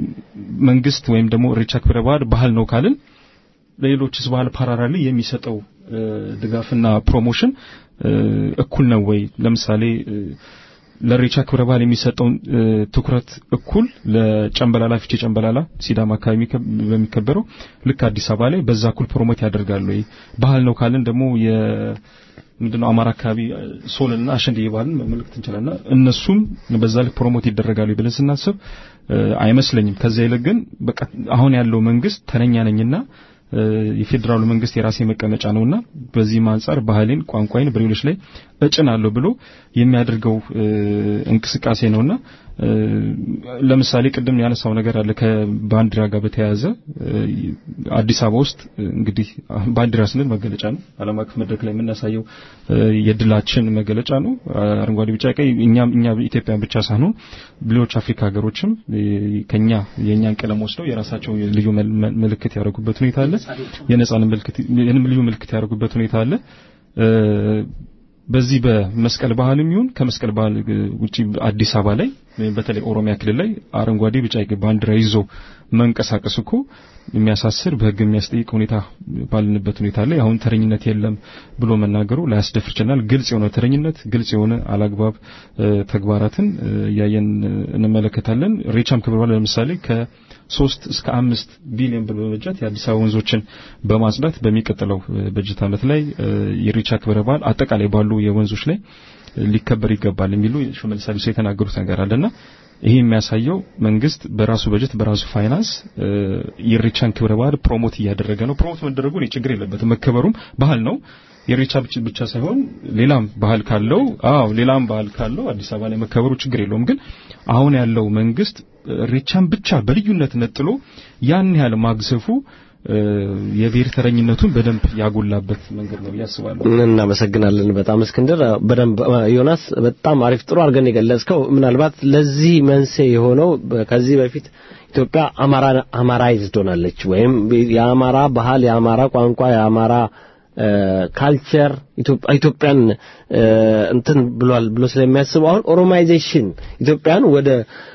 መንግስት ወይም ደግሞ ኢሬቻ ክብረ በዓል ባህል ነው ካልን ለሌሎችስ ባህል ፓራራሊ የሚሰጠው እ፣ ድጋፍና ፕሮሞሽን እ፣ እኩል ነው ወይ? ለምሳሌ እ፣ ለኢሬቻ ክብረ በዓል የሚሰጠውን እ፣ ትኩረት እኩል ለጨምበላላ ፊቼ ጨምበላላ ሲዳማ አካባቢ የሚከ- በሚከበረው ልክ አዲስ አበባ ላይ በዛ እኩል ፕሮሞት ያደርጋሉ ወይ ባህል ነው ካልን ደግሞ የ ምንድነው አማራ አካባቢ እ፣ ሶልና አሸንድዬ ባህልን መመልከት እንችላልና እነሱም በዛ ልክ ፕሮሞት ይደረጋሉ ብለን ስናስብ እ፣ አይመስለኝም። ከዛ ይልቅ ግን በቃ አሁን ያለው መንግስት ተረኛ ነኝና እ፣ የፌዴራሉ መንግስት የራሴ መቀመጫ ነውና በዚህም አንጻር ባህሌን፣ ቋንቋዬን በሌሎች ላይ እጭናለሁ ብሎ የሚያደርገው እ፣ እንቅስቃሴ ነውና እ፣ ለምሳሌ ቅድም ያነሳው ነገር አለ ከባንዲራ ጋር በተያያዘ እ፣ አዲስ አበባ ውስጥ እ፣ እንግዲህ ባንዲራ ስንል መገለጫ ነው። ዓለም አቀፍ መድረክ ላይ የምናሳየው እ፣ የድላችን መገለጫ ነው። አረንጓዴ፣ ቢጫ፣ ቀይ እኛም እኛ ኢትዮጵያን ብቻ ሳይሆን ሌሎች አፍሪካ ሀገሮችም እ፣ ከኛ የእኛን ቀለም ወስደው የራሳቸው ልዩ መል- መ- ምልክት ያደረጉበት ሁኔታ አለ። የነጻን ምልክት ልዩ ምልክት ያደረጉበት ሁኔታ አለ። እ፣ በዚህ በመስቀል ባህልም ይሁን ከመስቀል ባህል እ፣ ውጪ አዲስ አበባ ላይ ወይም በተለይ ኦሮሚያ ክልል ላይ አረንጓዴ ቢጫ ቀይ ባንዲራ ይዞ መንቀሳቀስ እኮ የሚያሳስር በሕግ የሚያስጠይቅ ሁኔታ ባልንበት ሁኔታ ላይ አሁን ተረኝነት የለም ብሎ መናገሩ ላያስደፍር ይችላል። ግልጽ የሆነ ተረኝነት፣ ግልጽ የሆነ አላግባብ እ፣ ተግባራትን እ፣ እያየን እ፣ እንመለከታለን። ሬቻም ክብረ በዓል ለምሳሌ ከሶስት እስከ አምስት ቢሊዮን ብር በበጀት የአዲስ አበባ ወንዞችን በማጽዳት በሚቀጥለው እ፣ በጀት ዓመት ላይ እ፣ የሬቻ ክብረ በዓል አጠቃላይ ባሉ የወንዞች ላይ ሊከበር ይገባል የሚሉ ሽመልስ አብዲሳ የተናገሩት ነገር አለና ይሄ የሚያሳየው መንግስት በራሱ በጀት በራሱ ፋይናንስ እ፣ የኢሬቻን ክብረ በዓል ፕሮሞት እያደረገ ነው። ፕሮሞት መደረጉ እኔ ችግር የለበትም፣ መከበሩም ባህል ነው። የኢሬቻ ብቻ ብቻ ሳይሆን ሌላም ባህል ካለው አዎ ሌላም ባህል ካለው አዲስ አበባ ላይ መከበሩ ችግር የለውም። ግን አሁን ያለው መንግስት ኢሬቻን ብቻ በልዩነት ነጥሎ ያን ያህል ማግዘፉ እ፣ የብሔር ተረኝነቱን በደንብ ያጎላበት መንገድ ነው ብዬ አስባለሁ። እናመሰግናለን በጣም እስክንድር። በደንብ ዮናስ በጣም አሪፍ ጥሩ አድርገን የገለጽከው ምናልባት ለዚህ መንስኤ የሆነው በ- ከዚህ በፊት ኢትዮጵያ አማራ አማራይዝድ ሆናለች ወይም የአማራ ባህል፣ የአማራ ቋንቋ፣ የአማራ እ፣ ካልቸር ኢትዮጵያ ኢትዮጵያን እ፣ እንትን ብሏል ብሎ ስለሚያስቡ አሁን ኦሮማይዜሽን ኢትዮጵያን ወደ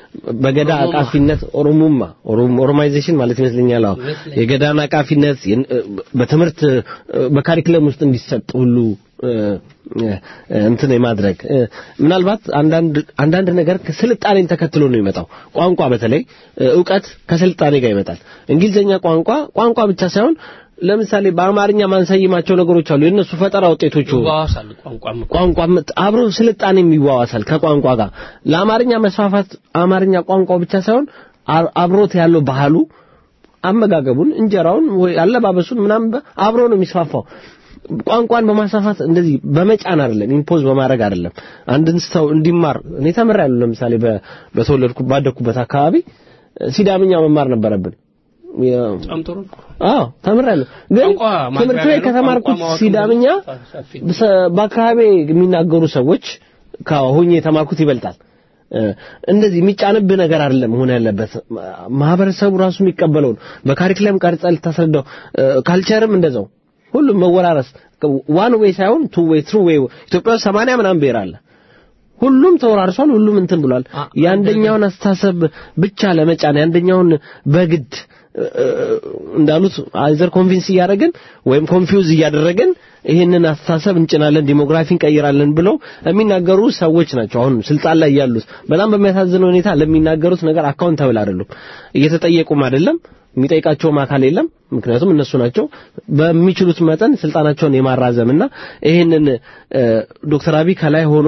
በገዳ አቃፊነት ኦሮሙማ ኦሮም- ኦሮማይዜሽን ማለት ይመስለኛል። አዎ የገዳን አቃፊነት የን- እ፣ በትምህርት እ፣ በካሪክለም ውስጥ እንዲሰጥ ሁሉ እ፣ እ፣ እንትን የማድረግ እ፣ ምናልባት አንዳንድ አንዳንድ ነገር ከስልጣኔን ተከትሎ ነው የሚመጣው። ቋንቋ በተለይ እ፣ እውቀት ከስልጣኔ ጋር ይመጣል። እንግሊዝኛ ቋንቋ ቋንቋ ብቻ ሳይሆን ለምሳሌ በአማርኛ ማንሰይማቸው ነገሮች አሉ። የእነሱ ፈጠራ ውጤቶቹ ይዋዋሳል ቋንቋም እኮ። ቋንቋ አብሮ ስልጣኔም ይዋዋሳል ከቋንቋ ጋር። ለአማርኛ መስፋፋት አማርኛ ቋንቋው ብቻ ሳይሆን አ- አብሮት ያለው ባህሉ፣ አመጋገቡን፣ እንጀራውን ወይ አለባበሱን ምናምን በ- አብሮ ነው የሚስፋፋው። ቋንቋን በማስፋፋት እንደዚህ በመጫን አይደለም፣ ኢምፖዝ በማድረግ አይደለም። አንድን ሰው እንዲማር እኔ ተምሬያለሁ። ለምሳሌ በ- በተወለድኩ ባደግኩበት አካባቢ ሲዳምኛ መማር ነበረብን። የ- በጣም ጥሩ እኮ። አዎ ተምሬያለሁ። ግን ቋንቋ ትምህርት ማግባቢያ ቤት ነው። ከተማርኩት ቋንቋ ማወቅ ሲዳምኛ ሰፊ በሰ- በአካባቢ የሚናገሩ ሰዎች ከሆኜ የተማርኩት ይበልጣል። እ፣ እንደዚህ የሚጫንብህ ነገር አይደለም መሆን ያለበት። ማህበረሰቡ ራሱ የሚቀበለውን በካሪክለም ቀርጸ ልታስረዳው፣ እ፣ ካልቸርም እንደዛው ሁሉም መወራረስ ዋን ዌይ ሳይሆን ቱ ዌይ ትሩ ዌይ። ኢትዮጵያ ውስጥ 80 ምናምን ብሔር አለ። ሁሉም ተወራርሷል። ሁሉም እንትን ብሏል። አ- የአንደኛውን አስተሳሰብ ብቻ ለመጫን የአንደኛውን በግድ እ፣ እ፣ እንዳሉት አይዘር ኮንቪንስ እያደረግን ወይም ኮንፊውዝ እያደረግን ይህንን አስተሳሰብ እንጭናለን፣ ዲሞግራፊ እንቀይራለን ብለው የሚናገሩ ሰዎች ናቸው አሁን ስልጣን ላይ ያሉት። በጣም በሚያሳዝን ሁኔታ ለሚናገሩት ነገር አካውንታብል አይደሉም፣ እየተጠየቁም አይደለም። የሚጠይቃቸውም አካል የለም። ምክንያቱም እነሱ ናቸው በሚችሉት መጠን ስልጣናቸውን የማራዘምና ይህንን እ፣ ዶክተር አብይ ከላይ ሆኖ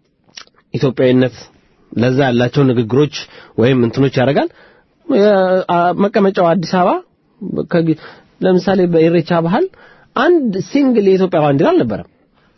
ኢትዮጵያዊነት ለዛ ያላቸው ንግግሮች ወይም እንትኖች ያደርጋል። የ- አ- መቀመጫው አዲስ አበባ ከጊ- ለምሳሌ በኢሬቻ ባህል አንድ ሲንግል የኢትዮጵያ ባንዲራ አልነበረም።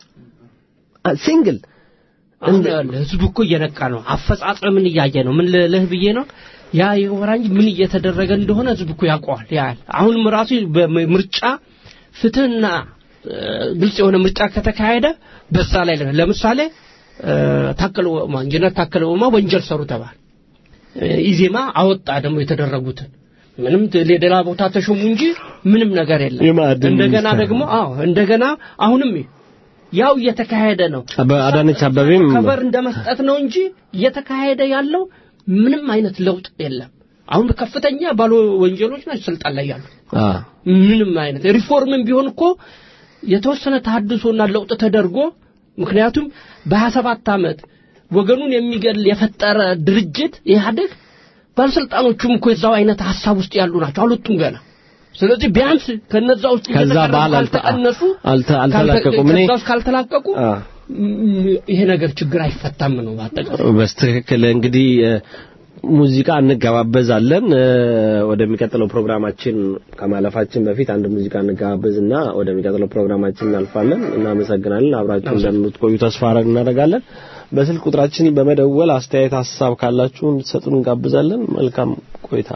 አ- ሲንግል አሁን ያለ ህዝቡ እኮ እየነቃ ነው። አፈጻጸምን እያየ ነው። ምን ልልህ ብዬ ነው ያ የወራ እንጂ ምን እየተደረገ እንደሆነ ህዝቡ እኮ ያውቀዋል። ያያል። አሁንም ራሱ በምርጫ ፍትህና እ፣ ግልጽ የሆነ ምርጫ ከተካሄደ በዛ ላይ ለ- ለምሳሌ እ፣ ታከለ ኡማ ኢንጂነር ታከለ ኡማ ወንጀል ሰሩ ተባለ። እ፣ ኢዜማ አወጣ ደግሞ የተደረጉትን ምንም ት- ሌላ ቦታ ተሾሙ እንጂ ምንም ነገር የለም። የማዕድን እንደገና ሚኒስተር ደግሞ አዎ እንደገና አሁንም ያው እየተካሄደ ነው። አበ- አዳነች አበቤም ከበር እንደ መስጠት ነው እንጂ እየተካሄደ ያለው ምንም አይነት ለውጥ የለም። አሁን ከፍተኛ ባለ ወንጀሎች ናቸው ስልጣን ላይ ያሉ። አ ምንም አይነት ሪፎርምም ቢሆን እኮ የተወሰነ ተሐድሶና ለውጥ ተደርጎ ምክንያቱም በ27 ዓመት ወገኑን የሚገል የፈጠረ ድርጅት ኢህአዴግ ባለስልጣኖቹም እኮ የዛው አይነት ሀሳብ ውስጥ ያሉ ናቸው አልወጡም ገና ስለዚህ ቢያንስ ከነዛ ውስጥ ከዛ እየተቀረጹ በኋላ አልተ- ካልተቀነሱ አልተ- አልተላቀቁም። እኔ- ከዛ ውስጥ ካልተላቀቁ አ ም- ይሄ ነገር ችግር አይፈታም ነው በአጠቃላይ በስትክክል እንግዲህ እ፣ ሙዚቃ እንገባበዛለን እ፣ ወደሚቀጥለው ፕሮግራማችን ከማለፋችን በፊት አንድ ሙዚቃ እንገባበዝና ወደሚቀጥለው ፕሮግራማችን እናልፋለን እናመሰግናለን አብራችሁ እንደምትቆዩ ተስፋ አረግ- እናደርጋለን በስልክ ቁጥራችን በመደወል አስተያየት ሀሳብ ካላችሁ እንድትሰጡን እንጋብዛለን መልካም ቆይታ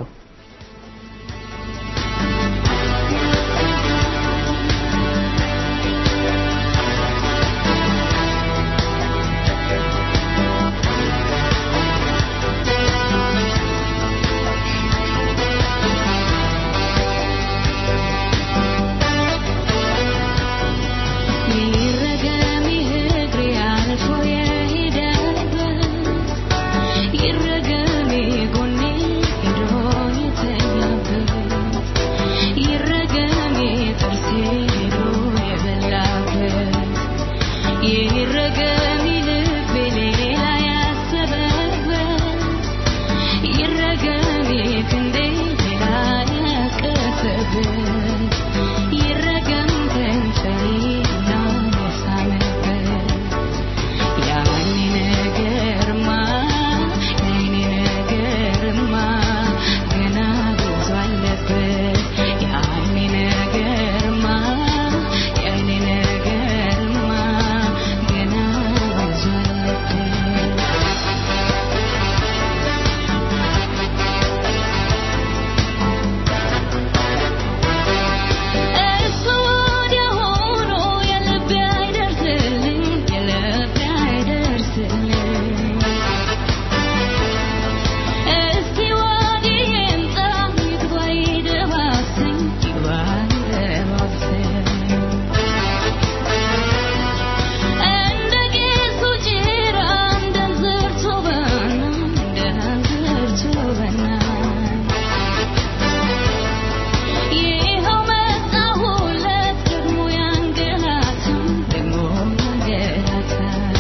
ይረገም ይህግሬ አልፎ የሄደበት ይረገም ጎኔ ሄዶ የተኛበት ይረገም ጥርሴ ሄዶ የበላበት ይረገም ልቤ ሌላ ያሰበበት ይረገም ክንዴ ሌላ ያቀፈበት ይረገም ከንፈሬ ያነሳነበት ያኔ ነገርማ ያኔ ነገርማ ገና ብዙ አለበት ያኔ ነገርማ ያኔ ነገርማ ገና ብዙ አለበት እሱ ወዲያ ሆኖ የልቤ አይደርስልኝ የልቤ አይደርስልኝ እስቲ ወዲህ ይምጣ ይግባ ይደባስኝ ይግባ ይደባስኝ እንደ ቄሱ ጭራ እንደ እንዝርቱ በና እንደ እንዝርቱ በና ይኸው መጣሁለት ደግሞ ያንገላታል ደግሞ ያንገላታል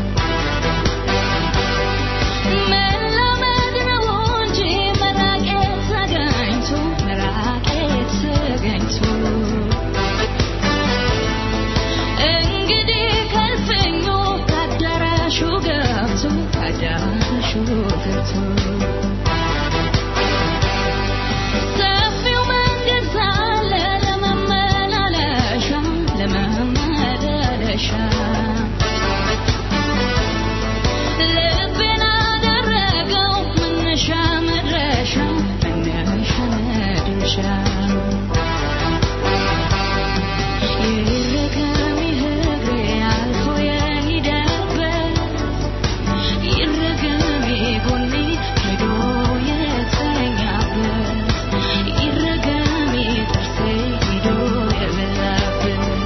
መላመድ ነው እንጂ መራቄ ተገኝቶ መራቄ ተገኝቶ እንግዲህ ከልፍኙ ከአዳራሹ ገብቶ ከአዳራሹ ገብቶ ሰፊው መንገድ ሳለ ለመመላለሻ ለመመላለሻ ልቤን አደረገው መነሻ መድረሻ መነሻ መድረሻ ይረገም ይህግሬ አልፎ የሄደበት ይረገም ጎኔ ሄዶ የተኛበት ይረገም ጥርሴ ሄዶ የበላበት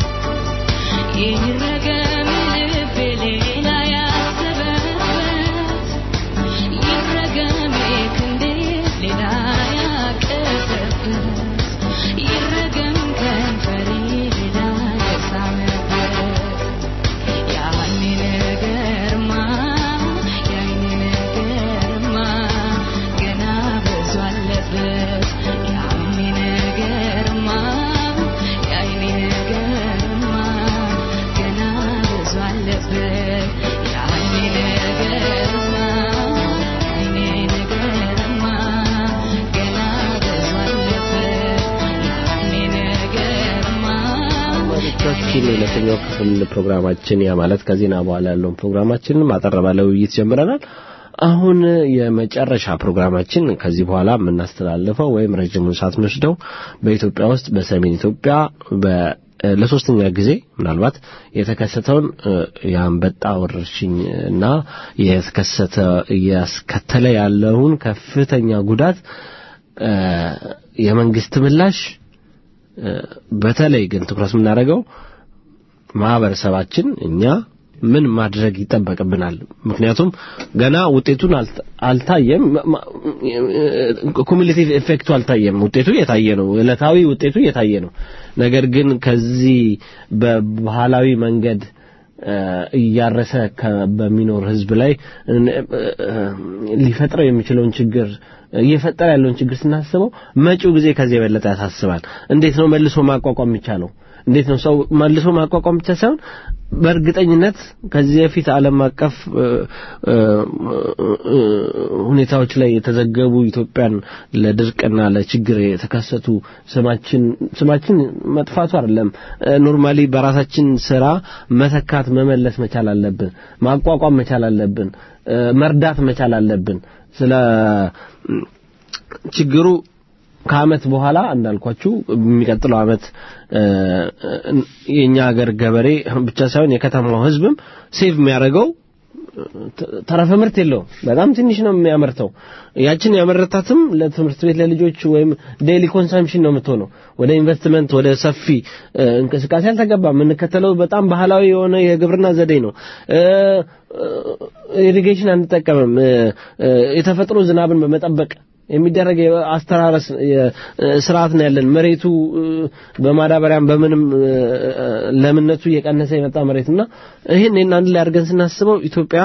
ይረገም ልቤ ሌላ ያሰበበት ይረገም ክንዴ ሌላ ያቀፈበት ይረገም ከንፈሬ ሌላ የሳመበት ያኔ ነገርማ ያኔ ነገርማ ገና ብዙ አለበት ያኔ ነገርማ ያኔ ነገርማ ገና ብዙ አለበት ያኔ ነገርማ ያኔ ነገርማ ገና ብዙ አለበት ያኔ ነገርማ አድማጮቻችን የሁለተኛው ክፍል ፕሮግራማችን ያ ማለት ከዜና በኋላ ያለውን ፕሮግራማችንን ማጠር ባለ ውይይት ጀምረናል። አሁን የመጨረሻ ፕሮግራማችን ከዚህ በኋላ የምናስተላልፈው ወይም ረጅሙን ሰዓት ወስደው በኢትዮጵያ ውስጥ በሰሜን ኢትዮጵያ በ ለሶስተኛ ጊዜ ምናልባት የተከሰተውን እ፣ የአንበጣ ወረርሽኝ እና የተከሰተ እያስከተለ ያለውን ከፍተኛ ጉዳት እ፣ የመንግስት ምላሽ እ፣ በተለይ ግን ትኩረት የምናደርገው ማህበረሰባችን እኛ ምን ማድረግ ይጠበቅብናል? ምክንያቱም ገና ውጤቱን አልተ- አልታየም። ኩሙሌቲቭ ኤፌክቱ አልታየም። ውጤቱ እየታየ ነው። ዕለታዊ ውጤቱ እየታየ ነው። ነገር ግን ከዚህ በባህላዊ መንገድ እያረሰ በሚኖር ህዝብ ላይ ሊፈጥረው የሚችለውን ችግር እየፈጠረ ያለውን ችግር ስናስበው መጪው ጊዜ ከዚህ የበለጠ ያሳስባል። እንዴት ነው መልሶ ማቋቋም የሚቻለው? እንዴት ነው ሰው መልሶ ማቋቋም ብቻ ሳይሆን በእርግጠኝነት ከዚህ በፊት ዓለም አቀፍ ሁኔታዎች ላይ የተዘገቡ ኢትዮጵያን ለድርቅና ለችግር የተከሰቱ ስማችን ስማችን መጥፋቱ አይደለም። ኖርማሊ በራሳችን ስራ መተካት መመለስ መቻል አለብን። ማቋቋም መቻል አለብን። መርዳት መቻል አለብን። ስለ ችግሩ ከአመት በኋላ እንዳልኳችሁ የሚቀጥለው አመት የኛ ሀገር ገበሬ ብቻ ሳይሆን የከተማው ህዝብም ሴቭ የሚያደርገው ተረፈ ምርት የለውም። በጣም ትንሽ ነው የሚያመርተው። ያችን ያመረታትም ለትምህርት ቤት ለልጆች ወይም ዴይሊ ኮንሰምፕሽን ነው የምትሆነው። ወደ ኢንቨስትመንት ወደ ሰፊ እንቅስቃሴ አልተገባም። የምንከተለው በጣም ባህላዊ የሆነ የግብርና ዘዴ ነው። ኢሪጌሽን አንጠቀምም። የተፈጥሮ ዝናብን በመጠበቅ የሚደረግ አስተራረስ ስርዓት ነው ያለን። መሬቱ በማዳበሪያም በምንም ለምነቱ እየቀነሰ የመጣ መሬት እና ይህን ይህን አንድ ላይ አድርገን ስናስበው ኢትዮጵያ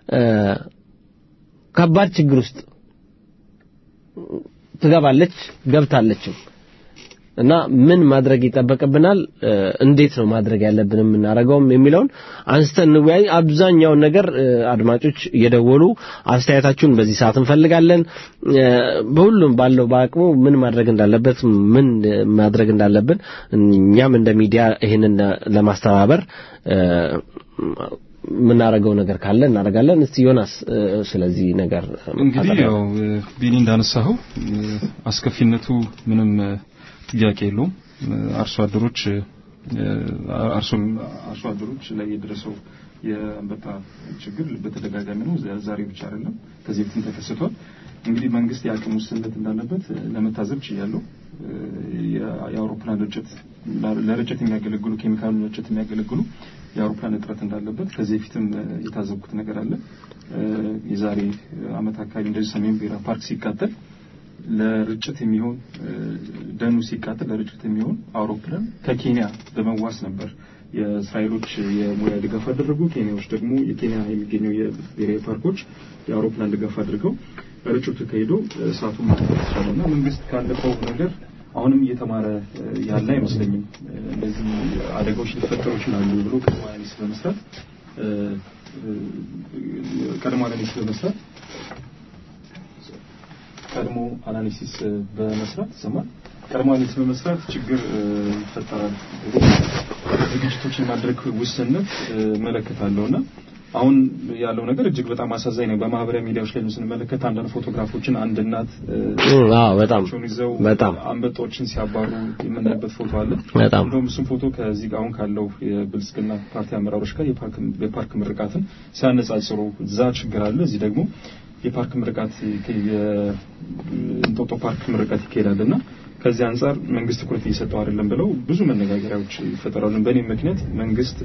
ከባድ ችግር ውስጥ ትገባለች፣ ገብታለችም። እና ምን ማድረግ ይጠበቅብናል፣ እንዴት ነው ማድረግ ያለብን የምናደርገውም የሚለውን አንስተን እንወያይ። አብዛኛውን ነገር አድማጮች እየደወሉ አስተያየታችሁን በዚህ ሰዓት እንፈልጋለን። በሁሉም ባለው በአቅሙ ምን ማድረግ እንዳለበት ምን ማድረግ እንዳለብን እኛም እንደ ሚዲያ ይህንን ለማስተባበር የምናደርገው ነገር ካለ እናደርጋለን። እስቲ ዮናስ ስለዚህ ነገር እንግዲህ ያው ቢኒ እንዳነሳኸው አስከፊነቱ ምንም ጥያቄ የለውም። አርሶ አደሮች አርሶ አርሶ አደሮች ላይ የደረሰው የአንበጣ ችግር በተደጋጋሚ ነው። ዛሬ ብቻ አይደለም፣ ከዚህ በፊትም ተከስቷል። እንግዲህ መንግስት የአቅም ውስንነት እንዳለበት ለመታዘብ ችያለሁ። የአውሮፕላን ርጭት ለርጭት የሚያገለግሉ ኬሚካል ርጭት የሚያገለግሉ የአውሮፕላን እጥረት እንዳለበት ከዚህ በፊትም የታዘብኩት ነገር አለ። የዛሬ አመት አካባቢ እንደዚህ ሰሜን ብሔራዊ ፓርክ ሲቃጠል ለርጭት የሚሆን ደኑ ሲቃጠል ለርጭት የሚሆን አውሮፕላን ከኬንያ በመዋስ ነበር የእስራኤሎች የሙያ ድጋፍ አደረጉ። ኬንያዎች ደግሞ የኬንያ የሚገኘው የብሔራዊ ፓርኮች የአውሮፕላን ድጋፍ አድርገው ርጭቱ ተካሂዶ እሳቱን ማጥፋት ይቻላል እና መንግስት ካለፈው ነገር አሁንም እየተማረ ያለ አይመስለኝም። እንደዚህ አደጋዎች ሊፈጠሩ ይችላሉ ብሎ ቀድሞ አናሊሲስ በመስራት ቀድሞ አናሊሲስ በመስራት ቀድሞ አናሊሲስ በመስራት ይሰማል። ቀድሞ አናሊሲስ በመስራት ችግር ይፈጠራል ዝግጅቶችን ማድረግ ውስንነት እመለከታለሁና አሁን ያለው ነገር እጅግ በጣም አሳዛኝ ነው። በማህበራዊ ሚዲያዎች ላይ ስንመለከት አንዳንድ ፎቶግራፎችን አንድ እናት አዎ፣ በጣም ይዘው በጣም አንበጦችን ሲያባሩ የምናይበት ፎቶ አለ። በጣም እንደውም እሱም ፎቶ ከዚህ ጋር አሁን ካለው የብልጽግና ፓርቲ አመራሮች ጋር የፓርክ ምርቃትን ሲያነጻጽሩ እዛ ችግር አለ፣ እዚህ ደግሞ የፓርክ ምርቃት የእንጦጦ ፓርክ ምርቃት ይካሄዳልና ከዚህ አንጻር መንግስት ትኩረት እየሰጠው አይደለም ብለው ብዙ መነጋገሪያዎች ይፈጠራሉ። በእኔ ምክንያት መንግስት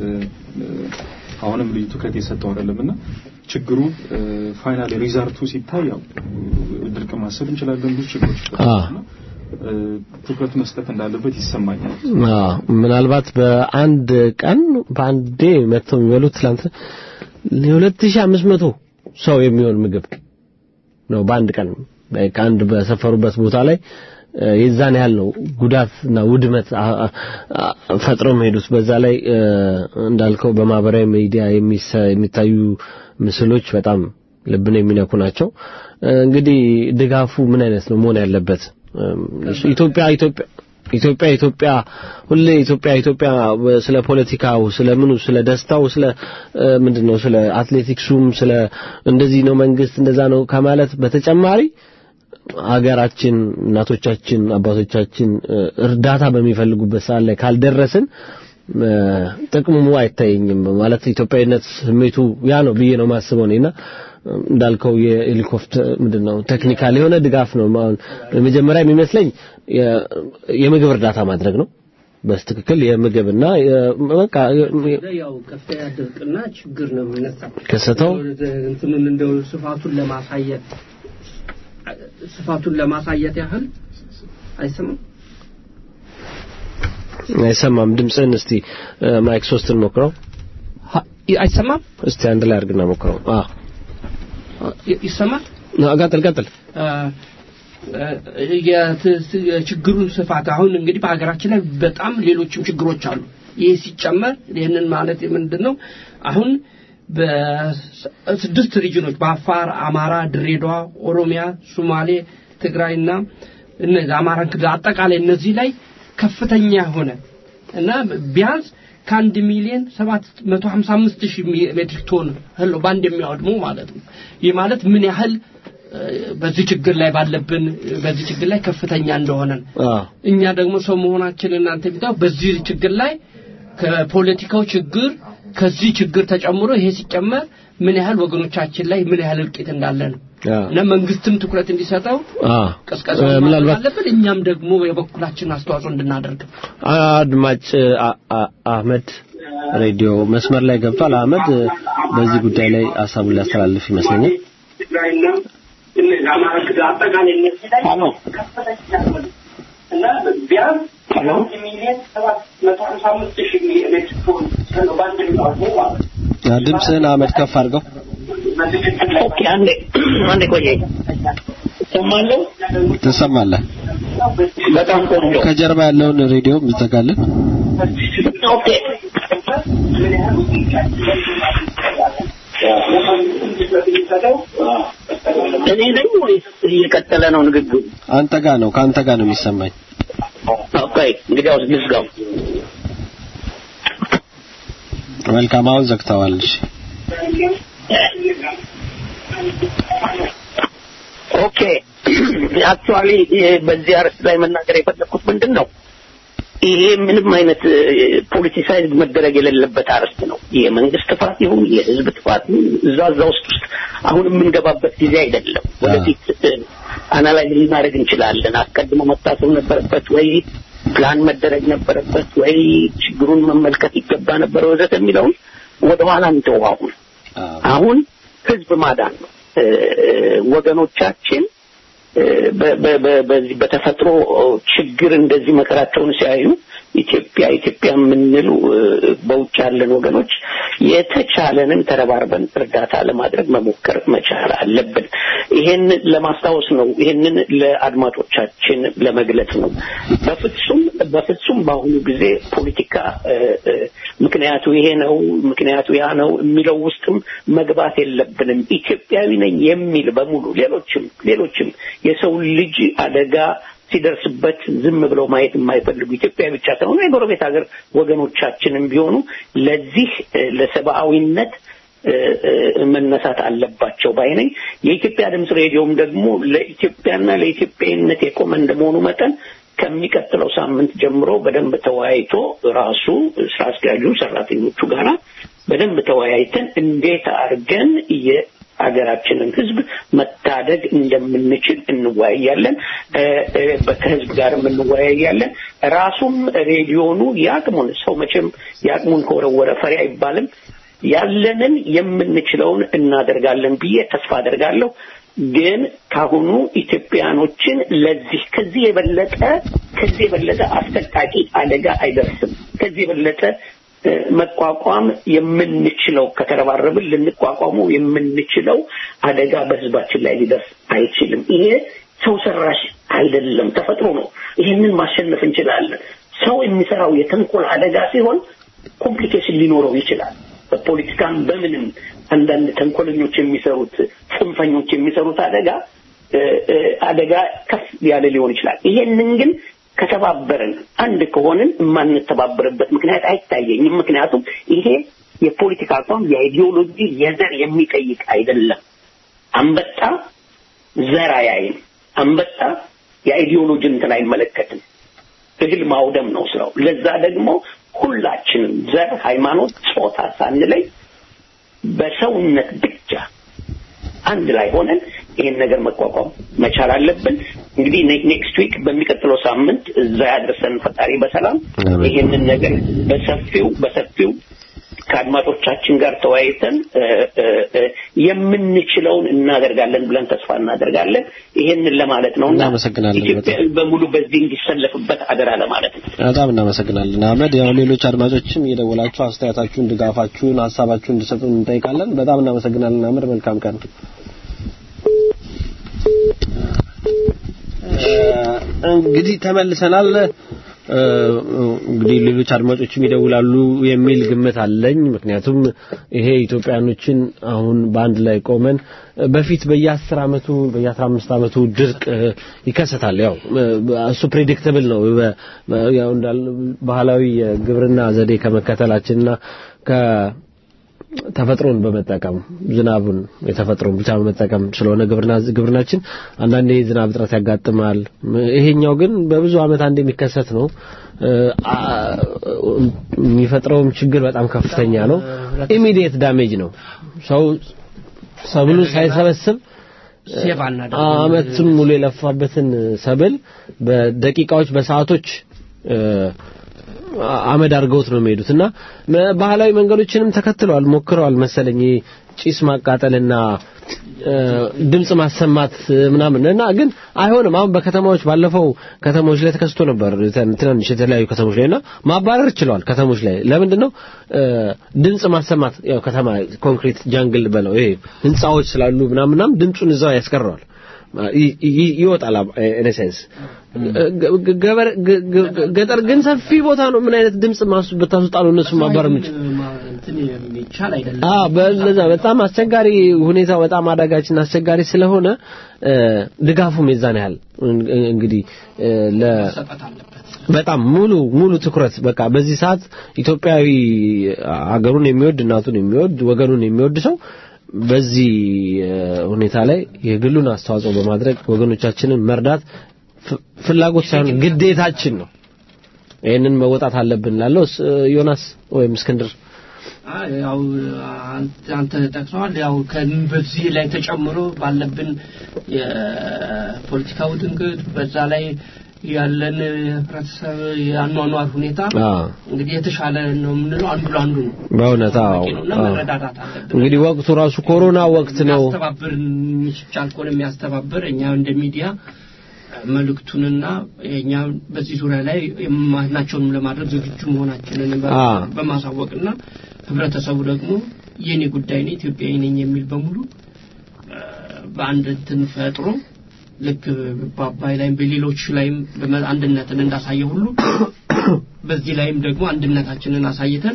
አሁንም ልዩ ትኩረት እየሰጠው አይደለም እና ችግሩ ፋይናል ሪዛልቱ ሲታይ ያው ድርቅ ማሰብ እንችላለን። ብዙ ችግሮች ይፈጠራሉና ትኩረት መስጠት እንዳለበት ይሰማኛል። ምናልባት በአንድ ቀን በአንዴ መጥተው የሚበሉት ትላንት የሁለት ሺህ አምስት መቶ ሰው የሚሆን ምግብ ነው በአንድ ቀን ከአንድ በሰፈሩበት ቦታ ላይ የዛን ያህል ነው ጉዳትና ውድመት ፈጥረው የሚሄዱት። በዛ ላይ እንዳልከው በማህበራዊ ሚዲያ የሚታዩ ምስሎች በጣም ልብን የሚነኩ ናቸው። እንግዲህ ድጋፉ ምን አይነት ነው መሆን ያለበት? ኢትዮጵያ ኢትዮጵያ ኢትዮጵያ ኢትዮጵያ ሁሌ ኢትዮጵያ ኢትዮጵያ ስለ ፖለቲካው ስለ ምኑ ስለ ደስታው ስለ ምንድነው ስለ አትሌቲክሱም ስለ እንደዚህ ነው መንግስት እንደዛ ነው ከማለት በተጨማሪ ሀገራችን እናቶቻችን አባቶቻችን እርዳታ በሚፈልጉበት ሰዓት ላይ ካልደረስን ጥቅሙ አይታየኝም። ማለት ኢትዮጵያዊነት ስሜቱ ያ ነው ብዬ ነው ማስበው እኔና እንዳልከው የሄሊኮፕተር ምንድነው ቴክኒካል የሆነ ድጋፍ ነው። መጀመሪያ የሚመስለኝ የምግብ እርዳታ ማድረግ ነው። በስትክክል የምግብና በቃ ያው ከፍተኛ ድርቅና ችግር ነው የሚነሳው ከሰተው እንትኑን እንደው ስፋቱን ለማሳየት ስፋቱን ለማሳየት ያህል አይሰማም አይሰማም። ድምፅህን እስቲ ማይክ ሶስትን ሞክረው። አይሰማም? እስቲ አንድ ላይ አድርግና ሞክረው። አዎ ይ- ይሰማል? ቀጥል ቀጥል። የችግሩን ስፋት አሁን እንግዲህ በሀገራችን ላይ በጣም ሌሎችም ችግሮች አሉ። ይህ ሲጨመር ይህንን ማለት ምንድን ነው? አሁን በስድስት ሪጅኖች በአፋር፣ አማራ፣ ድሬዳዋ፣ ኦሮሚያ፣ ሶማሌ፣ ትግራይና እነዚህ አማራን ክልል አጠቃላይ እነዚህ ላይ ከፍተኛ የሆነ እና ቢያንስ ከአንድ ሚሊዮን ሰባት መቶ ሀምሳ አምስት ሺህ ሜትሪክ ቶን እህል ነው በአንድ የሚያወድሙ ማለት ነው። ይህ ማለት ምን ያህል እ፣ በዚህ ችግር ላይ ባለብን በዚህ ችግር ላይ ከፍተኛ እንደሆነ ነው። አዎ እኛ ደግሞ ሰው መሆናችን እናንተ ቢታው በዚህ ችግር ላይ ከፖለቲካው ችግር ከዚህ ችግር ተጨምሮ ይሄ ሲጨመር ምን ያህል ወገኖቻችን ላይ ምን ያህል እልቂት እንዳለ ነው አዎ እና መንግስትም ትኩረት እንዲሰጠው አዎ ቀስቀሳ እ፣ ምናልባት አለብን። እኛም ደግሞ የበኩላችን አስተዋጽኦ እንድናደርግ አድማጭ አ- አ- አህመድ ሬዲዮ መስመር ላይ ገብቷል። አህመድ እ፣ በዚህ ጉዳይ ላይ ሀሳቡን ሊያስተላልፍ ይመስለኛል። ትግራይና እነዚህ አማራ ክልል አጠቃላይ እነዚህ ላይ እና ቢያንስ አንድ ሚሊዮን ሰባት መቶ ሀምሳ አምስት ሺህ ሜትሪክ ቶን ነው በአንድ የሚያወጡ ማለት ነው። አ፣ ድምፅህን አህመድ ከፍ አድርገው። ኦኬ አንዴ አንዴ ቆየ ሰማለሁ ትሰማለህ? በጣም ቆንጆ ከጀርባ ያለውን ሬዲዮ ይዘጋልን። ኦኬ እኔ ነኝ ወይስ እየቀጠለ ነው ንግግሩ? አንተ ጋር ነው ከአንተ ጋር ነው የሚሰማኝ። ኦኬ እንግዲያውስ ልዝጋው። መልካም አሁን ዘግተዋል። እሺ ኦኬ አክቹአሊ በዚህ አርዕስት ላይ መናገር የፈለኩት ምንድን ነው ይሄ ምንም አይነት ፖለቲሳይዝ መደረግ የሌለበት አርዕስት ነው። የመንግስት ጥፋት ይሁን የህዝብ ጥፋት ይሁን እዛ እዛ ውስጥ ውስጥ አሁን የምንገባበት ጊዜ አይደለም። ወደፊት አናላይዝ ልናደርግ እንችላለን። አስቀድሞ መታሰብ ነበረበት ወይ ፕላን መደረግ ነበረበት ወይ ችግሩን መመልከት ይገባ ነበር ወዘተ የሚለውን ወደኋላ እንተው። አሁን አሁን ህዝብ ማዳን ነው። እ፣ ወገኖቻችን እ፣ በ- በ- በ- በዚህ በተፈጥሮ ችግር እንደዚህ መከራቸውን ሲያዩ ኢትዮጵያ ኢትዮጵያ የምንሉ እ፣ በውጭ ያለን ወገኖች የተቻለንን ተረባርበን እርዳታ ለማድረግ መሞከር መቻል አለብን። ይሄን ለማስታወስ ነው። ይሄንን ለአድማጮቻችን ለመግለጽ ነው። በፍጹም በፍጹም በአሁኑ ጊዜ ፖለቲካ እ፣ እ፣ ምክንያቱ ይሄ ነው፣ ምክንያቱ ያ ነው የሚለው ውስጥም መግባት የለብንም። ኢትዮጵያዊ ነኝ የሚል በሙሉ ሌሎችም ሌሎችም የሰው ልጅ አደጋ ሲደርስበት ዝም ብለው ማየት የማይፈልጉ ኢትዮጵያ ብቻ ሳይሆኑ የጎረቤት ሀገር ወገኖቻችንም ቢሆኑ ለዚህ እ፣ ለሰብአዊነት እ፣ እ፣ መነሳት አለባቸው ባይ ነኝ። የኢትዮጵያ ድምፅ ሬዲዮም ደግሞ ለኢትዮጵያና ለኢትዮጵያዊነት የቆመ እንደመሆኑ መጠን ከሚቀጥለው ሳምንት ጀምሮ በደንብ ተወያይቶ ራሱ ስራ አስኪያጁ ሰራተኞቹ ጋራ በደንብ ተወያይተን እንዴት አድርገን የሀገራችንን ሕዝብ መታደግ እንደምንችል እንወያያለን። እ፣ እ፣ ከህዝብ ጋርም እንወያያለን። ራሱም ሬዲዮኑ የአቅሙን ሰው መቼም የአቅሙን ከወረወረ ፈሪ አይባልም። ያለንን የምንችለውን እናደርጋለን ብዬ ተስፋ አደርጋለሁ። ግን ካሁኑ ኢትዮጵያኖችን ለዚህ ከዚህ የበለጠ ከዚህ የበለጠ አስጠቃቂ አደጋ አይደርስም። ከዚህ የበለጠ እ፣ መቋቋም የምንችለው ከተረባረብን ልንቋቋመው የምንችለው አደጋ በህዝባችን ላይ ሊደርስ አይችልም። ይሄ ሰው ሰራሽ አይደለም፣ ተፈጥሮ ነው። ይሄንን ማሸነፍ እንችላለን። ሰው የሚሰራው የተንኮል አደጋ ሲሆን ኮምፕሊኬሽን ሊኖረው ይችላል። በፖለቲካም በምንም አንዳንድ ተንኮለኞች የሚሰሩት ጽንፈኞች የሚሰሩት አደጋ እ፣ እ፣ አደጋ ከፍ ያለ ሊሆን ይችላል። ይሄንን ግን ከተባበርን አንድ ከሆንን የማንተባበርበት ምክንያት አይታየኝም። ምክንያቱም ይሄ የፖለቲካ አቋም የአይዲዮሎጂ የዘር የሚጠይቅ አይደለም። አንበጣ ዘር አያይም። አንበጣ የአይዲዮሎጂ እንትን አይመለከትም። እህል ማውደም ነው ስራው። ለዛ ደግሞ ሁላችንም ዘር፣ ሃይማኖት፣ ጾታ ሳንለይ በሰውነት ብቻ አንድ ላይ ሆነን ይሄን ነገር መቋቋም መቻል አለብን። እንግዲህ ኔክስት ዊክ በሚቀጥለው ሳምንት እዛ ያደርሰን ፈጣሪ በሰላም ይሄንን ነገር በሰፊው በሰፊው ከአድማጮቻችን ጋር ተወያይተን እ፣ እ፣ እ፣ የምንችለውን እናደርጋለን ብለን ተስፋ እናደርጋለን። ይሄንን ለማለት ነው እና እናመሰግናለን ኢትዮጵያ በሙሉ በዚህ እንዲሰለፍበት አደራ ለማለት ነው። በጣም እናመሰግናለን አህመድ። ያው ሌሎች አድማጮችም እየደወላችሁ አስተያየታችሁን፣ ድጋፋችሁን፣ ሀሳባችሁን እንዲሰጡን እንጠይቃለን። በጣም እናመሰግናለን አህመድ። መልካም ቀን። እንግዲህ ተመልሰናል። እ፣ እንግዲህ ሌሎች አድማጮችም ይደውላሉ የሚል ግምት አለኝ። ምክንያቱም ይሄ ኢትዮጵያኖችን አሁን በአንድ ላይ ቆመን በፊት በየአስር አመቱ በየአስራ አምስት አመቱ ድርቅ እ፣ ይከሰታል። ያው እ፣ እሱ ፕሬዲክተብል ነው። በ- በ- ያው እንዳል ባህላዊ የግብርና ዘዴ ከመከተላችንና ከ ተፈጥሮን በመጠቀም ዝናቡን የተፈጥሮን ብቻ በመጠቀም ስለሆነ ግብርና ግብርናችን አንዳንዴ ዝናብ እጥረት ያጋጥማል። ይሄኛው ግን በብዙ አመት አንድ የሚከሰት ነው። እ፣ አ- የሚፈጥረውም ችግር በጣም ከፍተኛ ነው። ኢሚዲየት ዳሜጅ ነው። ሰው ሰብሉ ሳይሰበስብ ሴቭ አናደርግም። አመቱን ሙሉ የለፋበትን ሰብል በደቂቃዎች በሰዓቶች እ፣ አመድ አድርገውት ነው የሚሄዱት እና መ- ባህላዊ መንገዶችንም ተከትለዋል ሞክረዋል መሰለኝ ይሄ ጭስ ማቃጠልና እ፣ ድምጽ ማሰማት እ፣ ምናምን እና ግን አይሆንም። አሁን በከተማዎች ባለፈው ከተሞች ላይ ተከስቶ ነበር ትን- ትናንሽ የተለያዩ ከተሞች ላይ እና ማባረር ችለዋል ከተሞች ላይ ለምንድን ነው እ፣ ድምጽ ማሰማት ያው ከተማ ኮንክሪት ጃንግል በለው ይሄ ህንጻዎች ስላሉ ምናምን ምናምን ድምጹን እዛው ያስቀረዋል ይ- ይ- ይወጣል ኢነሴንስ ገበር ገ- ገ- ገጠር ግን ሰፊ ቦታ ነው ምን አይነት ድምጽ ማስ ብታስወጣ ነው እነሱ ማባረር የምችል እንትን የሚቻል አይደለም። አ በለዛ በጣም አስቸጋሪ ሁኔታው በጣም አዳጋችና አስቸጋሪ ስለሆነ እ፣ ድጋፉም የዛን ያህል እን- እንግዲህ እ፣ ለ መሰጠት አለበት። በጣም ሙሉ ሙሉ ትኩረት በቃ በዚህ ሰዓት ኢትዮጵያዊ ሀገሩን የሚወድ እናቱን የሚወድ ወገኑን የሚወድ ሰው በዚህ እ፣ ሁኔታ ላይ የግሉን አስተዋጽኦ በማድረግ ወገኖቻችንን መርዳት ፍ- ፍላጎት ሳይሆን ግዴታችን ነው። ይህንን መወጣት አለብን ላለው ዮናስ ወይም እስክንድር አይ፣ ያው አንተ- አንተ ጠቅሰዋል። ያው ከን- በዚህ ላይ ተጨምሮ ባለብን የፖለቲካ ውጥንቅጥ በዛ ላይ ያለን ህብረተሰብ የአኗኗር ሁኔታ አ እንግዲህ የተሻለ ነው የምንለው አንዱ ለአንዱ ነው በእውነት አዎ በቂ ነው እና አዎ። መረዳዳት አለብን። እንግዲህ ወቅቱ ራሱ ኮሮና ወቅት ነው። የሚያስተባብር የሚቻል ከሆነ የሚያስተባብር እኛ እንደ ሚዲያ መልእክቱንና እኛ በዚህ ዙሪያ ላይ የማናቸውንም ለማድረግ ዝግጁ መሆናችንን በ- አ። በማሳወቅና ህብረተሰቡ ደግሞ የኔ ጉዳይ ነው ኢትዮጵያዊ ነኝ የሚል በሙሉ እ፣ በአንድ እንትን ፈጥሮ ልክ በአባይ ላይም በሌሎች ላይም በመ- አንድነትን እንዳሳየ ሁሉ በዚህ ላይም ደግሞ አንድነታችንን አሳይተን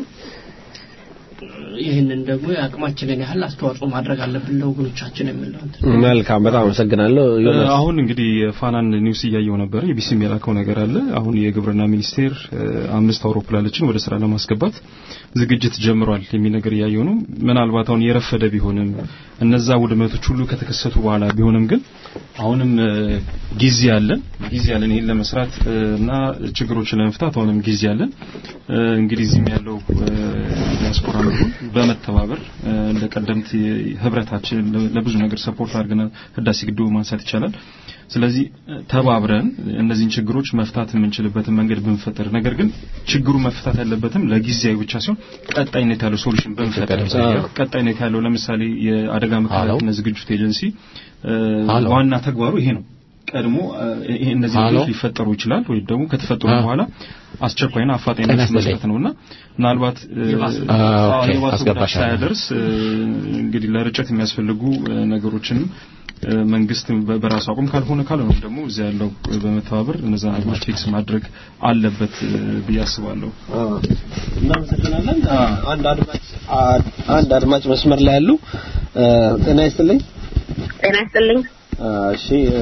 እ፣ ይህንን ደግሞ የአቅማችንን ያህል አስተዋጽኦ ማድረግ አለብን ለወገኖቻችን የምለው እንትን መልካም በጣም አመሰግናለሁ ዮናስ አሁን እንግዲህ የፋናን ኒውስ እያየው ነበር። የቢሲ የላከው ነገር አለ። አሁን የግብርና ሚኒስቴር እ፣ አምስት አውሮፕላኖችን ወደ ስራ ለማስገባት ዝግጅት ጀምሯል የሚል ነገር እያየው ነው። ምናልባት አሁን የረፈደ ቢሆንም እነዛ ውድመቶች ሁሉ ከተከሰቱ በኋላ ቢሆንም ግን አሁንም እ፣ ጊዜ አለን ጊዜ አለን ይሄን ለመስራት እ፣ እና ችግሮችን ለመፍታት አሁንም ጊዜ አለን። እ፣ እንግዲህ እዚህም ያለው እ፣ ዲያስፖራ ምሁሩን በመተባበር እ፣ እንደ ቀደምት ህብረታችን ለ- ለብዙ ነገር ሰፖርት አድርገናል። ህዳሴ ግድቡ ማንሳት ይቻላል። ስለዚህ እ፣ ተባብረን እነዚህን ችግሮች መፍታት የምንችልበትን መንገድ ብንፈጥር፣ ነገር ግን ችግሩ መፍታት ያለበትም ለጊዜያዊ ብቻ ሲሆን ቀጣይነት ያለው ሶሉሽን ብንፈጥር፣ አዎ። ቀጣይነት ያለው ለምሳሌ የአደጋ መከላከልና ዝግጅት ኤጀንሲ እ፣ አሎ። ዋና ተግባሩ ይሄ ነው። ቀድሞ እ፣ ይሄ እነዚህ አሎ። ነገሮች ሊፈጠሩ ይችላል ወይም ደግሞ ከተፈጠሩ አ- በኋላ አስቸኳይና አፋጣኝ ጤና መልስ ይስጥልኝ። መስጠት ነውና ምናልባት እ፣ የባሰ- አ፣ አዎ፣ ኦኬ፣ የባሰ ጉዳት አስገባሻለሁ። ሳያደርስ እ፣ እንግዲህ ለርጨት የሚያስፈልጉ እ፣ ነገሮችንም እ፣ መንግስት በ- በራሱ አቁም ካልሆነ ካልሆነ ደግሞ እዚያ ያለው እ፣ በመተባበር እነዛ ነገሮች ፊክስ ማድረግ አለበት እ፣ ብዬ አስባለሁ። እናመሰግናለን። አንድ አድማጭ አንድ አድማጭ መስመር ላይ ያሉ እ፣ ጤና ይስጥልኝ። ጤና ይስጥልኝ። አ፣ እሺ እ፣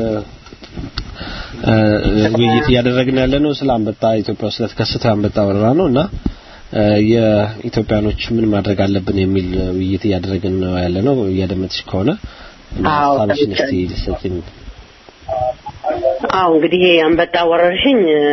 እ፣ ውይይት እያደረግን ያለ ነው ስለ አንበጣ ኢትዮጵያ ውስጥ ስለተከሰተው የአንበጣ ወረራ ነው እና እ፣ የኢትዮጵያኖች ምን ማድረግ አለብን የሚል ውይይት እያደረግን ነው ያለ ነው። እያደመጥሽ ከሆነ እና አዎ፣ ሀሳብሽን እስቲ ሰምቻለሁ። ልትሰጪኝ አዎ እንግዲህ ይሄ አንበጣ ወረርሽኝ እ፣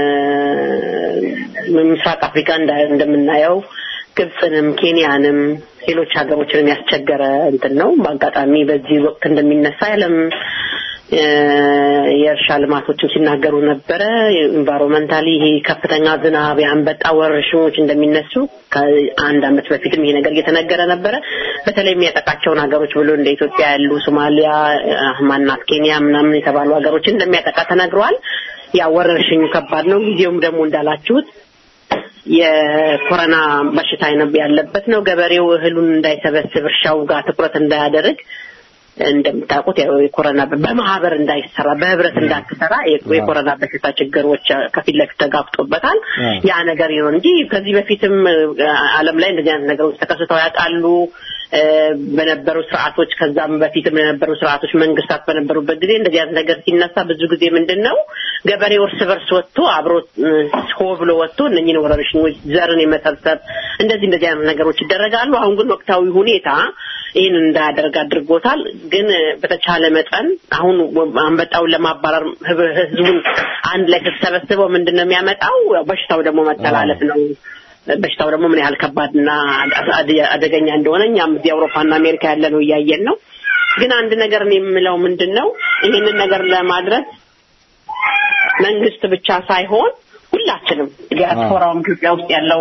ምስራቅ አፍሪካ እንዳ- እንደምናየው ግብፅንም ኬንያንም ሌሎች ሀገሮችንም ያስቸገረ እንትን ነው። በአጋጣሚ በዚህ ወቅት እንደሚነሳ የዓለም እ፣ የእርሻ ልማቶችን ሲናገሩ ነበረ። ኢንቫይሮንመንታሊ ይሄ ከፍተኛ ዝናብ፣ የአንበጣ ወረርሽኞች እንደሚነሱ ከአንድ ዓመት በፊትም ይሄ ነገር እየተነገረ ነበረ። በተለይ የሚያጠቃቸውን ሀገሮች ብሎ እንደ ኢትዮጵያ ያሉ ሶማሊያ፣ አህ፣ ማናት ኬንያ ምናምን የተባሉ ሀገሮችን እንደሚያጠቃ ተነግረዋል። ያ ወረርሽኙ ከባድ ነው። ጊዜውም ደግሞ እንዳላችሁት የኮሮና በሽታ አይነት ያለበት ነው። ገበሬው እህሉን እንዳይሰበስብ እርሻው ጋር ትኩረት እንዳያደርግ እንደምታውቁት ያው የኮሮና በማህበር እንዳይሰራ በህብረት እንዳትሰራ የ- የኮሮና በሽታ ችግሮች ከፊት ለፊት ተጋፍጦበታል። ያ ነገር ይሆን እንጂ ከዚህ በፊትም እ፣ ዓለም ላይ እንደዚህ አይነት ነገሮች ተከስተው ያውቃሉ። እ፣ በነበሩ ስርዓቶች ከዛም በፊትም የነበሩ ስርዓቶች መንግስታት በነበሩበት ጊዜ እንደዚህ አይነት ነገር ሲነሳ ብዙ ጊዜ ምንድን ነው ገበሬው እርስ በርስ ወጥቶ አብሮ እ፣ ሆ ብሎ ወጥቶ እነኝህን ወረርሽኞች ዘርን የመሰብሰብ እንደዚህ እንደዚህ አይነት ነገሮች ይደረጋሉ። አሁን ግን ወቅታዊ ሁኔታ ይህን እንዳያደርግ አድርጎታል። ግን እ፣ በተቻለ መጠን አሁን ወ- አንበጣውን ለማባረር ህብ- ህዝቡን አንድ ላይ ስትሰበስበው ምንድን ነው የሚያመጣው? ያው በሽታው ደግሞ መተላለፍ ነው። በሽታው ደግሞ ምን ያህል ከባድና አደ- አደገኛ እንደሆነ እኛም እዚህ አውሮፓና አሜሪካ ያለ ነው እያየን ነው። ግን አንድ ነገር እኔ የምለው ምንድን ነው ይህንን ነገር ለማድረግ መንግስት ብቻ ሳይሆን ሁላችንም ዲያስፖራውም ኢትዮጵያ ውስጥ ያለው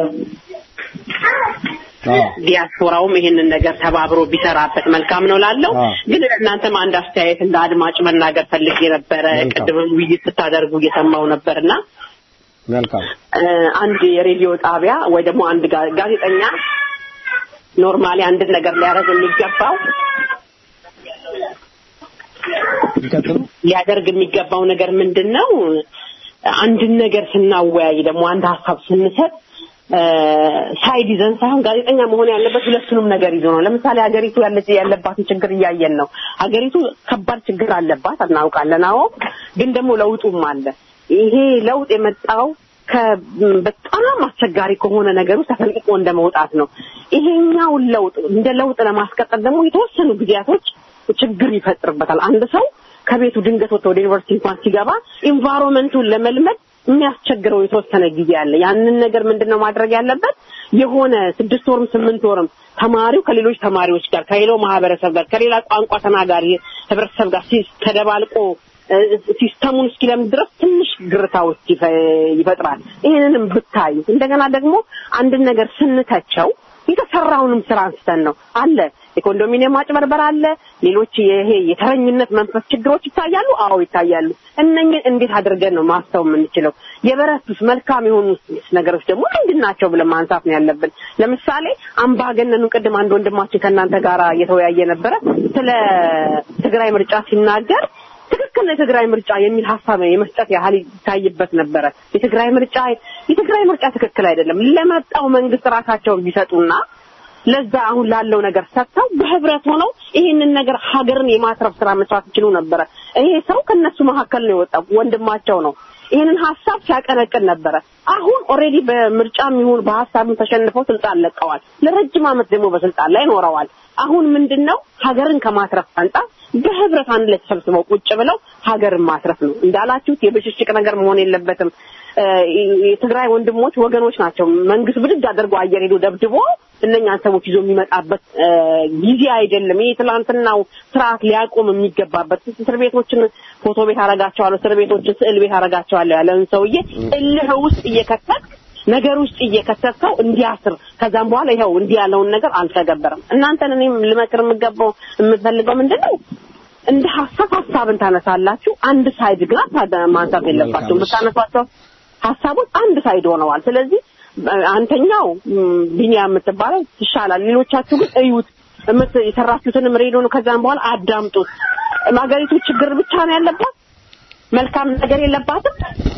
ዲያስፖራውም ይሄንን ነገር ተባብሮ ቢሰራበት መልካም ነው ላለው ግን እናንተም አንድ አስተያየት እንደ አድማጭ መናገር ፈልጌ ነበረ። ቅድምም ውይይት ስታደርጉ እየሰማው ነበርና መልካም እ፣ አንድ የሬዲዮ ጣቢያ ወይ ደግሞ አንድ ጋ- ጋዜጠኛ ኖርማሊ አንድን ነገር ሊያደርግ የሚገባው ሊያደርግ የሚገባው ነገር ምንድን ነው? አንድን ነገር ስናወያይ ደግሞ አንድ ሀሳብ ስንሰጥ እ፣ ሳይድ ይዘን ሳይሆን ጋዜጠኛ መሆን ያለበት ሁለቱንም ነገር ይዞ ነው። ለምሳሌ ሀገሪቱ ያለች ያለባትን ችግር እያየን ነው። ሀገሪቱ ከባድ ችግር አለባት እናውቃለን። አዎ፣ ግን ደግሞ ለውጡም አለ። ይሄ ለውጥ የመጣው ከ- በጣም አስቸጋሪ ከሆነ ነገር ውስጥ ተፈልቅቆ እንደ መውጣት ነው። ይሄኛውን ለውጥ እንደ ለውጥ ለማስቀጠል ደግሞ የተወሰኑ ጊዜያቶች ችግር ይፈጥርበታል። አንድ ሰው ከቤቱ ድንገት ወጥቶ ወደ ዩኒቨርሲቲ እንኳን ሲገባ ኢንቫይሮንመንቱን ለመልመድ የሚያስቸግረው የተወሰነ ጊዜ አለ። ያንን ነገር ምንድን ነው ማድረግ ያለበት? የሆነ ስድስት ወርም ስምንት ወርም ተማሪው ከሌሎች ተማሪዎች ጋር ከሌላው ማህበረሰብ ጋር ከሌላ ቋንቋ ተናጋሪ ህብረተሰብ ጋር ሲ- ተደባልቆ እ፣ ሲስተሙን እስኪለምድ ድረስ ትንሽ ግርታዎች ይፈ- ይፈጥራል። ይህንንም ብታዩ እንደገና ደግሞ አንድን ነገር ስንተቸው የተሰራውንም ስራ አንስተን ነው አለ የኮንዶሚኒየም ማጭበርበር አለ። ሌሎች ይሄ የተረኝነት መንፈስ ችግሮች ይታያሉ። አዎ ይታያሉ። እነኝን እንዴት አድርገን ነው ማስተው የምንችለው? የበረቱት መልካም የሆኑ ነገሮች ደግሞ ምንድን ናቸው ብለን ማንሳት ነው ያለብን። ለምሳሌ አምባገነኑ ቅድም አንድ ወንድማችን ከእናንተ ጋር እየተወያየ ነበረ ስለ ትግራይ ምርጫ ሲናገር ትክክል ነው የትግራይ ምርጫ የሚል ሀሳብ የመስጠት ያህል ይታይበት ነበረ። የትግራይ ምርጫ የትግራይ ምርጫ ትክክል አይደለም። ለመጣው መንግስት ራሳቸውን ቢሰጡና ለዛ አሁን ላለው ነገር ሰጥተው በህብረት ሆነው ይህንን ነገር ሀገርን የማትረፍ ስራ መስራት ይችሉ ነበረ። ይሄ ሰው ከነሱ መካከል ነው የወጣው፣ ወንድማቸው ነው። ይህንን ሀሳብ ሲያቀነቅን ነበረ። አሁን ኦልሬዲ በምርጫም ይሁን በሀሳብም ተሸንፈው ስልጣን ለቀዋል። ለረጅም ዓመት ደግሞ በስልጣን ላይ ኖረዋል። አሁን ምንድን ነው ሀገርን ከማትረፍ አንጻር በህብረት አንድ ላይ ተሰብስበው ቁጭ ብለው ሀገርን ማትረፍ ነው። እንዳላችሁት የብሽሽቅ ነገር መሆን የለበትም። እ፣ የትግራይ ወንድሞች ወገኖች ናቸው። መንግስት ብድግ አድርጎ አየር ሄዶ ደብድቦ እነኛን ሰዎች ይዞ የሚመጣበት እ፣ ጊዜ አይደለም። ይህ ትላንትናው ስርዓት ሊያቆም የሚገባበት እስር ቤቶችን ፎቶ ቤት አረጋቸዋለሁ፣ እስር ቤቶችን ስዕል ቤት አረጋቸዋለሁ ያለን ሰውዬ እልህ ውስጥ እየከተት ነገር ውስጥ እየከተተው እንዲያስር ከዛም በኋላ ይኸው እንዲህ ያለውን ነገር አልተገበረም። እናንተን እኔም ልመክር የምገባው የምፈልገው ምንድን ነው እንደ ሀሳብ ሀሳብን ታነሳላችሁ። አንድ ሳይድ ግን አታ- ማንሳት የለባችሁም። የምታነሷቸው ሀሳቦች አንድ ሳይድ ሆነዋል። ስለዚህ እ፣ አንተኛው ም፣ ቢኒያም የምትባለው ይሻላል። ሌሎቻችሁ ግን እዩት፣ የምት- የሰራችሁትንም ሬዲዮ ነው። ከዛም በኋላ አዳምጡት። ሀገሪቱ ችግር ብቻ ነው ያለባት፣ መልካም ነገር የለባትም።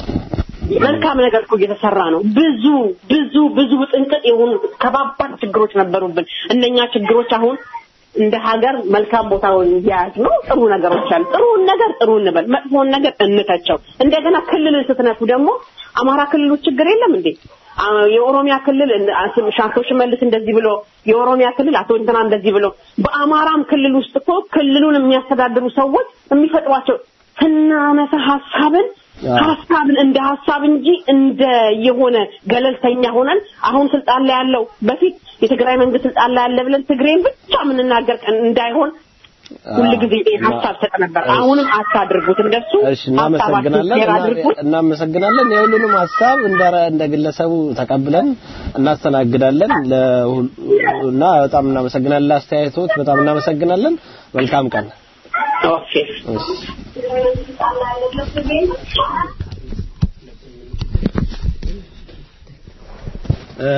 መልካም ነገር እኮ እየተሰራ ነው። ብዙ ብዙ ብዙ ጥንቅጥ የሆኑ ከባባድ ችግሮች ነበሩብን። እነኛ ችግሮች አሁን እንደ ሀገር መልካም ቦታውን እያያዝ ነው። ጥሩ ነገሮች አሉ። ጥሩን ነገር ጥሩ እንበል፣ መጥፎን ነገር እንተቸው። እንደገና ክልልን ስትነኩ ደግሞ አማራ ክልል ውስጥ ችግር የለም እንዴ? አ- የኦሮሚያ ክልል እንደ- አቶ- አቶ ሽመልስ እንደዚህ ብሎ የኦሮሚያ ክልል አቶ እንትና እንደዚህ ብሎ በአማራም ክልል ውስጥ እኮ ክልሉን የሚያስተዳድሩ ሰዎች የሚፈጥሯቸው ስናነሳ ሀሳብን ሀሳብን እንደ ሀሳብ እንጂ እንደ የሆነ ገለልተኛ ሆነን አሁን ስልጣን ላይ ያለው በፊት የትግራይ መንግስት ስልጣን ላይ ያለ ብለን ትግሬን ብቻ የምንናገር ቀን እንዳይሆን ሁል ጊዜ ይሄን ሀሳብ ሰጥ ነበር። አሁንም አታድርጉት እንደሱ እሺ እናመሰግናለን ሀሳባችሁን ሼር እና- አድርጉት። እናመሰግናለን የሁሉንም ሀሳብ እንደ እንደ ግለሰቡ ተቀብለን እናስተናግዳለን ለሁል- እና በጣም እናመሰግናለን ለአስተያየቶች በጣም እናመሰግናለን መልካም ቀን ኦኬ እ፣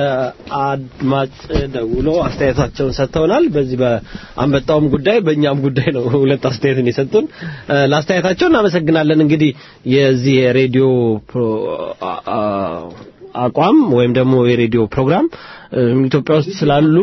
አድማጭ ደውሎ አስተያየታቸውን ሰጥተውናል። በዚህ በአንበጣውም ጉዳይ በእኛም ጉዳይ ነው ሁለት አስተያየትን የሰጡን። እ፣ ለአስተያየታቸው እናመሰግናለን። እንግዲህ የዚህ የሬዲዮ ፕሮ- አ- አ- አቋም ወይም ደግሞ የሬዲዮ ፕሮግራም እ፣ ኢትዮጵያ ውስጥ ስላሉ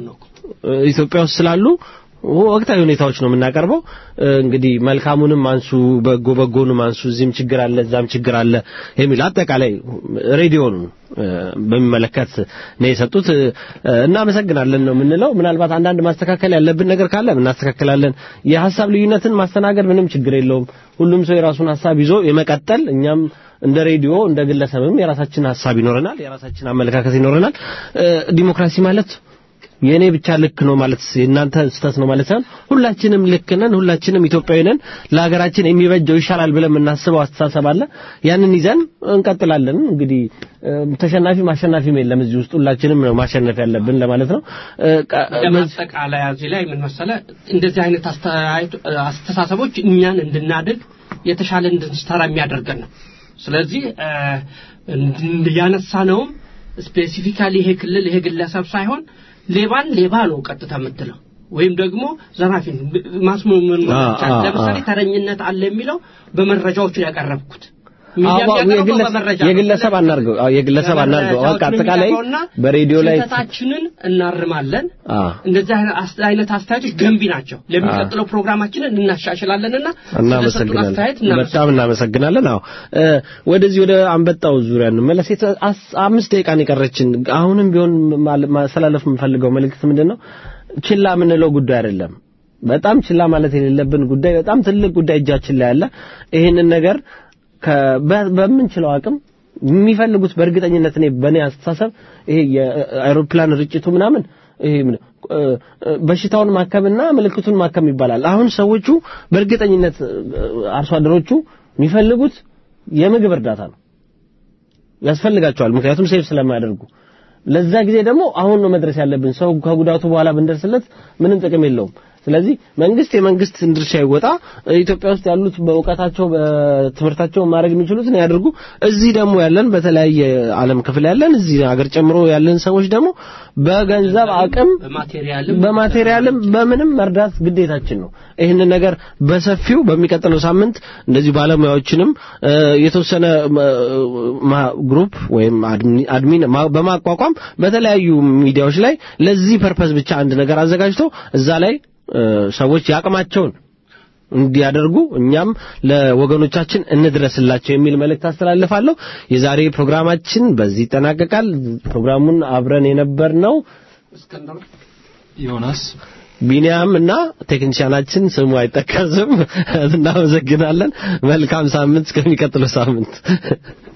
እ፣ ኢትዮጵያ ውስጥ ስላሉ ወቅታዊ ሁኔታዎች ነው የምናቀርበው። እ፣ እንግዲህ መልካሙንም አንሱ፣ በጎ በጎንም አንሱ፣ እዚህም ችግር አለ፣ እዛም ችግር አለ የሚል አጠቃላይ ሬዲዮን እ፣ በሚመለከት ነው የሰጡት። እ፣ እናመሰግናለን ነው የምንለው። ምናልባት አንዳንድ ማስተካከል ያለብን ነገር ካለ እናስተካክላለን። የሀሳብ ልዩነትን ማስተናገድ ምንም ችግር የለውም። ሁሉም ሰው የራሱን ሀሳብ ይዞ የመቀጠል እኛም እንደ ሬዲዮ እንደ ግለሰብም የራሳችን ሀሳብ ይኖረናል፣ የራሳችን አመለካከት ይኖረናል። እ፣ ዲሞክራሲ ማለት የእኔ ብቻ ልክ ነው ማለት የእናንተ ስህተት ነው ማለት ሳይሆን ሁላችንም ልክ ነን፣ ሁላችንም ኢትዮጵያዊ ነን። ለሀገራችን የሚበጀው ይሻላል ብለን የምናስበው አስተሳሰብ አለ። ያንን ይዘን እንቀጥላለን። እንግዲህ እ፣ ተሸናፊ ማሸናፊም የለም እዚህ ውስጥ ሁላችንም ነው ማሸነፍ ያለብን ለማለት ነው። እ፣ ቀ- ለማጠቃለያ እዚህ ላይ ምን መሰለ እንደዚህ አይነት አስተያየት- አስተሳሰቦች እኛን እንድናድግ የተሻለ እንድንሰራ የሚያደርገን ነው። ስለዚህ እ፣ እንድ- ያነሳነውም ስፔሲፊካሊ ይሄ ክልል ይሄ ግለሰብ ሳይሆን ሌባን ሌባ ነው ቀጥታ የምትለው ወይም ደግሞ ዘራፊን ማስመምን አ- አ- ለምሳሌ አ። ተረኝነት አለ የሚለው በመረጃዎች ነው ያቀረብኩት። ሚዲያ አዎ፣ የሚያቀርበው የግለሰብ- በመረጃ ነው። የግለሰብ አናርገው። አዎ፣ የግለሰብ አናርገው። በቃ መረጃዎችን አጠቃላይ የሚቀርበውና በሬዲዮ ላይ ስህተታችንን እናርማለን። አ እንደዚህ አይነት አስ- አይነት አስተያየቶች ገንቢ ናቸው። ለሚቀጥለው ፕሮግራማችንን እናሻሽላለንና ስለሰጡን እናመሰግናለን አስተያየት እናመሰግናለን። በጣም እናመሰግናለን። አዎ እ፣ ወደዚህ ወደ አንበጣው ዙሪያ እንመለስ። የተ- አስ- አምስት ደቂቃን የቀረችን አሁንም ቢሆን ማለ- ማስተላለፍ የምፈልገው መልእክት ምንድን ነው? ችላ የምንለው ጉዳይ አይደለም። በጣም ችላ ማለት የሌለብን ጉዳይ፣ በጣም ትልቅ ጉዳይ እጃችን ላይ አለ። ይህንን ነገር ከ- በ- በምንችለው አቅም የሚፈልጉት በእርግጠኝነት እኔ በእኔ አስተሳሰብ ይሄ የአይሮፕላን ርጭቱ ምናምን ይሄ ምን- እ፣ እ፣ በሽታውን ማከምና ምልክቱን ማከም ይባላል። አሁን ሰዎቹ በእርግጠኝነት እ፣ አርሶ አደሮቹ የሚፈልጉት የምግብ እርዳታ ነው ያስፈልጋቸዋል። ምክንያቱም ሴፍ ስለማያደርጉ ለዛ ጊዜ ደግሞ አሁን ነው መድረስ ያለብን። ሰው ከጉዳቱ በኋላ ብንደርስለት ምንም ጥቅም የለውም። ስለዚህ መንግስት የመንግስትን ድርሻ ይወጣ። ኢትዮጵያ ውስጥ ያሉት በእውቀታቸው በትምህርታቸው ማድረግ የሚችሉትን ያድርጉ። እዚህ ደግሞ ያለን በተለያየ ዓለም ክፍል ያለን እዚህ ሀገር ጨምሮ ያለን ሰዎች ደግሞ በገንዘብ አቅም በማቴሪያልም በማቴሪያልም በምንም መርዳት ግዴታችን ነው። ይህንን ነገር በሰፊው በሚቀጥለው ሳምንት እንደዚህ ባለሙያዎችንም እ፣ የተወሰነ እ፣ ማ- ግሩፕ ወይም አድሚ- አድሚን ማ- በማቋቋም በተለያዩ ሚዲያዎች ላይ ለዚህ ፐርፐዝ ብቻ አንድ ነገር አዘጋጅቶ እዛ ላይ እ፣ ሰዎች ያቅማቸውን እንዲያደርጉ እኛም ለወገኖቻችን እንድረስላቸው የሚል መልእክት አስተላልፋለሁ። የዛሬ ፕሮግራማችን በዚህ ይጠናቀቃል። ፕሮግራሙን አብረን የነበርነው ዮናስ ቢኒያም እና ቴክኒሻናችን ስሙ አይጠቀስም። እናመሰግናለን። መልካም ሳምንት እስከሚቀጥለው ሳምንት